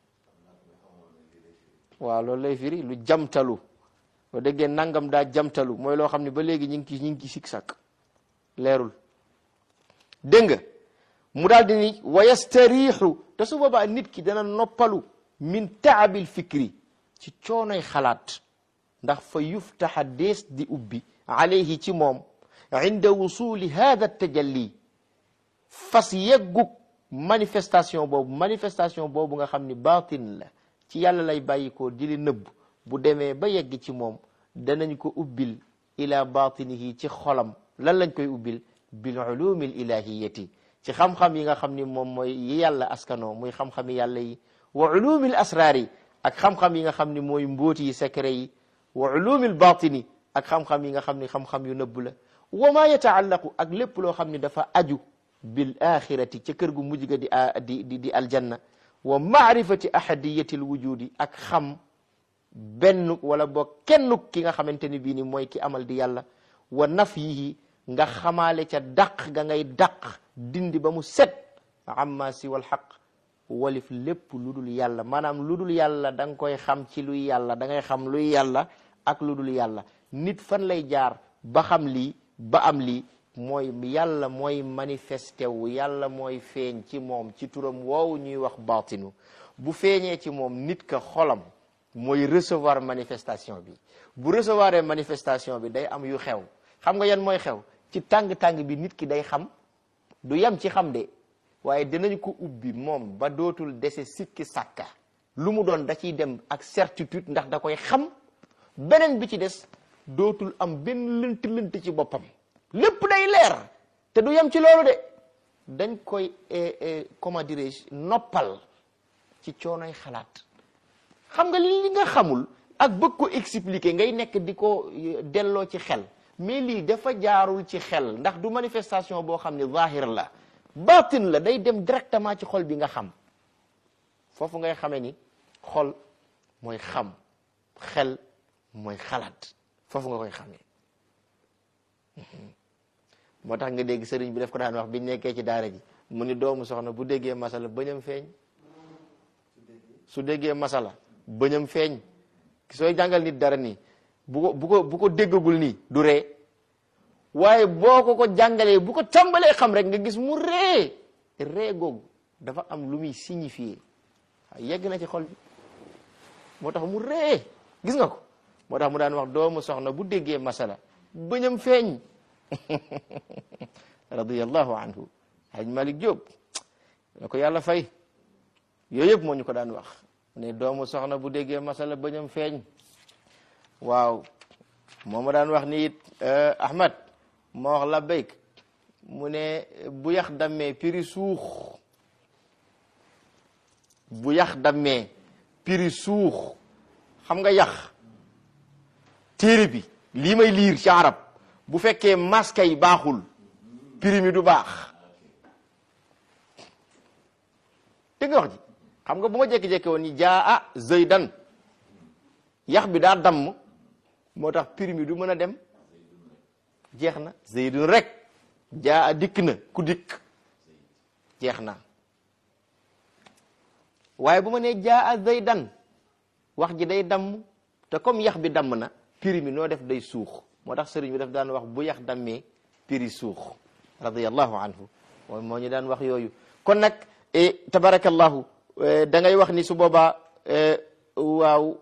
waaw loolu lay firi lu jamtalu boo déggee nangam daa jamtalu mooy loo xam ne ba léegi ñu ngi ci ñu ngi ci sik sak leerul dégg nga mu daal di ni wa yastariixu te su boobaa nit ki dana noppalu min taabil fikri ci coonoy xalaat ndax fa yuftaxa dees di ubbi alayhi ci moom inda wusuli hada tajalli fas yeggug manifestation boobu manifestation boobu nga xam ni baatin la ci yàlla lay bàyyikoo di li nëbb bu demee ba yegg ci moom danañ ko ubbil ila batinihi ci xolam lan lañ koy ubbil bil ulumi l ilahiyati ci xam-xam yi nga xam ni moom mooy yi yàlla askanoo muy xam-xami yàlla yi wa ulumi l asraar yi ak xam-xam yi nga xam ni mooy mbóoti yi secret yi wa ulumi l batini ak xam-xam yi nga xam ni xam-xam yu nëbb la wa ma yataallaqu ak lépp loo xam ni dafa aju bil axirati ca kër gu mujj ga di di di aljanna wa maarifati ahadiyati l wujudi ak xam benn wala boo kenn ki nga xamante ni bii ni mooy ki amal di yàlla wa nafyihi nga xamaale ca dàq ga ngay dàq dindi ba mu set amma si wal xaq walif lépp lu dul yàlla maanaam lu dul yàlla da nga koy xam ci luy yàlla da ngay xam luy yàlla ak lu dul yàlla nit fan lay jaar ba xam lii ba am lii mooy yàlla mooy manifesté wu yàlla mooy feeñ ci moom ci turam woowu ñuy wax baatinu bu feeñee ci moom nit ka xolam mooy recevoir manifestation bi bu recevoir manifestation bi day am yu xew xam nga yan mooy xew ci tàng-tàng bi nit ki day xam du yem ci xam de waaye dinañ ko ubbi moom ba dootul dese sikki sàkka lu mu doon da ciy dem ak certitude ndax da koy xam beneen bi ci des dootul am benn lënt lënt ci boppam lépp day leer te du yem ci loolu de dañ koy comment dirais-je noppal ci coonoy xalaat xam nga li nga xamul ak bëgg ko expliquer ngay nekk di ko delloo ci xel mais lii dafa jaarul ci xel ndax du manifestation boo xam ne zahir la batin la day dem directement ci xol bi nga xam foofu ngay xamee ni xol mooy xam xel mooy xalaat foofu nga koy xamee moo tax nga dégg sëriñ bi daf ko daan wax biñ nekkee ci daara ji mu ni doomu soxna bu déggee masala bëñam feeñ su déggee masala bëñam feeñ sooy jàngal nit dara nii bu ko bu ko bu ko déggagul nii du ree waaye boo ko ko jàngalee bu ko tàmbalee xam rek nga gis mu ree ree googu dafa am lu muy signifier yegg na ci xol bi moo tax mu ree gis nga ko moo tax mu daan wax doomu soxna bu déggee masala bëñam feeñ radiyallahu anhu haj Malik Diop na ko yàlla fay yooyu yëpp moo ñu ko daan wax ne doomu soxna bu déggee masala bëñam feeñ waaw moo ma daan wax ni it Ahmad ma wax la béyk mu ne bu yax dammee piri suux bu yax dammee piri suux xam nga yax téere bi lii may liir ci arab bu fekkee maska yi baaxul piri mi du baax dégg nga wax ji xam nga bu ma jékki-jékki woon ni jaa a zaydan yax bi daa damm moo tax piri mi du mën a dem jeex na zaydun rek jaa a dikk na ku dikk jeex na waaye bu ma nee jaa a zaydan wax ji day damm te comme yax bi damm na piri mi noo def day suux moo tax sëriñ bi daf daan wax bu yax dammee piri suux radiyallahu anhu moom moo ñu daan wax yooyu kon nag tabarakallahu da ngay wax ni su boobaa waaw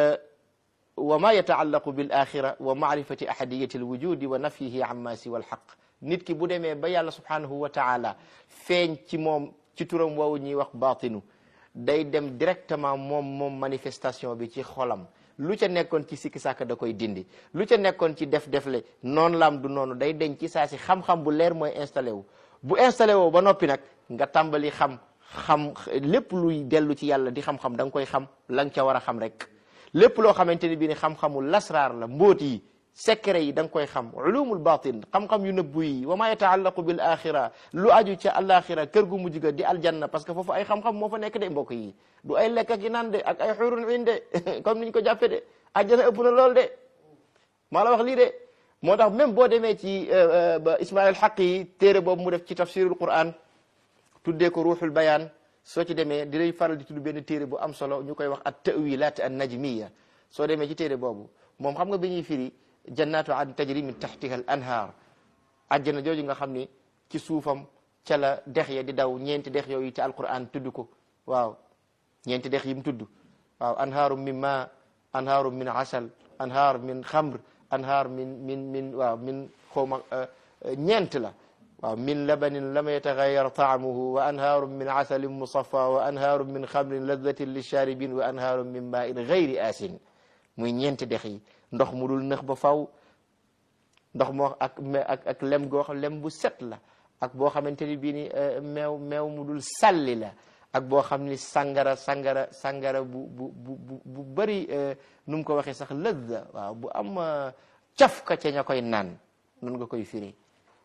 wa ma yataallaqu bil axira wa maarifati ahadiyati alwujudi wa nafyihi amma siwa alxaq nit ki bu demee ba yàlla subhanahu wa taala feeñ ci moom ci turam woowu ñuy wax baatinu day dem directement moom moom manifestation bi ci xolam lu ca nekkoon ci sikki sàkk da koy dindi lu ca nekkoon ci def defle noonu laam du noonu day deñ ci saa si xam-xam bu leer mooy installé wu bu installé woo ba noppi nag nga tàmbali xam xam lépp luy dellu ci yàlla di xam-xam da nga koy xam la nga ca war a xam rek lépp loo xamante ni bii ni xam-xamu lasraar la mbóot yi secret yi da nga koy xam ulumul batin xam-xam yu nëbbu yi wa ma yataallaqu bil axira lu aju ca alaxira kër gu mujj ga di aljanna parce que foofu ay xam-xam moo fa nekk de mbokk yi du ay lekk ak yi naan de ak ay xurun in de comme niñ ko jàppe de aljanna ëpp na lool de maa la wax lii de moo tax même boo demee ci ba ismail xaq yi téere boobu mu def ci tafsirul quran tuddee ko ruuxul bayaan soo ci demee dinay faral di tudd benn téere bu am solo ñu koy wax at tawilat an najmiya soo demee ci téere boobu moom xam nga bi ñuy firi jannatu an tajri min taxtiha al anhaar àjjana jooju nga xam ni ci suufam ca la dex ya di daw ñeenti dex yooyu ci alquran tudd ko waaw ñeenti dex yi mu tudd waaw anhaarum min ma anhaarum min asal anhaar min xamr anhaar min min min waaw min xawma ñeent la waaw min labanin lam yataxayar taamuhu wa anhaarum min asalin musaffa wa anhaarum min xamrin ladatin lisharibin wa anhaarum min ma in gayri asin muy ñeenti dex yi ndox mu dul nëx ba faw ndox moo ak ak ak lem goo xam lem bu set la ak boo xamante ni bii ni meew meew mu dul salli la ak boo xam ni sangara sangara sangara bu bu bu bu bëri nu mu ko waxee sax lëzza waaw bu am caf ka ca ña koy naan noonu nga koy firi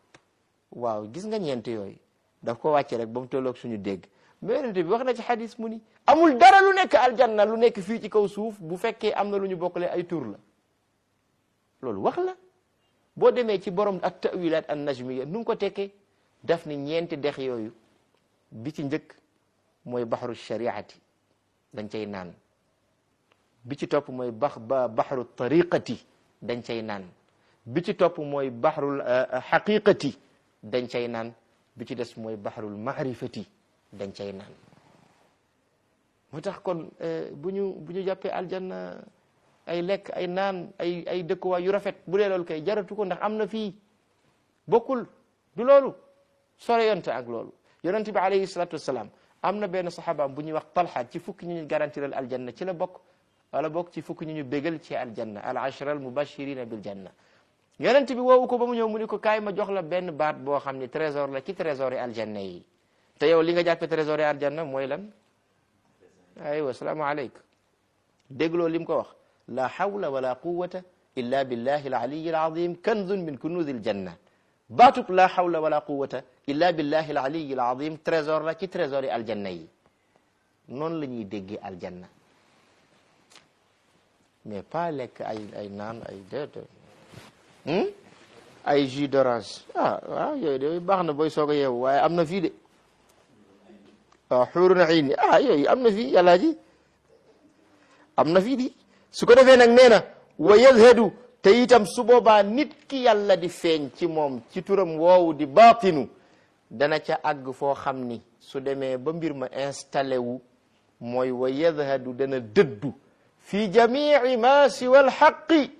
waaw gis nga ñeent yooyu daf ko wàcce rek ba mu tolloog suñu dégg mais yonent bi wax na ci xadis mu ni amul dara lu nekk aljanna lu nekk fii ci kaw suuf bu fekkee am na lu ñu bokkale ay tur la loolu wax la boo demee ci borom ak tawilat an najmiya nu ngi ko tekkee daf ni ñeenti dex yooyu bi ci njëkk mooy baxru shariati dañ cay naan bi ci topp mooy bax ba baxru tariqati dañ cay naan bi ci topp mooy baxrul xaqiqati dañ cay naan bi ci des mooy baxrul maarifati dañ cay naan moo tax kon bu ñu bu ñu jàppee aljanna ay lekk ay naan ay ay dëkkuwaay yu rafet bu dee loolu kay jaratu ko ndax am na fii bokkul du loolu sore yonte ak loolu yonent bi alayhi salatu wasalaam am na benn saxaabaam bu ñuy wax talxa ci fukki ñu ñu garantiral aljanna ci la bokk wala bokk ci fukki ñu ñu bégal ci aljanna al ashra al mubashirina bil janna yonent bi woowu ko ba mu ñëw mu ni ko kaay ma jox la benn baat boo xam ni trésor la ci trésor yi aljanna yi te yow li nga jàppe trésor yi aljanna mooy lan aywa salaamu aleykum dégloo lim ko wax la hawla wala quwata illa billahi al aliyi al azim kanzun min kunuzi al janna baatub la hawla wala quwata illa billahi al aliyi al azim trésor la ci trésor yi aljanna yi noonu la ñuy déggee aljanna mais pas lekk ay ay naan ay déedéet ay jus d'orange ah waaw yooyu de baax na booy soog a yeewu waaye am na fii de waaw xuurun ayni ah yooyu am na fii yàllaa ji am na fii di su ko defee nag nee na wa yazhadu te itam su boobaa nit ki yàlla di feeñ ci moom ci turam woowu di baatinu dana ca àgg foo xam ni su demee ba mbir ma installé wu mooy wa yazhadu dana dëddu fi jamii ma siwa alxaqi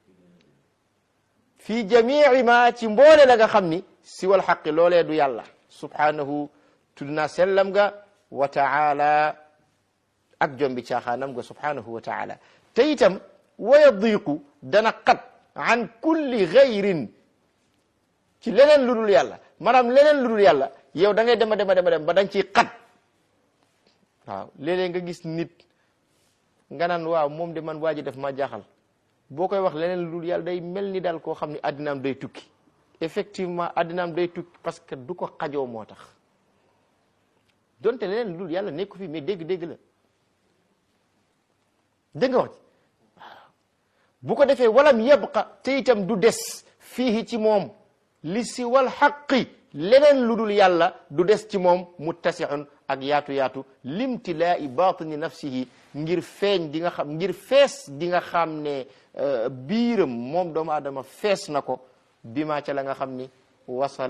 fi jamii ma ci mboole la nga xam ni siwa alxaqi loolee du yàlla subhanahu tudd naa sellam ga wa taala ak jombi caaxaanam ga subhanahu wa taala te itam wa yadiqu dana xat an kulli gayrin ci leneen lu dul yàlla maanaam leneen lu dul yàlla yow da ngay dema dema dema dem ba da nga ciy xat waaw léeg-léeg nga gis nit nga naan waaw moom de man waa ji def ma jaaxal boo koy wax leneen lu dul yàlla day mel ni daal koo xam ne addinaam day tukki effectivement addinaam day tukki parce que du ko xajoo moo tax donte leneen lu dul yàlla nekku fi mais dégg-dégg la dégg nga wax ci bu ko defee walam yabqa te itam du des fii ci moom li si wal xaqi leneen lu dul yàlla du des ci moom muttasixun ak yaatu-yaatu limtilaa'i batini nafsihi ngir feeñ di nga xam ngir fees di nga xam ne biiram moom doomu aadama fees na ko bi maa ca la nga xam ni wasala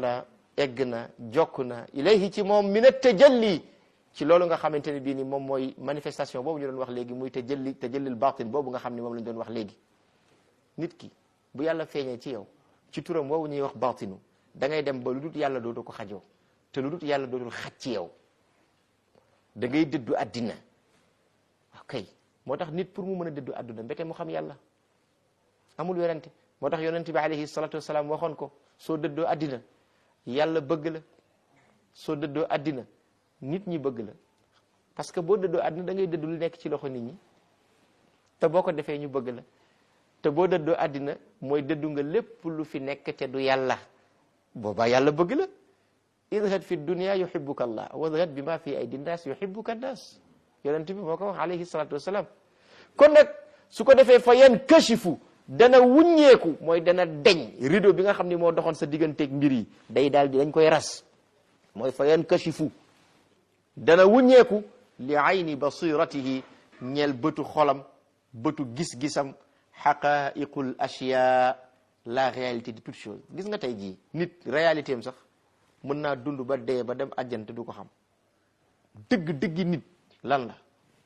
egg na jokk na ilayhi ci moom min at-tajalli ci loolu nga xamante ne bii ni moom mooy manifestation boobu ñu doon wax léegi muy tajalli tajallil batin boobu nga xam ne moom lañ doon wax léegi nit ki bu yàlla feeñee ci yow ci turam woowu ñuy wax batinu da ngay dem ba lu dut yàlla dootu ko xajoo te lu dut yàlla dootul xaj ci yow da ngay dëddu addina ok moo tax nit pour mu mën a dëddu adduna mbete mu xam yàlla amul werante moo tax yonent bi alayhi salatu wasalaam waxoon ko soo dëddoo addina yàlla bëgg la soo dëddoo addina nit ñi bëgg la parce que boo dëddoo addina da ngay dëddu lu nekk ci loxo nit ñi te boo ko defee ñu bëgg la te boo dëddoo addina mooy dëddu nga lépp lu fi nekk te du yàlla boobaa yàlla bëgg la idhad fi dunia yuhibbuka allah wadhad bi ma fi aydi nnaas yuhibbuka nnaas yonent bi moo ko wax alayhi salatu wasalaam kon nag su ko defee fa yan kashifu dana wuññeeku mooy dana deñ rideau bi nga xam ne moo doxoon sa digganteeg mbir yi day daal di dañ koy ras mooy fa yan kashifu dana wuññeeku li ayni basiratihi ñeel bëtu xolam bëtu gis-gisam xaqaiqul ashya la réalité de toute chose gis nga tey jii nit réalité am sax mën naa dund ba dee ba dem àjjante du ko xam dëgg dëggi nit lan la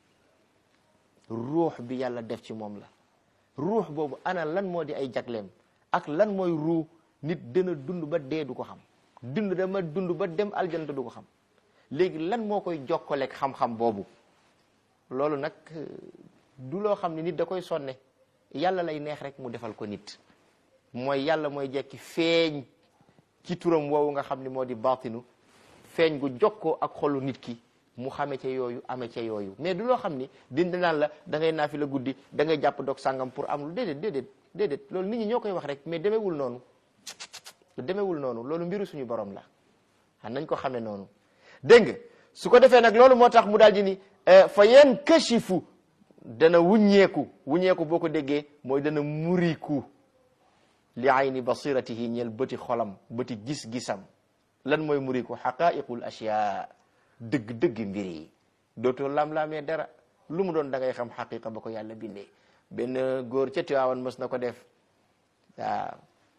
ruux bi yàlla def ci moom la ruux boobu ana lan moo di ay jagleem ak lan mooy ruux nit dana dund ba dee du ko xam dund dama dund ba dem aljante du ko xam léegi lan moo koy jokkaleeg xam-xam boobu loolu nag du loo xam ne nit da koy sonne yàlla lay neex rek mu defal ko nit mooy yàlla mooy jekki feeñ ci turam woowu nga xam ni moo di baatinu feeñ gu jokkoo ak xolu nit ki mu xame ca yooyu ame ca yooyu mais du loo xam ni dindi naan la da ngay naafi la guddi da ngay jàpp dog sàngam pour am lu déedéet déedéet déedéet loolu nit ñi ñoo koy wax rek mais demewul noonu demewul noonu loolu mbiru suñu borom la xam nañ ko xamee noonu dégg nga su ko defee nag loolu moo tax mu daal di ni fa yan kashifu dana wuññeeku wuññeeku boo ko déggee mooy dana muriku li ayni basiratihi ñeel bëti xolam bëti gis-gisam lan mooy muriku xaqaiqul ashya dëgg-dëgg mbir yi dootoo lam-laamee dara lu mu doon da ngay xam xaqiqa ba ko yàlla bindee benn góor ca Tiwaawan mës na ko def waaw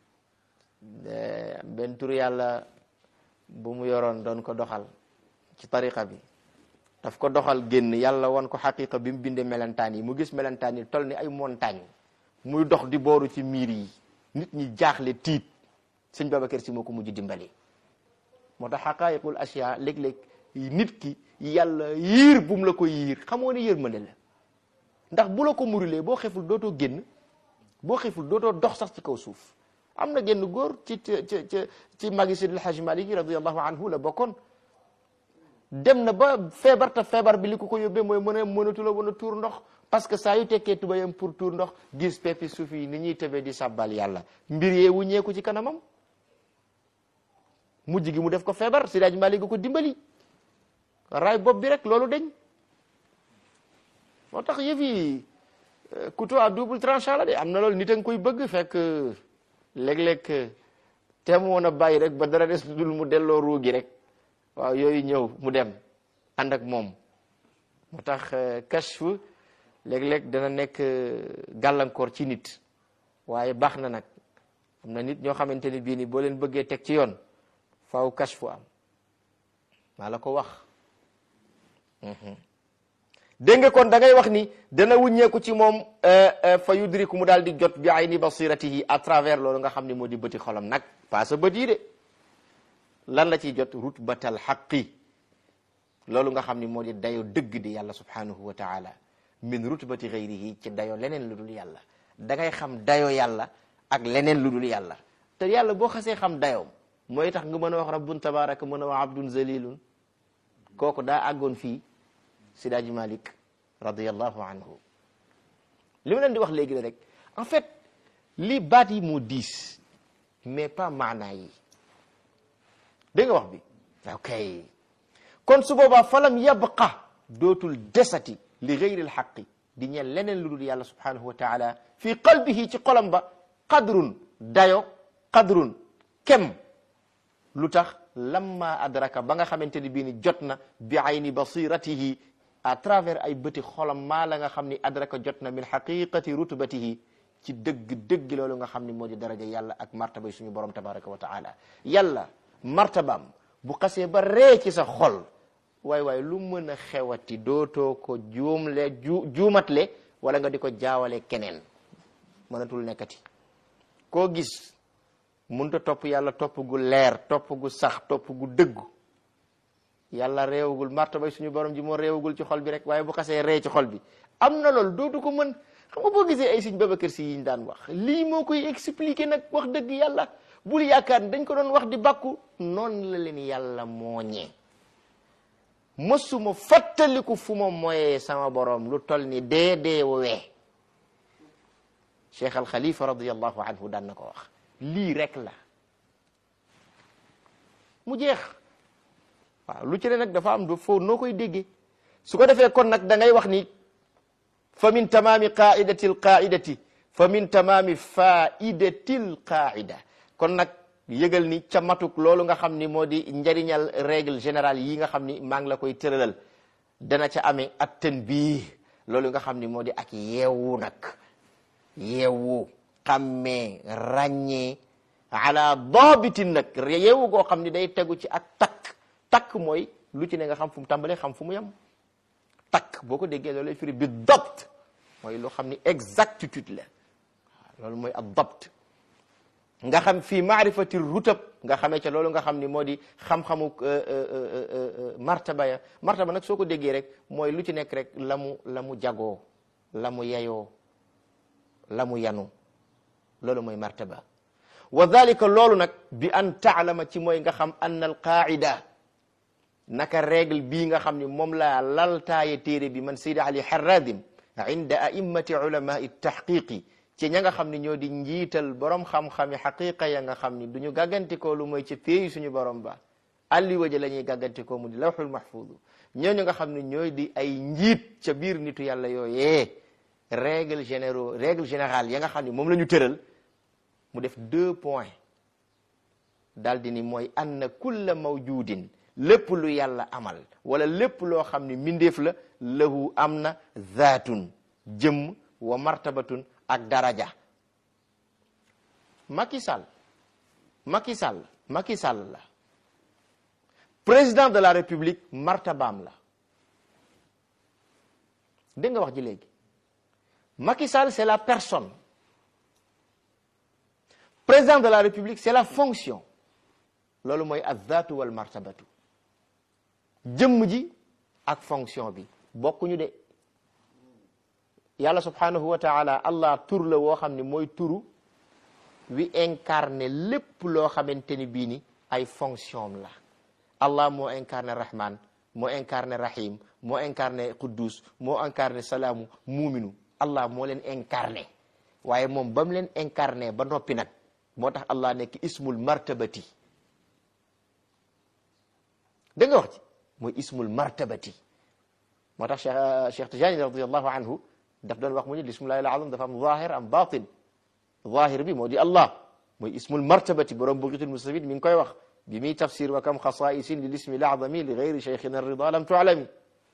benn tur yàlla bu mu yoroon doon ko doxal ci tariqa bi daf ko doxal génn yàlla wan ko xaqiqa bi mu bindee melentaan yi mu gis melentaan yi toll ni ay montagne muy dox di booru ci miir yi nit ñi jaaxle tiit sëñ Babacar Si moo ko mujj dimbali moo tax xaqaayiqul asiya léeg-léeg nit ki yàlla yiir bu mu la ko yiir xamoo ne yërmande la ndax bu la ko murilee boo xeful dootoo génn boo xeful dootoo dox sax ci kaw suuf am na génn góor ci ci ci ci magi Seydil Hajji Maalik radiyallahu anhu la bokkoon dem na ba feebar te feebar bi li ko ko yóbbee mooy mën a mënatu la wan a tuur ndox parce que saa yu tekkee tubayam pour tuur ndox gis peppi suuf yi ni ñuy tëbee di sàbbal yàlla mbir yee wuññeeku ci kanamam mujj gi mu def ko feebar Seydi Hajji Maalik ko dimbali raay bopp bi rek loolu deñ moo tax yëf yi couteau à double tranchant la de am na loolu nit a nga koy bëgg fekk léeg-léeg te mu woon a bàyyi rek ba dara des dul mu delloo ruu gi rek waaw yooyu ñëw mu dem ànd ak moom moo tax kashf léeg-léeg dana nekk gàllankoor ci nit waaye baax na nag am na nit ñoo xamante ni bii ni boo leen bëggee teg ci yoon faaw kashfu am maa la ko wax dégg nga kon da ngay wax ni dana wuññeeku ci moom fa yudriku mu daal di jot bi ayni basiratihi à travers loolu nga xam ne moo di bëti xolam nag pas sa bët yi de lan la ciy jot rutbatal xaqi loolu nga xam ni moo di dayo dëgg di yàlla subhanahu wa taala min rutbati gayrihi ci dayo leneen lu dul yàlla da ngay xam dayo yàlla ak leneen lu dul yàlla te yàlla boo xasee xam dayoom mooy tax nga mën a wax rabbun tabaraka mën a wax abdun zalilun kooku daa àggoon fii Sidaaji Malik radiyallahu anhu li ma leen di wax léegi la rek en fait li baat yi moo diis mais pas maanaa yi dégg nga wax bi ok kon su boobaa falam yabqa dootul desati li gayri alxaqi di ñeel leneen lu dul yàlla subhanahu wa taala fi qalbihi ci xolam ba qadrun dayo qadrun kem lu tax lamma adraka ba nga xamante ni bii ni jot na bi ayni basiratihi à travers ay bëti xolam maa la nga xam ni adraka jot na min xaqiqati rutbatihi ci dëgg dëgg loolu nga xam ni moo di daraja yàlla ak martabay suñu borom tabaraka wa taala yàlla martabaam bu xasee ba ree ci sa xol waay waay lu mën a xewati dootoo ko juumle ju juumatle wala nga di ko jaawale keneen mënatul nekkati koo gis munta topp yàlla topp gu leer topp gu sax topp gu dëggu yàlla réewagul martabay suñu borom ji moo réewagul ci xol bi rek waaye bu xasee ree ci xol bi am na loolu dootu ko mën xam nga boo gisee ay sëñ Babacar Si yiñ daan wax lii moo koy expliquer nag wax dëgg yàlla bul yaakaar ni dañ ko doon wax di bàkku noonu la leen yàlla mooñee mësuma fàttaliku fu ma moyee sama borom lu tol ni dee dee wee cheikh al xalifa radiallahu anhu daan na ko wax lii rek la mu jeex waaw lu ci ne nag dafa am du foo noo koy déggee su ko defee kon nag da ngay wax ni fa min tamaami qaidati l qaidati fa min tamaami faidati l qaida kon nag yëgal ni ca matuk loolu nga xam ni moo di njariñal règle générale yi nga xam ni maa ngi la koy tëralal dana ca amee ak tanbiih loolu nga xam ni moo di ak yeewu nag yeewu xammee ràññee ala daabitin nag yeewu goo xam ni day tegu ci ak takk takk mooy lu ci ne nga xam fu mu tàmbalee xam fu mu yem takk boo ko déggee loolu lay firi bi dabt mooy loo xam ni exactitude la loolu mooy ak dabt nga xam fii maarifati rutab nga xamee ca loolu nga xam ni moo di xam-xamu martaba ya martaba nag soo ko déggee rek mooy lu ci nekk rek la mu la mu jagoo la mu yeyoo la mu yanu loolu mooy martaba wa dalika loolu nag bi an taalama ci mooy nga xam ann al qaida naka règle bii nga xam ni moom laa laltaaye téere bi man Seydi Ali Harradim inda a'immati ulamai tahqiqi ci ña nga xam ni ñoo di njiital borom xam-xami xaqiqa ya nga xam ni du ñu gàggantikoo lu mooy ci péeyi suñu borom ba alli waja la ñuy gàggantikoo mu di lawxul mahfudu ñooñu nga xam ne ñooy di ay njiit ca biir nitu yàlla yooyee règle généraux règle générale ya nga xam ni moom la ñu tëral mu def deux points daal di ni mooy anna kulla mawjudin lépp lu yàlla amal wala lépp loo xam ni mbindeef la lahu am na zaatun jëmm wa martabatun ak daraja Macky Sall Macky Sall Macky Sall la président de la république martabaam la dégg nga wax ji léegi Macky Sall c'est la personne président de la république c'est la fonction loolu mooy azzaatu wal martabatu jëmm ji ak fonction bi bokkuñu de yàlla subhanahu wa taala allah tur la woo xam ne mooy turu wi incarné lépp loo xamante ni bii ni ay fonction la allah moo incarné rahman moo incarné rahim moo incarné quddus moo incarné salaamu muuminu allah moo leen incarné waaye moom ba mu leen incarné ba noppi nag moo tax allah nekk ismul martabati da nga wax ci mooy ismul martabati moo tax cheikh cheikh tijani radiallahu anhu daf doon wax mu ni lismullahi al azam dafa am zahir am batin zahir bi moo di allah mooy ismul martabati borom bugitul mustabid mi ngi koy wax bi muy tafsir wa kam xasaisin lil ismi lazami li gayri cheikhina rida lam tualami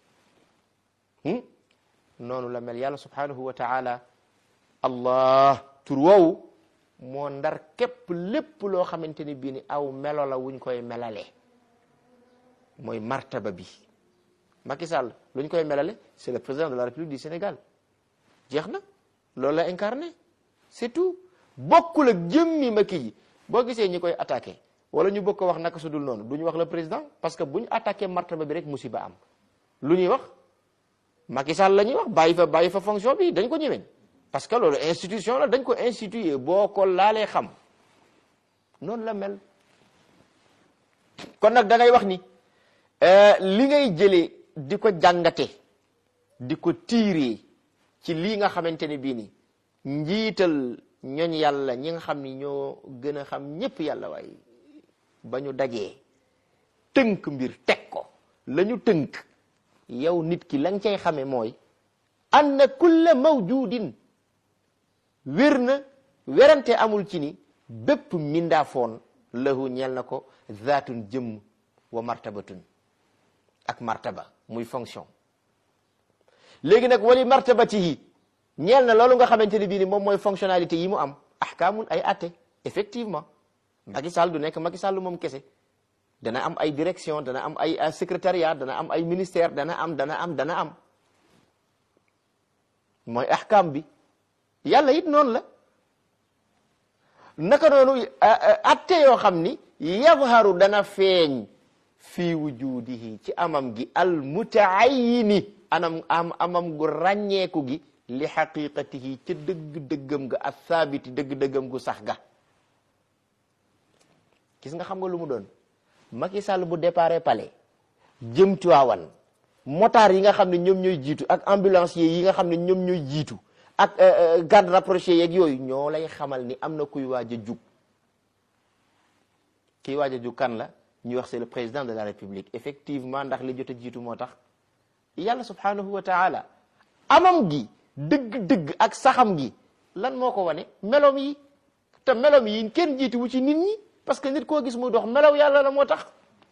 noonu la mel yàlla subhanahu wa taala allah tur woowu moo ndar képp lépp loo xamante ni bii ni aw melo la wuñ koy melale mooy martaba bi Macky Sall lu ñu koy melale c'est le président de la République du Sénégal jeex na loolu la incarné c'est tout bokkul ak jëmmi Macky yi boo gisee ñi koy attaqué wala ñu bëgg ko wax naka su dul noonu du ñu wax le président parce que bu ñu attaqué martaba bi rek musiba am lu ñuy wax Macky Sall la ñuy wax bàyyi fa bàyyi fa fonction bi dañ ko ñëweñ parce que loolu institution la dañ ko institué boo ko laalee xam noonu la mel kon nag da ngay wax ni li ngay jëlee di ko jàngate di ko tiiree ci lii nga xamante ne bii ni njiital ñooñ yàlla ñi nga xam ni ñoo gën a xam ñépp yàlla waaye ba ñu dajee tënk mbir teg ko la ñu tënk yow nit ki la nga cay xame mooy anna kulla mawjudin wér na werante amul ci ni bépp mindaafoon lahu ñeel na ko zaatun jëmm wa martabatun ak martaba muy fonction léegi nag wali martabatihi ñeel na loolu nga xamante ne bii ni moom mooy fonctionnalité yi mu am ahkaamun ay atte effectivement Macky Sall du nekk Macky Sall moom kese dana am ay direction dana am ay secrétariat dana am ay ministère dana am dana am dana am mooy ahkam bi yàlla it noonu la naka noonu atte yoo xam ni yadharu dana feeñ fii wujudihi ci amam gi al mutaayini anam am amam gu ràññeeku gi li xaqiqatihi ca dëgg-dëggam ga ak saabiti dëgg-dëggam gu sax ga gis nga xam nga lu mu doon Macky Sall bu déparé palais jëm Tiwaawan motard yi nga xam ne ñoom ñooy jiitu ak ambulancier yi nga xam ne ñoom ñooy jiitu ak garde rapproché yeeg yooyu ñoo lay xamal ni am na kuy waaj a jug kiy waaj a jug kan la ñuy wax c'est le président de la république effectivement ndax li jot a jiitu moo tax yàlla subhanahu wa taala amam gi dëgg-dëgg ak saxam gi lan moo ko wane melom yi te melom yi kenn jiitu wu ci nit ñi parce que nit koo gis muy dox melaw yàlla la moo tax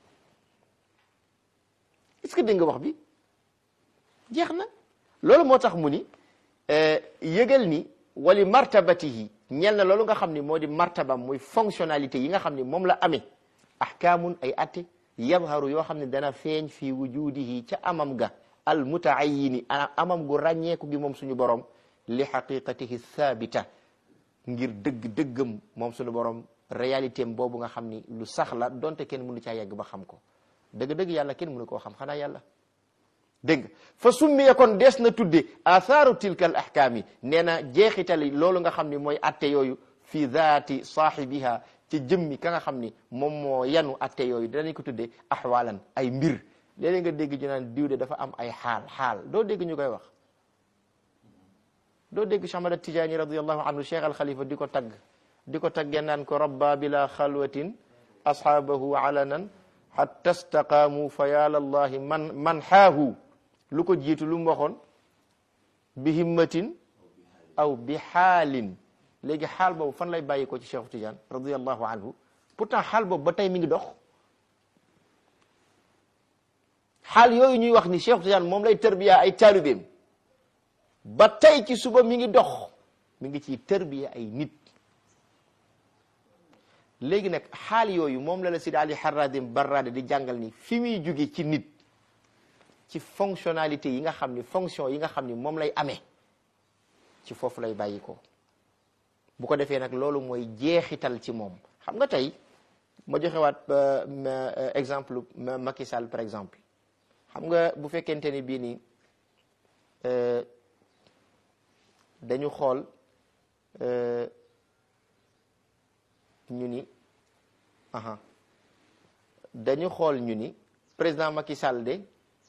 est-ce que dégg nga wax bi jeex na loolu moo tax mu ni yëgal ni wali martabatihi ñel na loolu nga xam ni moo di martabam muy fonctionnalité yi nga xam ni moom la amee ahkaamun ay atte yadharu yoo xam ne dana feeñ fii wujudihi ca amam ga al mutaayini amam gu ràññeeku gi moom suñu borom li xaqiqatihi thabita ngir dëgg-dëggam moom suñu borom réalité am boobu nga xam ni lu sax la donte kenn mënu caa yegg ba xam ko dëgg-dëgg yàlla kenn mënu koo xam xanaa yàlla dégg nga fa summiya kon dees na tudde athaaru tilka al ahkaami nee na jeexitali loolu nga xam ni mooy atte yooyu fi daati saahibiha ci jëmmi ka nga xam ni moom moo yanu atte yooyu danañ ko tudde ahwalan ay mbir léeg-léeg nga dégg ñu naan diw de dafa am ay xaal xaal doo dégg ñu koy wax doo dégg Cheikh Ahmad Tijaani radiallahu anhu Cheikh al Khalifa di ko tagg di ko taggee naan ko rabba bila xalwatin ashaabahu alanan hatta staqaamu fa ya lallahi man man xaahu lu ko jiitu lu mu waxoon bi himmatin aw bi xaalin léegi xaal boobu fan lay bàyyi ko ci Cheikh Tidiane radiallahu anhu pourtant xaal boobu ba tey mi ngi dox xaal yooyu ñuy wax ni Cheikh Tidiane moom lay tërbiya ay taalibeem ba tey ci suba mi ngi dox mi ngi ciy tërbiya ay nit léegi nag xaal yooyu moom la la Sidi Ali Harradim Barrada di jàngal ni fi muy jóge ci nit ci fonctionnalité yi nga xam ni fonction yi nga xam ni moom lay amee ci foofu lay bàyyi ko bu ko defee nag loolu mooy jeexital ci moom xam nga tey ma joxewaat exemple Macky Sall par exemple xam nga bu fekkente ni bii nii dañu xool ñu ni aha dañu xool ñu ni président Macky Sall de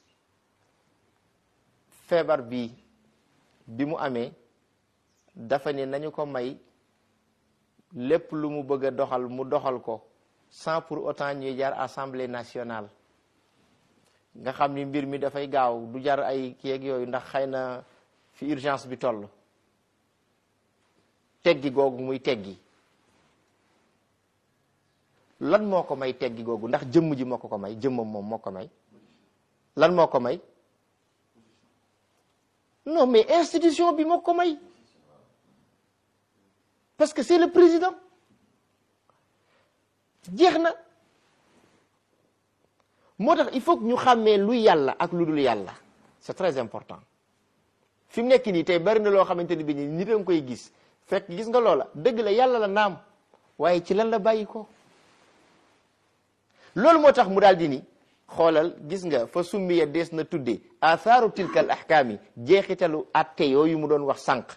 feebar bi bi mu amee dafa ne nañu ko may lépp lu mu bëgg a doxal mu doxal ko sans pour autant ñuy jaar assemblée nationale nga xam ni mbir mi dafay gaaw du jar ay kii ak yooyu ndax xëy na fi urgence bi toll teggi googu muy teggi lan moo ko may teggi googu ndax jëmm ji moo ko ko may jëmmam moom moo ko may lan moo ko may non mais institution bi moo ko may parce que c'est le président jeex na moo tax il faut que ñu xàmmee lu yàlla ak lu dul yàlla c'est très important fi mu nekk nii tey bari na loo xamante ni bi ni nit a nga koy gis fekk gis nga loola dëgg la yàlla la naam waaye ci lan la bàyyi ko loolu moo tax mu daal di ni xoolal gis nga fa summiya dees na tudde athaaru tilkal ahkaami jeexitalu atte yooyu mu doon wax sànq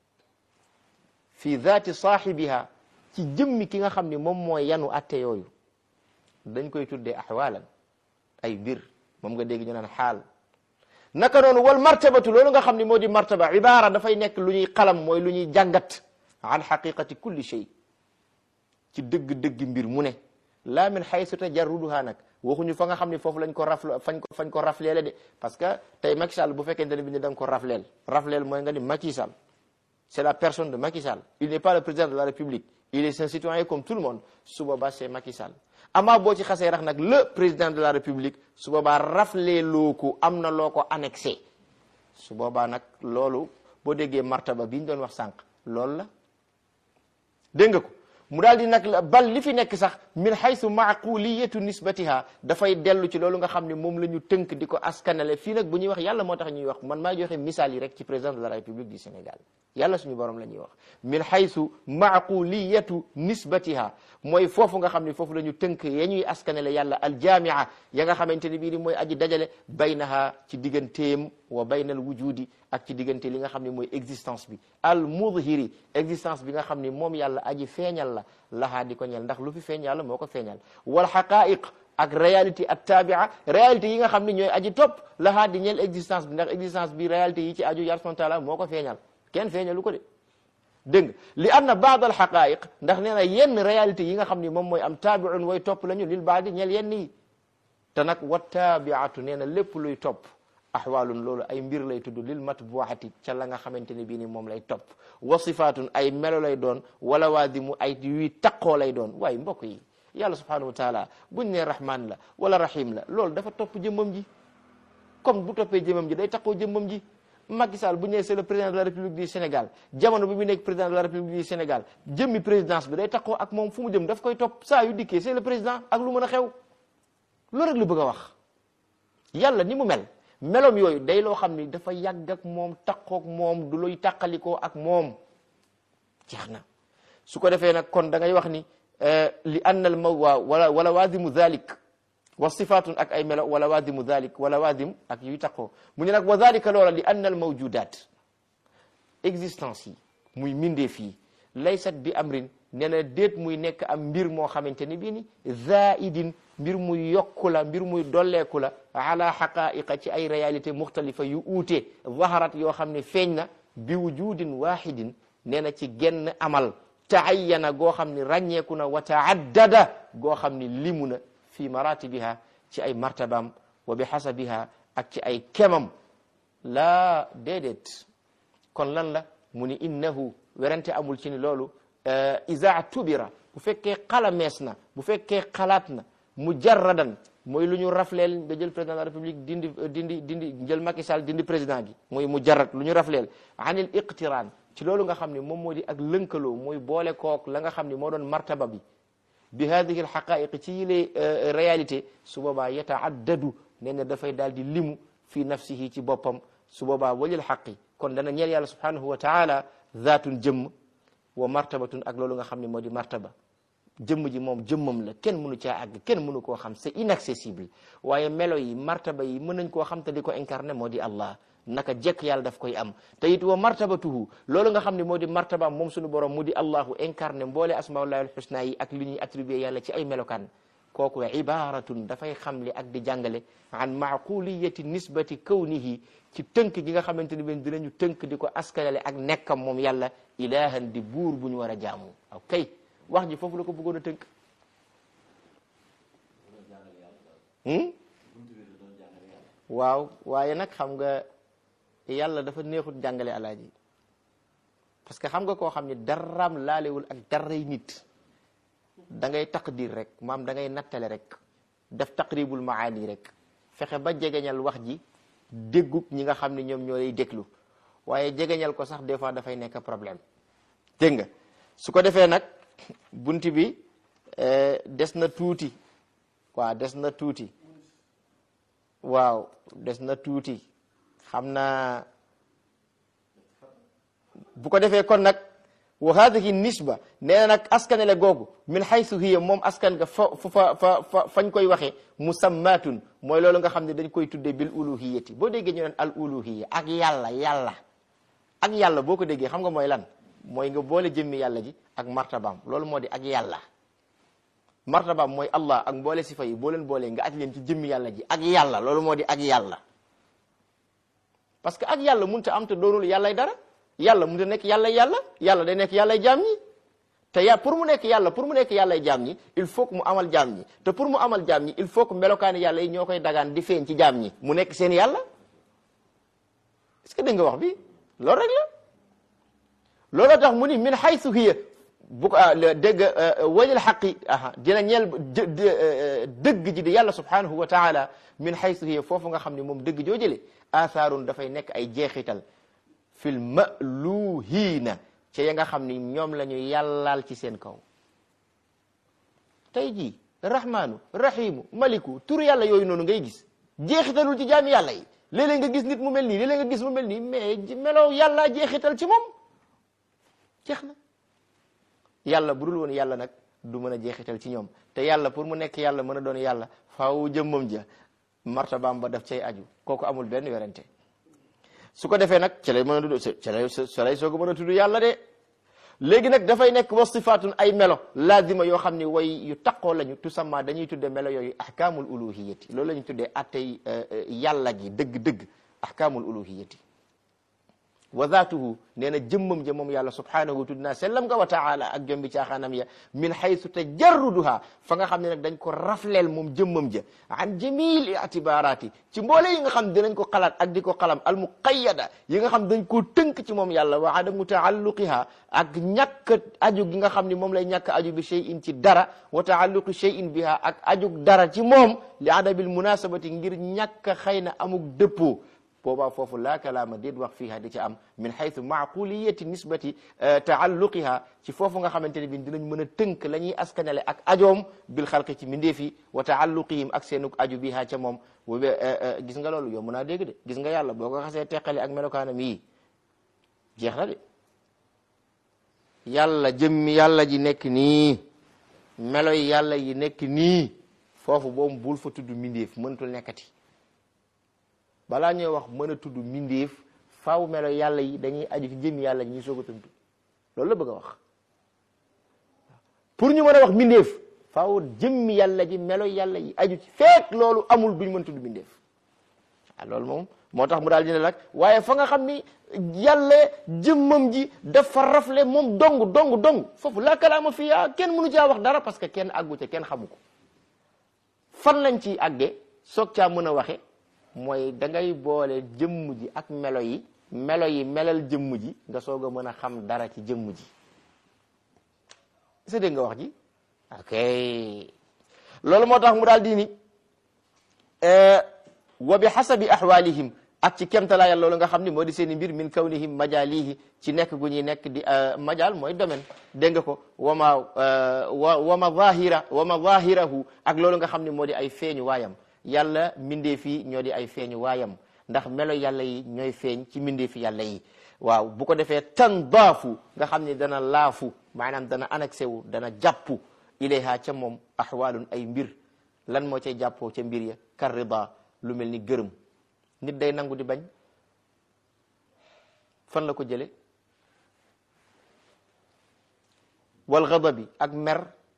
fi zaati saahibiha ci jëmmi ki nga xam ni moom mooy yanu atte yooyu dañ koy tuddee ahwalan ay mbir moom nga dégg ñu naan xaal naka noonu wal martabatu loolu nga xam ni moo di martaba ibaara dafay nekk lu ñuy xalam mooy lu ñuy jàngat an xaqiqati kulli shay ci dëgg-dëgg mbir mu ne laa min xaysu tajarruduha nag waxuñu fa nga xam ne foofu lañ ko rafle fañ ko fañ ko rafleele de parce que tey Macky Sall bu fekkente ne bi ne da nga ko rafleel rafleel mooy nga ni Macky Sall c'est la personne de Macky Sall il n'est pas le président de la République il est un citoyen comme tout le monde su boobaa c'est Macky Sall amaa boo ci xasee rax nag le président de la République su boobaa rafleeloo ko am na loo ko annexé su boobaa nag loolu boo déggee martaba bi ñu doon wax sànq loolu la dégg nga ko mu daal di nag bal li fi nekk sax min haythu maquliyatu nisbatiha dafay dellu ci loolu nga xam ne moom la ñu tënk di ko askanale fii nag bu ñuy wax yàlla moo tax ñuy wax man maa joxe misaal yi rek ci président de la république du Sénégal yàlla suñu borom la ñuy wax min haythu maquliyatu nisbatiha mooy foofu nga xam ne foofu la ñu tënk ya ñuy askanale yàlla aljamia ya nga xamante ne bii ni mooy aji dajale baynaha ci digganteem wa baynal wujudi ak ci diggante li nga xam ne mooy existence bi al mudhiri existence bi nga xam ne moom yàlla aji feeñal la lahaa di ko ñel ndax lu fi feeñ yàlla moo ko feeñal wal haqaiq ak réalité at tabia réalité yi nga xam ne ñooy aji topp lahaa di ñel existence bi ndax existence bi réalité yi ci aju yàlla subhanahu wa taala moo ko feeñal kenn feeñalu ko de dégg nga li anna baad al haqaiq ndax nee na yenn réalité yi nga xam ne moom mooy am taabiun way topp la ñu lil baadi ñel yenn yi te nag wa taabiatu nee na lépp luy topp axwaalun loolu ay mbir lay tudd lil matbuati ca la nga xamante ne bii ni moom lay topp wa sifaatun ay melo lay doon wala waadimu ay yuy taqoo lay doon waaye mbokk yi yàlla subhanahu wa taala buñ ne rahman la wala rahim la loolu dafa topp jëmmam ji comme bu toppee jëmmam ji day taqoo jëmmam ji Macky Sall bu ñu nee c'est le président de la République du Sénégal jamono bi mu nekk président de la République du Sénégal jëmmi présidence bi day taqoo ak moom fu mu jëm daf koy topp saa yu dikkee c'est le président ak lu mën a xew loolu rek lu bëgg a wax yàlla ni mu mel melom yooyu day loo xam ni dafa yàgg ak moom taqook moom du luy tàqalikoo ak moom jeex na su ko defee nag kon da ngay wax ni li anna al mawa wala wala waadimu dhalik wa sifatun ak ay melo wala waadimu dhalik wala waadim ak yuy taqoo mu ne nag wa dhalika loola li anna al mawjudat existence yi muy mindeef yi laysat bi amrin nee na déet muy nekk am mbir moo xamante ni bii ni zaidin mbir muy yokku la mbir muy dolleeku la ala xaqaiqa ci ay réalité muxtalifa yu uute zaharat yoo xam ne feeñ na bi wujudin wahidin nee na ci genn amal taayana goo xam ne ràññeeku na wa taaddada goo xam ne limu na fi maratibiha ci ay martabam wa bi xasabiha ak ci ay kemam laa déedéet kon lan la mu ni innahu werante amul ci ni loolu isa tubira bu fekkee xalamees na bu fekkee xalaat na mujarradan mooy lu ñu rafleel nga jël président de la république dindi dindi dindi jël Macky Sall dindi président gi mooy mujarrad lu ñu rafleel anil iqtiraan ci loolu nga xam ne moom moo di ak lënkaloo mooy boole kook la nga xam ne moo doon martaba bi bi hadihi al xaqaiq ci yile réalité su boobaa yataaddadu nee na dafay daal di limu fi nafsihi ci boppam su boobaa walil xaqi kon dana ñeel yàlla subhanahu wa taala zaatun jëmm wa martabatun ak loolu nga xam ne moo di martaba jëmm ji moom jëmmam la kenn mënu caa àgg kenn mënu koo xam c'est inaccessible waaye melo yi martaba yi mën nañ koo xam te di ko incarné moo di Allah naka jekk yàlla daf koy am te it wa martabatuhu loolu nga xam ne moo di martaba moom suñu borom mu di Allahu incarné mboole asmaullahi alxusna yi ak li ñuy attribué yàlla ci ay melokaan kooku ibaratun dafay xamle ak di jàngale an maquliyati nisbati kawnihi ci tënk gi nga xamante ni ben dinañu tënk di ko askanale ak nekkam moom yàlla ilahan di buur bu ñu war a jaamu ok wax ji foofu la ko bëggoon a tënk waaw waaye nag xam nga yàlla dafa neexut jàngale alaaji parce que xam nga koo xam ne daraam laalewul ak daray nit da ngay taqdir rek maam da ngay nattale rek def taqribul maani rek fexe ba jegeñal wax ji déggub ñi nga xam ne ñoom ñoo lay déglu waaye jegeñal ko sax des fois dafay nekk problème dégg nga su ko defee nag bunt bi des na tuuti waaw des na tuuti waaw des na tuuti xam naa bu ko defee kon nag wa hadihi nisba nee na nag askanele googu min haythu hiya moom askan nga fa fa fa fa fañ koy waxee musammatun mooy loolu nga xam ne dañ koy tuddee bil uluhiyati boo déggee ñu naan al uluhiya ak yàlla yàlla ak yàlla boo ko déggee xam nga mooy lan mooy nga boole jëmmi yàlla ji ak martabaam loolu moo di ak yàlla martabaam mooy allah ak mboole sifa yi boo leen boolee nga aj leen ci jëmmi yàlla ji ak yàlla loolu moo di ak yàlla parce que ak yàlla mënut a am te doonul yàllay dara yàlla mënut a nekk yàlla yàlla yàlla day nekk yàllay jaam ñi te ya pour mu nekk yàlla pour mu nekk yàllay jaam ñi il faut que mu amal jaam ñi te pour mu amal jaam ñi il faut que melokaani yàlla yi ñoo koy dagaan di feeñ ci jaam ñi mu nekk seen yàlla est-ce que dégg nga wax bi loolu rek la looloo tax mu ni min haythu hiya bu ko dégg walil xaqi aha dina ñeel dëgg ji di yàlla subhanahu wa taala min haythu hiya foofu nga xam ne moom dëgg joo jële athaarun dafay nekk ay jeexital fil maluhiina ca ya nga xam ni ñoom la ñu yàllaal ci seen kaw tey jii rahmaanu rahimu maliku tur yàlla yooyu noonu ngay gis jeexitalul ci jaami yàlla yi léeg-léeg nga gis nit mu mel nii léeg-léeg nga gis mu mel nii mais meloo yàlla jeexital ci moom jeex na yàlla bu dul woon yàlla nag du mën a jeexital ci ñoom te yàlla pour mu nekk yàlla mën a doon yàlla faaw jëmmam ja martabaam ba daf cay aju kooku amul benn werante su ko defee nag ca lay mën a tudd ca lay ca lay soog a mën a tudd yàlla de léegi nag dafay nekk wasifaatun ay melo laazima yoo xam ni way yu taqoo lañu tusamma dañuy tudde melo yooyu ahkaamul uluhiyati loolu la ñu tuddee attey yàlla gi dëgg-dëgg ahkaamul uluhiyati wa zaatuhu nee na jëmmam ja moom yàlla subhanahu tudd naa sellam nga wa taala ak jombi caaxaanam ya min haythu tajarruduha fa nga xam ne nag dañ ko rafleel moom jëmmam ja an jamil itibarati ci mboole yi nga xam dinañ ko xalaat ak di ko xalam al muqayyada yi nga xam dañ koo tënk ci moom yàlla wa adamu taalluqiha ak ñàkk aju gi nga xam ni moom lay ñàkk aju bi shay'in ci dara wa taalluqi shay'in biha ak aju dara ci moom li adabil munasabati ngir ñàkk xëy na amuk dëppoo boobaa foofu laa kalaama déet wax fiiha di ci am min haythu maquliyati nisbati taalluqiha ci foofu nga xamante ne bi dinañ mën a tënk la ñuy askanale ak ajoom bil xalqi ci mindeefi wa taalluqihim ak seenuk aju biha ca moom gis nga loolu yomb naa dégg de gis nga yàlla boo ko xasee teqale ak melokaanam yii jeex na de yàlla jëmmi yàlla ji nekk nii melo yi yàlla yi nekk nii foofu boobu bul fa tudd mindeef mënatul nekkati balaa ñuy wax mën a tudd mindeef faaw melo yàlla yi dañuy aju ci jëmmi yàlla ji ñuy soog a tudd loolu la bëgg a wax pour ñu mën a wax mindeef faaw jëmmi yàlla ji melo yàlla yi aju ci fekk loolu amul duñ mën tudd mindeef ah loolu moom moo tax mu daal dina lak waaye fa nga xam ni yàlla jëmmam ji dafa rafle moom dong dong dong foofu la kalaama fii ah kenn mënu caa wax dara parce que kenn àggu ca kenn xamu ko fan lañ ciy àggee soog caa mën a waxe mooy da ngay boole jëmm ji ak melo yi melo yi melal jëmm ji nga soog a mën a xam dara ci jëmm ji sa dégg nga wax ji ok loolu moo tax mu daal di ni wa bi xasabi ahwalihim ak ci kemtalaayal loolu nga xam ni moo di seen i mbir min kawnihim majalihi ci nekk gu ñuy nekk di majal mooy domaine dégg nga ko wama wa wama zahira wama zahirahu ak loolu nga xam ni moo di ay feeñu waayam yàlla mbindee fii ñoo di ay feeñu waayam ndax melo yàlla yi ñooy feeñ ci mbindee fi yàlla yi waaw bu ko defee tan daafu nga xam ni dana laafu maanaam dana annexé wu dana jàppu ilayha ca moom ahwalun ay mbir lan moo cay jàppoo ca mbir ya kar rida lu mel ni gërëm nit day nangu di bañ fan la ko jële wal ghadabi ak mer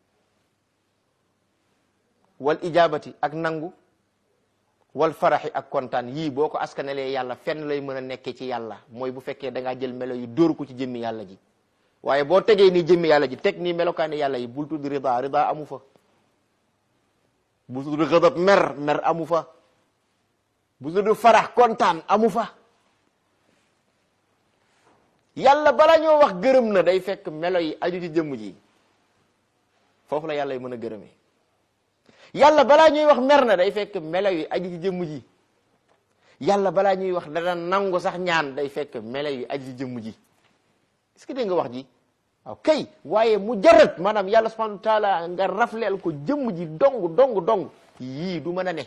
wal ijabati ak nangu wal faraxi ak kontaan yii boo ko askanelee yàlla fenn lay mën a nekkee ci yàlla mooy bu fekkee da ngaa jël melo yu dóor ko ci jëmmi yàlla ji waaye boo tegee nii jëmmi yàlla ji teg nii melokaani yàlla yi bul tudd rida rida amu fa bul tudd ghadab mer mer amu fa bu tudd farax kontaan amu fa yàlla bala ñoo wax gërëm na day fekk melo yi aju ci jëmm ji foofu la yàlla yi mën a gërëmee yàlla balaa ñuy wax mer na day fekk melo yi aju ci jëmm ji yàlla balaa ñuy wax dana nangu sax ñaan day fekk melo yi aju ci jëmm ji est-ce que dégg nga wax ji waaw kay waaye mu jarat maanaam yàlla subhanahu wa taala nga rafleel ko jëmm ji dong dong dong yii du mën a ne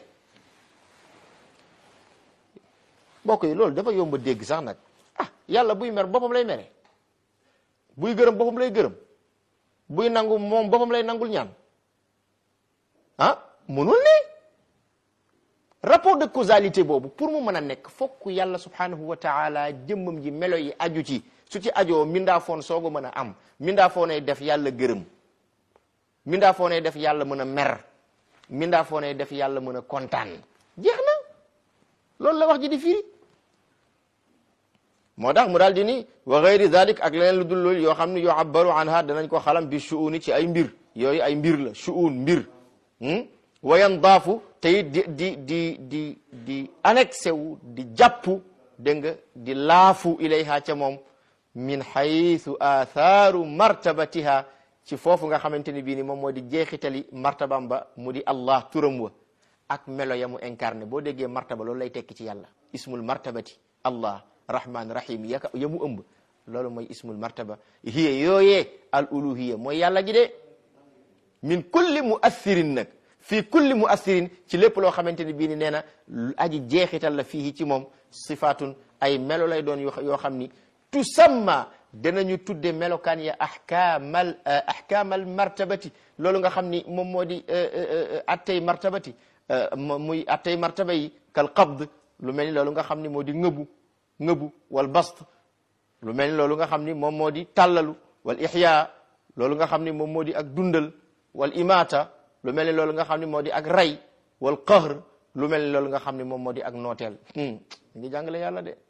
mbokk yi loolu dafa yomb a dégg sax nag ah yàlla buy mer boppam lay mere buy gërëm boppam lay gërëm buy nangu moom boppam lay nangul ñaan ah mënul ne rapport de causalité boobu pour mu mën a nekk fokk yàlla subhanahu wa taala jëmmam ji melo yi aju ci su ci ajoo mindaa foon soog a mën a am mindaa foonay def yàlla gërëm mindaa foonay def yàlla mën a mer mindaa foonay def yàlla mën a kontaan jeex na loolu la wax ji di firi moo tax mu daal di ni wa gayri dalik ak leneen lu dul loolu yoo xam ne yoo abbaru anha danañ ko xalam bi shuuni ci ay mbir yooyu ay mbir la shuun mbir wayan daafu te it di di di di di annexé wu di jàppu dégg nga di laafu ilayha ca moom min haythu athaaru martabatiha ci foofu nga xamante ni bii ni moom moo di jeexitali martabam ba mu di allah turam wa ak melo ya mu incarné boo déggee martaba loolu lay tekki ci yàlla ismul martabati allah rahman rahim yaka ya mu ëmb loolu mooy ismul martaba hiya yooyee al uluhiya mooy yàlla ji de min kulli muassirin nag fii kulli muassirin ci lépp loo xamante ni bii ni nee na aji jeexital la fii ci moom sifaatun ay melo lay doon yoo xam ni tusamma danañu tudde melokaan ya ahkaamal ahkaamal martabati loolu nga xam ni moom moo di attey martabati muy attey martaba yi kal qabd lu mel ni loolu nga xam ni moo di ngëbu ngëbu wal bast lu mel ni loolu nga xam ni moom moo di tàllalu wal ihya loolu nga xam ni moom moo di ak dundal wal imaata lu mel ni loolu nga xam ni moo di ak rey wal qahr lu mel ni loolu nga xam ni moom moo di ak nooteel ngi jàngale yàlla de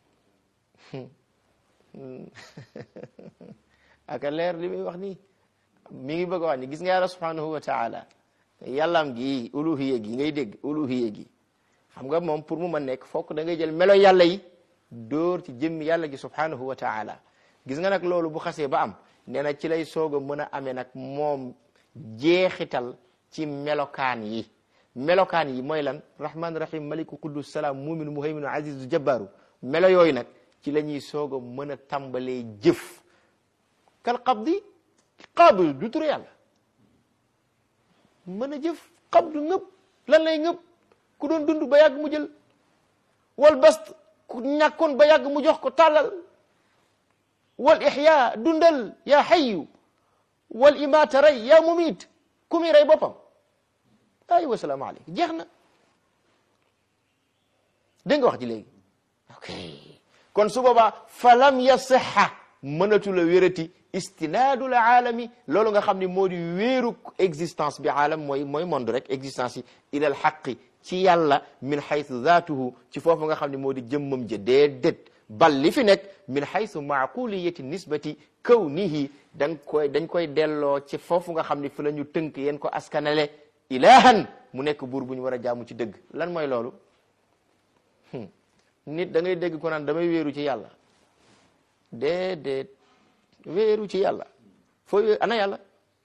aka leer li muy wax nii mi ngi bëgg a wax ni gis nga yàlla subhanahu wa taala yàllaam gi uluhiya gi ngay dégg uluhiya gi xam nga moom pour mu mën nekk fokk da ngay jël melo yàlla yi dóor ci jëmmi yàlla gi subhanahu wa taala gis nga nag loolu bu xasee ba am nee na ci lay soog a mën a amee nag moom jeexital ci melokaan yi melokaan yi mooy lan rahman rahim maliku quddus salaam muminu muhayminu azizu jabbaaru melo yooyu nag ci la ñuy soog a mën a tàmbalee jëf kal qabdi qabdu du tur yàlla mën a jëf qabdu ngëb lan lay ngëb ku doon dund ba yàgg mu jël wal bast ku ñàkkoon ba yàgg mu jox ko tàllal wal ihya dundal yaa xayyu wal imaata rey yaa mumiit ku muy rey boppam ay wasalaamu aleykum jeex na dégg nga wax ji léegi ok kon su boobaa falam yasixa mënatu la wérati istinaadul aalami loolu nga xam ni moo di wéeru existence bi aalam mooy mooy monde rek existence yi ilal xaqi ci yàlla min xaytu zaatuhu ci foofu nga xam ne moo di jëmmam ja déedéet bal li fi nekk min xaytu maaquliyati nisbati kawnihi dañ koy dañ koy delloo ci foofu nga xam ne fi la ñu tënk yéen ko askanale ilahan mu nekk buur bu ñu war a jaamu ci dëgg lan mooy loolu nit da ngay dégg ko naan damay wéeru ci yàlla déedéet wéeru ci yàlla foo wéeru ana yàlla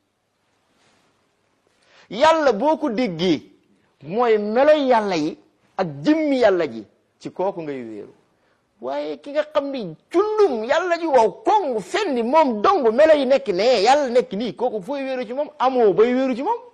yàlla boo ko déggee mooy meloy yàlla yi ak jëmmi yàlla ji ci kooku ngay wéeru waaye ki nga xam ni cundum yàlla ji wow kong fenni moom dong melo yi nekk ne yàlla nekk nii kooku fooy wéeru ci moom amoo bay wéeru ci moom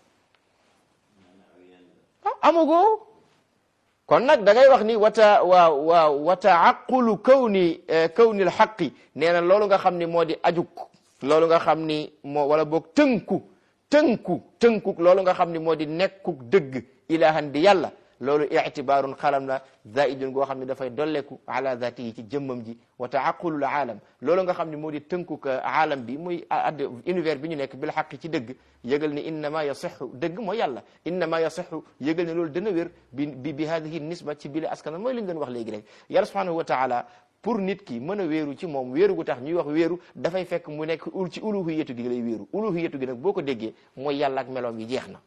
ah amagoo kon nag da ngay wax ni wata waaw waaw wa taaqulu kawni kawni l xaqi nee na loolu nga xam ni moo di ajuk loolu nga xam ni moo wala boog tënku tënku tënku loolu nga xam ni moo di nekkuk dëgg ilahan di yàlla loolu ictibaarun xalam la zaidun goo xam ne dafay dolleku ala zatihi ci jëmmam ji wa taaqulul aalam loolu nga xam ne moo di tënkuk aalam bi muy add univers bi ñu nekk bil xaqi ci dëgg yëgal ne innama yasixu dëgg mooy yàlla innama yasixu yëgal ne loolu dana wér bi bi bi hadihi nisba ci bile askan mooy li ñu doon wax léegi rek yàlla subhanahu wa taala pour nit ki mën a wéeru ci moom wéeru gu tax ñuy wax wéeru dafay fekk mu nekk ul ci uluhiyatu gi lay wéeru uluhiyatu gi nag boo ko déggee mooy yàlla ak meloom yi jeex na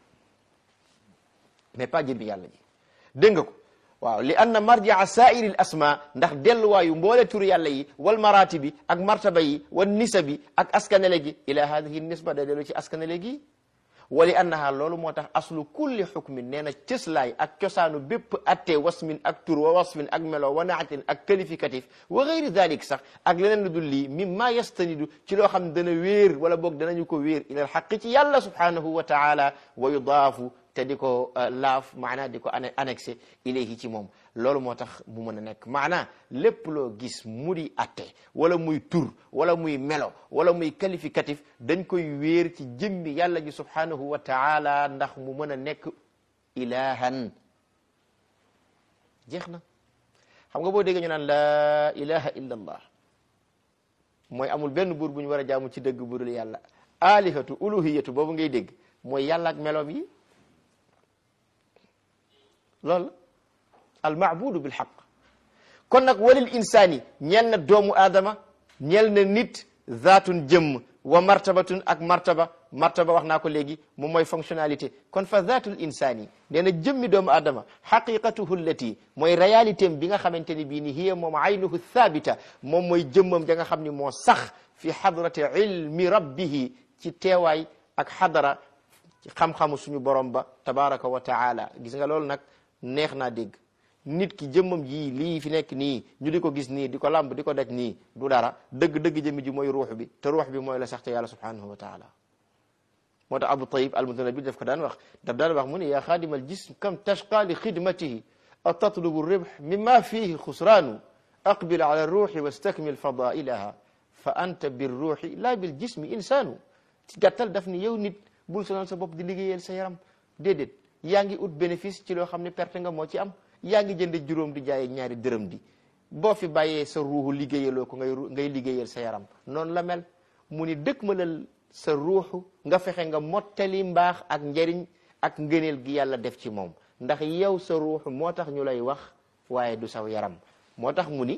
mais pas jëmmi yàlla ji dégg nga ko waaw li anna marjaa saairi l asma ndax delluwaayu mboole tur yàlla yi wal maratibi ak martaba yi wal nisabi ak askanele gi ila hadihi nisba da dellu ci askanele gi wa li annaha loolu moo tax aslu kulli xukmin nee na cëslaay ak cosaanu bépp atte wasmin ak tur wa wasfin ak melo wa naatin ak qualificatif wa gayri dalik sax ak leneen lu dul lii mimma yastanidu ci loo xam ne dana wéer wala boog danañu ko wéer ila alxaqi ci yàlla subhanahu wa taala wa yudaafu te di ko laaf maanaa di ko annexé ilayhi ci moom loolu moo tax mu mën a nekk maanaa lépp loo gis mu di atte wala muy tur wala muy melo wala muy qualificatif dañ koy wéer ci jëmmi yàlla ji subhanahu wa taala ndax mu mën a nekk ilahan jeex na xam nga boo déggee ñu naan laa ilaha illa allah mooy amul benn buur bu ñu war a jaamu ci dëgg budul yàlla alihatu uluhiyatu boobu ngay dégg mooy yàlla ak meloom yi loolu al maabudu bil xaq kon nag walil insaani ñeel na doomu aadama ñeel na nit zaatun jëmm wa martabatun ak martaba martaba wax naa ko léegi moom mooy fonctionnalité kon fa zaatul insaani nee na jëmmi doomu aadama xaqiqatuhu allati mooy réalité bi nga xamante ni bii ni hiya moom aynuhu thabita moom mooy jëmmam ja nga xam ni moo sax fi xadrati ilmi rabbihi ci teewaay ak xadara ci xam-xamu suñu borom ba tabaraka wa taala gis nga loolu nag neex naa dégg nit ki jëmmam ji lii fi nekk nii ñu di ko gis nii di ko làmb di ko daj nii du dara dëgg-dëgg jëmmi ji mooy ruux bi te ruux bi mooy la sax te yàlla subhanahu wa taala moo tax abu tayib almutanabi daf ko daan wax daf daan wax mu ne yaa xaadima al jism kam tashqa li xidmatihi a tatlubu ribh mimma fihi xusraanu aqbil ala ruuxi wastakmil fadailaha fa anta bir ruuxi laa bil jismi insaanu ci gàttal daf ni yow nit bul sonal sa bopp di liggéeyal sa yaram déedéet yaa ngi ut bénéfice ci loo xam ne perte nga moo ci am yaa ngi jënd juróom di jaayee ñaari dërëm di boo fi bàyyee sa ruuxu liggéeyaloo ko ngay ngay liggéeyal sa yaram noonu la mel mu ni dëkk ma lal sa ruuxu nga fexe nga mottali mbaax ak njëriñ ak ngëneel gi yàlla def ci moom ndax yow sa ruuxu moo tax ñu lay wax waaye du saw yaram moo tax mu ni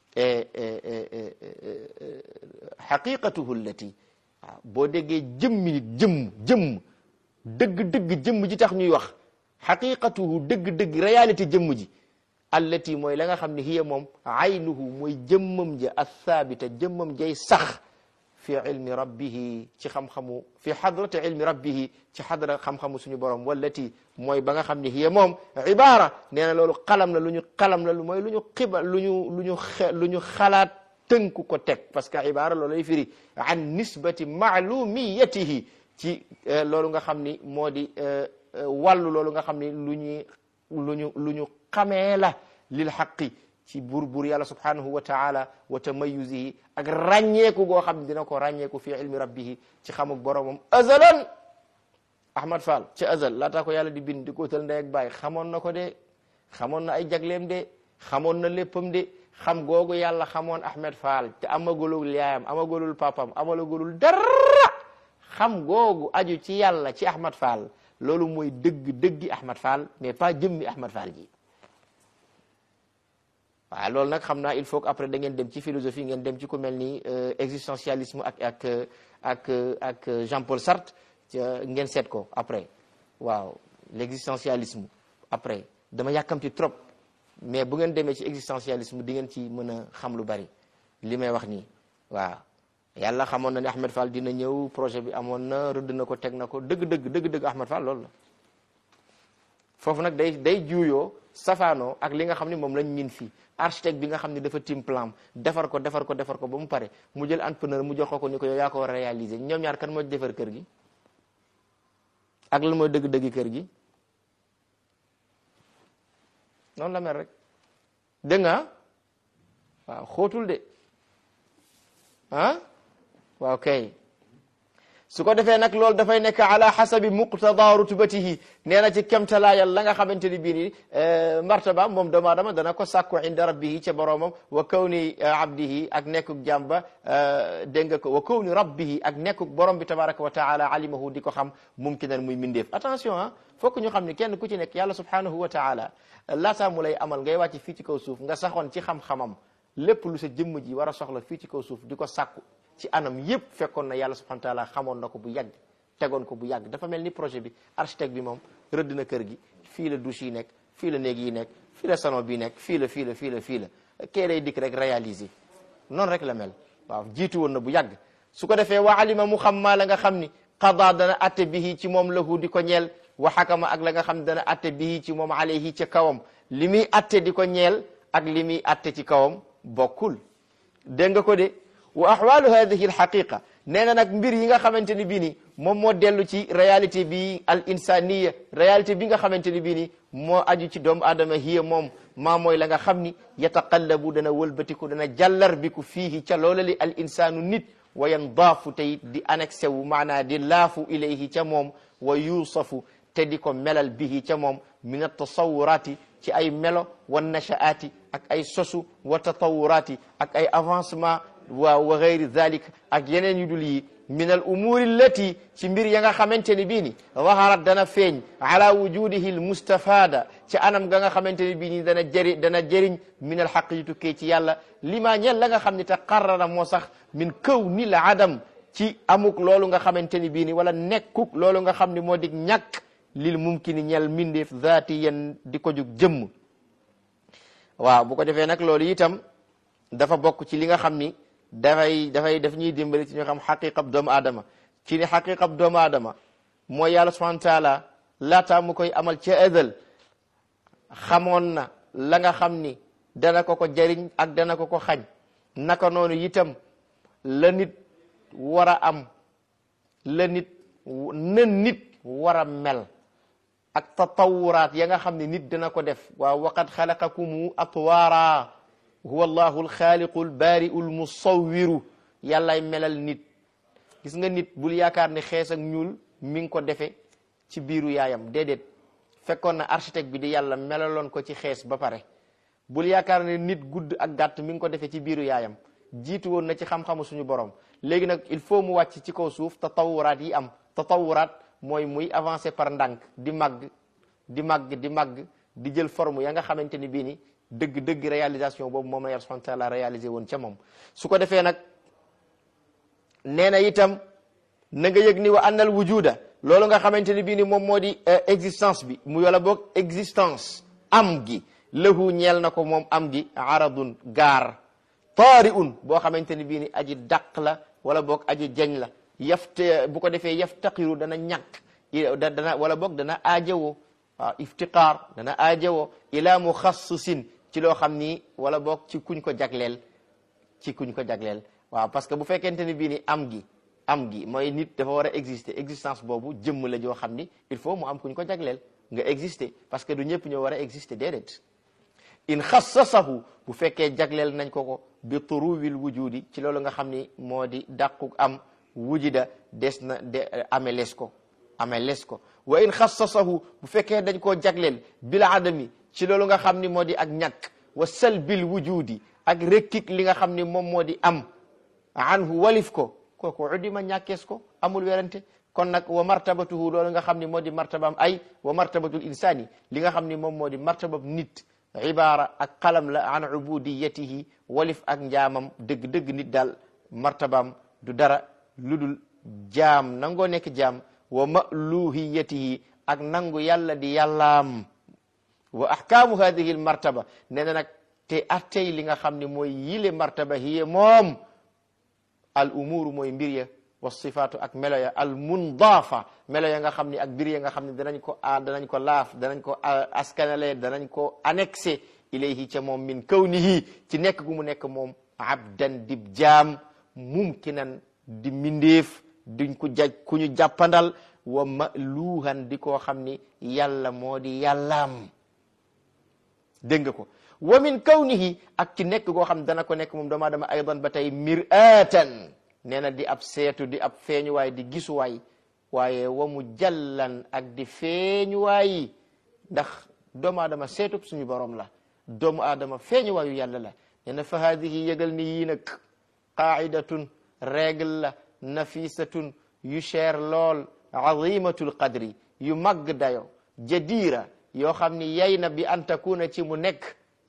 xaqiqatuhu allati waaw boo déggee jëmmi nit jëmm jëmm dëgg-dëgg jëmm ji tax ñuy wax xaqiqatuhu dëgg-dëgg réalité jëmm ji allati mooy la nga xam ne hiya moom aynuhu mooy jëmmam ja athabita jëmmam jay sax fi ilmi rabbihi ci xam-xamu fi xadrati ilmi rabbihi ci xadra xam-xamu suñu borom wallati mooy ba nga xam ne hiya moom ibaara nee na loolu xalam la lu ñu xalam la lu mooy lu ñu xiba lu ñu lu ñu lu ñu xalaat tënku ko teg parce que ibaara loolu lay firi an nisbati maalumiyatihi ci loolu nga xam ni moo di wàllu loolu nga xam ni lu ñuy lu ñu lu ñu xamee la lil xaqi ci buur buur yàlla subhanahu wa taala wa tamayuzihi ak ràññeeku goo xam ne dina ko ràññeeku fi ilmi rabbihi ci xamuk boromam azalan ahmad fall ci azal laataa ko yàlla di bind di ko utal ndey ak baay xamoon na ko de xamoon na ay jagleem de xamoon na léppam de xam googu yàlla xamoon ahmed fall te amagulul yaayam amagulul papam amagulul dara xam googu aju ci yàlla ci ahmad fall loolu mooy dëgg dëggi ahmad fall mais pas jëmmi ahmad fall ji waaw loolu nag xam naa il faut que après da ngeen dem ci philosophie ngeen dem ci ku mel ni existentialisme ak ak ak ak Jean Paul Sartre ngeen seet ko après waaw l'existentialisme après dama yàkkamti trop mais bu ngeen demee ci existentialisme di ngeen ci mën a xam lu bari li may wax nii waaw yàlla xamoon na ne Ahmed Fall dina ñëw projet bi amoon na rëdd na ko teg na ko dëgg-dëgg dëgg-dëgg Ahmed Fall loolu la foofu nag day day juuyoo safaanoo ak li nga xam ne moom lañ min fii architecte bi nga xam ne dafa tim plan defar ko defar ko defar ko ba mu pare mu jël entrepreneur mu jox ko ko ni ko yow yaa ko war a réaliser ñoom ñaar kan moo defar kër gi ak lan mooy dëgg-dëgg kër gi noonu la mel rek dégg nga waaw xóotul de ah waaw kay su ko defee nag loolu dafay nekk ala xasabi muqtada rutbatihi nee na ci kemtalaayal la nga xamante ni bii ni martaba moom doomu aadama dana ko sàkku inda rabbihi ca boroomam wa kawni abdihi ak nekkuk jàmba dégg nga ko wa kawni rabbihi ak nekkuk borom bi tabaraka wa taala alimahu di ko xam mumkinan muy mindeef attention ah fokk ñu xam ne kenn ku ci nekk yàlla subhanahu wa taala laataa mu lay amal ngay wàcc fii ci kaw suuf nga saxoon ci xam-xamam lépp lu sa jëmm ji war a soxla fii ci kaw suuf di ko sàkku ci anam yëpp fekkoon na yàlla subhanahu wa taala xamoon na ko bu yàgg tegoon ko bu yàgg dafa mel ni projet bi architecte bi moom rëdd na kër gi fii la douche yi nekk fii la néeg yi nekk fii la salon bi nekk fii la fii la fii la fii la kee day dikk rek réaliser noonu rek la mel waaw jiitu woon na bu yàgg su ko defee wa alima mu xam maa la nga xam ni qada dana atte bihi ci moom lahu di ko ñeel wa xakama ak la nga xam dana atte bihi ci moom alayhi ca kawam li muy atte di ko ñeel ak li muy atte ci kawam bokkul dégg nga ko de wa ahwalu hadihi alxaqiqa nee na nag mbir yi nga xamante ni bii ni moom moo dellu ci réalité bi al insaniya réalité bi nga xamante ni bii ni moo aju ci doomu aadama hiya moom maa mooy la nga xam ni yataqallabu dana wëlbatiku dana jàllar biku fiihi ca loola li al insaanu nit wa yandaafu tey di annexé wu maanaa di laafu ilayhi ca moom wa yuusafu te di ko melal bihi ca moom min atasawuraati ci ay melo wa nashaati ak ay sosu wa tatawuraati ak ay avancement waaw wa gayri dhalik ak yeneen yu dul yi min al umuri allati ci mbir ya nga xamante ni bii ni zaharat dana feeñ ala wujudihi al mustafada ci anam ga nga xamante ni bii ni dana jëri dana jëriñ min al xaq yi tukkee ci yàlla lima ñel la nga xam ne te qarrara moo sax min kawni l adam ci amuk loolu nga xamante ni bii ni wala nekkuk loolu nga xam ne moo dig ñàkk lil mumkini ñel mindeef zaatiyan di ko jug jëmm waaw bu ko defee nag loolu itam dafa bokk ci li nga xam ni dafay dafay daf ñuy dimbali ci ñu xam xaqiqab doomu aadama ci ni xaqiqab doomu aadama mooy yàlla subhanahu wa taala laataa mu koy amal ca ëdal xamoon na la nga xam ni dana ko ko jariñ ak dana ko ko xañ naka noonu itam la nit war a am la nit na nit war a mel ak tatawuraat ya nga xam ne nit dana ko def waaw waqad xalaqakumu atwaara huwa allahu alxaaliqu albaari'u almusawwiru yàllay melal nit gis nga nit bul yaakaar ne xees ak ñuul mi ngi ko defe ci biiru yaayam déedéet fekkoon na architecte bi di yàlla melaloon ko ci xees ba pare bul yaakaar ne nit gudd ak gàtt mi ngi ko defee ci biiru yaayam jiitu woon na ci xam-xamu suñu borom léegi nag il faut mu wàcc ci kaw suuf tatawuraat yi am tatawuraat mooy muy avancer par ndànk di màgg di màgg di màgg di jël forme ya nga xamante ni bii ni dëgg dëgg réalisation boobu moom la yàlla subhanahu wa taala réalisé woon ca moom su ko defee nag nee na itam na nga yëg ni wa annal wujuda loolu nga xamante ni bii ni moom moo di existence bi mu yola boog existence am gi lahu ñeel na ko moom am gi aradun gaar taari un boo xamante ni bii ni aji dàq la wala boog aji jañ la yafte bu ko defee yaftaqiru dana ñàkk dana wala boog dana aajowoo waaw iftiqaar dana aajowoo ila muxassisin ci loo xam ni wala boog ci kuñ ko jagleel ci kuñ ko jagleel waaw parce que bu fekkente ni bii ni am gi am gi mooy nit dafa war a exister existence boobu jëmm la joo xam ni il faut mu am kuñ ko jagleel nga exister parce que du ñëpp ñoo war a exister déedéet in xassasahu bu fekkee jagleel nañ ko ko bi turuwil wujudi ci loolu nga xam ni moo di dàqu am wujida des na de ameles ko ameles ko wa in xassasahu bu fekkee dañ koo jagleel bil adami ci loolu nga xam ni moo di ak ñàkk wa salbil wujudi ak rekkik li nga xam ni moom moo di am anhu walif ko kooku udima ñàkkees ko amul werante kon nag wa martabatuhu loolu nga xam ni moo di martabam ay wa martabatul insani li nga xam ni moom moo di martabam nit ibaara ak xalam la an ubudiyatihi walif ak njaamam dëgg-dëgg nit daal martabam du dara lu dul jaam nangoo nekk jaam wa maluhiyatihi ak nangu yàlla di yàllaam wa ahkaamu hadihi l martaba nee na nag te attey li nga xam ne mooy yile martaba hiye moom al umuru mooy mbir ya wa sifaatu ak melo ya al mundaafa melo ya nga xam ni ak mbir ya nga xam ne danañ ko danañ ko laaf danañ ko askanale danañ ko annexé ilayhi ca moom min kawnihi ci nekk gu mu nekk moom abdan dib jaam mumkinan di mindeef duñ ko jaj ku ñu jàppandal wa maluuhan di koo xam ni yàlla moo di yàllaam dégg nga ko wa min kawnihi ak ci nekk goo xam dana ko nekk moom doomu aadama aydan ba tey mir'atan nee na di ab seetu di ab feeñuwaay di gisuwaay waaye wa mu jallan ak di feeñuwaay ndax doomu aadama seetub suñu borom la doomu aadama feeñuwaayu yàlla la nee na fa haadihi yëgal ni yii nag qaidatun règle la nafisatun yu cher lool azimatul qadri yu màgg dayo jadira yoo xam ni yay na bi an takuna ci mu nekk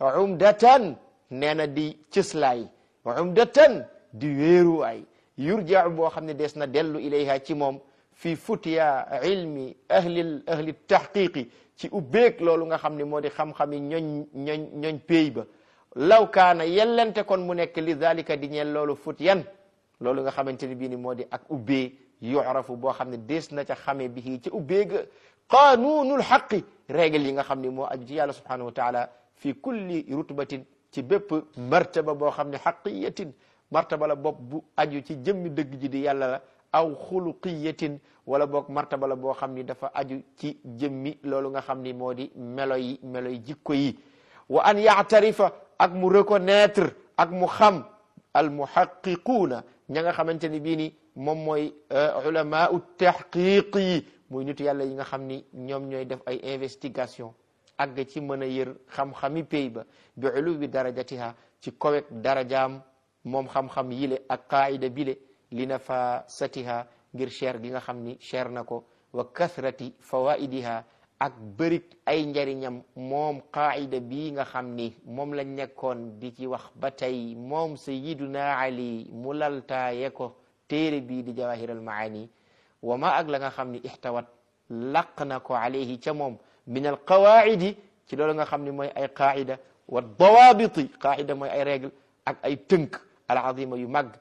umdatan nee na di cëslaay umdatan di wéeruwaay yurjaa boo xam ne des na dellu ilayha ci moom fi futiya ilmi ahli ahli tahqiqi ci ubbeeg loolu nga xam ne moo di xam-xami ñoñ ñoñ ñoñ péy ba law kaana yellente kon mu nekk li dalika di ñeel loolu futyan loolu nga xamante ni bii ni moo di ak ubbee yu'rafu boo xam ne des na ca xamee bi ci ubbeega qanunul xaqi règle yi nga xam ne moo aju ci yàlla subhanahu wa taala fi kulli rutbatin ci bépp martaba boo xam ne xaqiyatin martaba la bopp bu aju ci jëmmi dëgg ji di yàlla la aw xuluqiyatin wala boog martaba la boo xam ni dafa aju ci jëmmi loolu nga xam ni moo di melo yi melo yi jikko yi wa an yaatarifa ak mu reconnaître ak mu xam al muhaqiquuna ña nga xamante ni bii ni moom mooy ulamaau tahqiq yi muy nitu yàlla yi nga xam ni ñoom ñooy def ay investigation àgg ci mën a yër xam-xami pay ba bi uluwi darajatiha ci kowek darajaam moom xam-xam yile ak qaida bile li nafasatiha ngir cher gi nga xam ni cher na ko wa kathrati fawaidiha ak bërik ay njariñam moom qaida bii nga xam ni moom lañ nekkoon di ci wax ba tey moom sayiduna ali mu laltaaye ko téere bii di jawahir al maani wa ma ak la nga xam ni ixtawat laq na ko alayhi ca moom min al qawaidi ci loolu nga xam ni mooy ay qaida wa dawabiti qaida mooy ay règle ak ay tënk al azima yu mag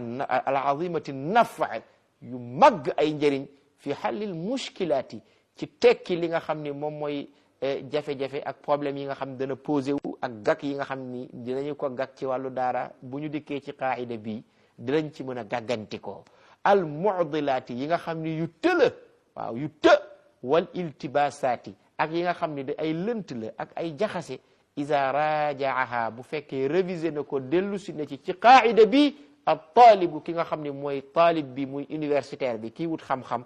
al azimati nafa yu mag ay njëriñ fi xallil mushkilaati ci tekki li nga xam ni moom mooy jafe-jafe ak problème yi nga xam ne dana posé wu ak gàkk yi nga xam ni dinañu ko gàkk ci wàllu daara bu ñu dikkee ci qaida bi dinañ ci mën a gàgganti ko al mudilaati yi nga xam ni yu tëla waaw yu të wal iltibasaati ak yi nga xam ni da ay lënt la ak ay jaxase ida rajaaha bu fekkee révisé na ko dellu si na ci ci qaida bi al taalibu ki nga xam ni mooy taalib bi muy universitaire bi kii wut xam-xam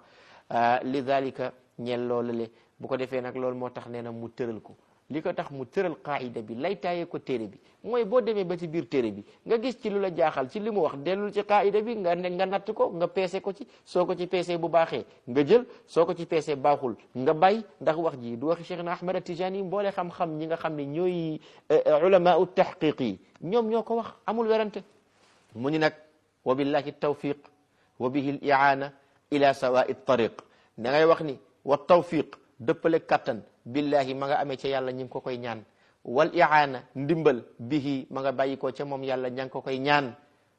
li dalika ñeel loolu le bu ko defee nag loolu moo tax nee na mu tëral ko li ko tax mu tëral qaida bi lay taayee ko téere bi mooy boo demee ba ci biir téere bi nga gis ci lu la jaaxal ci li mu wax dellul ci qaida bi nga ne nga natt ko nga peese ko ci soo ko ci peesee bu baaxee nga jël soo ko ci peesee baaxul nga bay ndax wax ji du waxi Cheikh na Ahmad Tijani mboole xam-xam ñi nga xam ne ñooy ulama u tahqiq yi ñoom ñoo ko wax amul werante mu ni nag wa billahi tawfiq wa bihi l iaana ila sawai tariq da ngay wax ni wa tawfiq dëppale kattan billahi ma nga amee ca yàlla ñi ngi ko koy ñaan wal iaana ndimbal bihi ma nga bàyyi ko ca moom yàlla ña ngi ko koy ñaan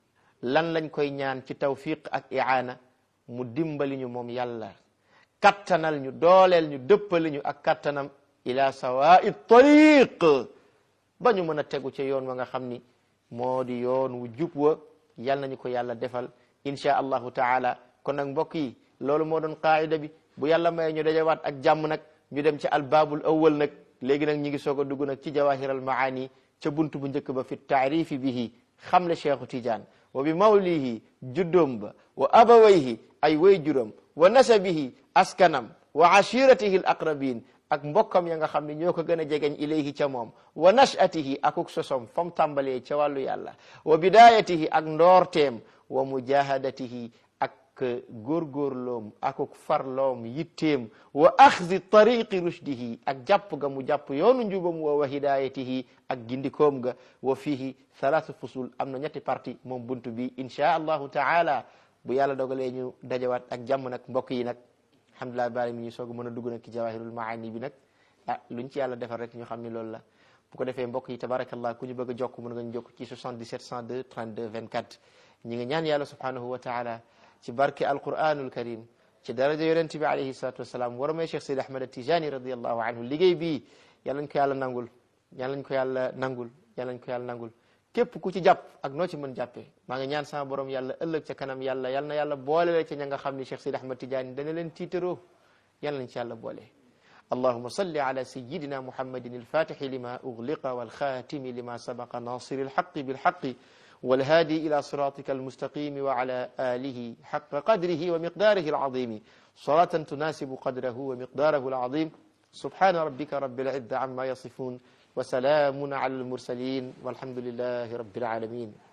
lan lañ koy ñaan ci tawfiq ak iaana mu dimbali ñu moom yàlla kattanal ñu dooleel ñu dëppali ñu ak kattanam ila sawai tariq ba ñu mën a tegu ca yoon wa nga xam ni moo di yoon wu jub wa yal nañu ko yàlla defal insha allahu taala kon nag mbokk yi loolu moo doon qaida bi bu yàlla may ñu dajawaat ak jàmm nag ñu dem ci albaabul awwal nag léegi nag ñi ngi soog a dugg nag ci jawahir al maani ca buntu bu njëkk ba fi taarifi bihi xamle cheikhu tidiane wa bi mawlihi juddoom ba wa abawayhi ay way juróom wa nasabihi askanam wa ashiratihi al aqrabin ak mbokkam ya nga xam ne ñoo ko gën a jegeñ ilayhi ca moom wa nachatihi akuk sosom fam tàmbalee ca wàllu yàlla wa bidayatihi ak ndoorteem wa mujahadatihi ak góorgóorloom akuk farloom yitteem wa axdi tariqi rushdihi ak jàpp ga mu jàpp yoonu njubam wa wa hidayatihi ak gindikoom ga wa fihi thalathu fusul am na ñetti parti moom buntu bi inchaa allahu taala bu yàlla dogalee ñu dajawaat ak jàmm nag mbokk yi nag alhamdulilah bari mi ñu soog mën a dugg nag ci jawahirul maani bi nag ah luñ ci yàlla defal rek ñu xam ni loolu la bu ko defee mbokk yi tabarakallah ku ñu bëgg a jokk mën nga ñu jokk ci 77 102 32 24 ñi ngi ñaan yàlla subhanahu wa taala ci barke alquranul karim ci daraja yonente bi alayhi salatu wasalaam war may cheikh sidi ahmad tijani radiallahu anhu liggéey bii yàlla nañ ko yàlla nangul yàlla nañ ko yàlla nangul yàlla nañ ko yàlla nangul képp ku ci jàpp ak noo ci mën jàppee maa ngi ñaan sama borom yàlla ëllëg ca kanam yàlla yal na yàlla boole la ca ña nga xam ni Cheikh Sidi Ahmad Tidiane dana leen tiitaroo yàlla nañ ci yàlla boole allahuma salli ala sayidina muhammadin alfatixi lima ugliqa walxatimi lima sabaqa nasiri alxaqi bilxaqi والهادي إلى صراطك المستقيم وعلى آله حق قدره ومقداره العظيم صلاة تناسب قدره ومقداره العظيم سبحان ربك رب العزة عما يصفون وسلام على المرسلين والحمد لله رب العالمين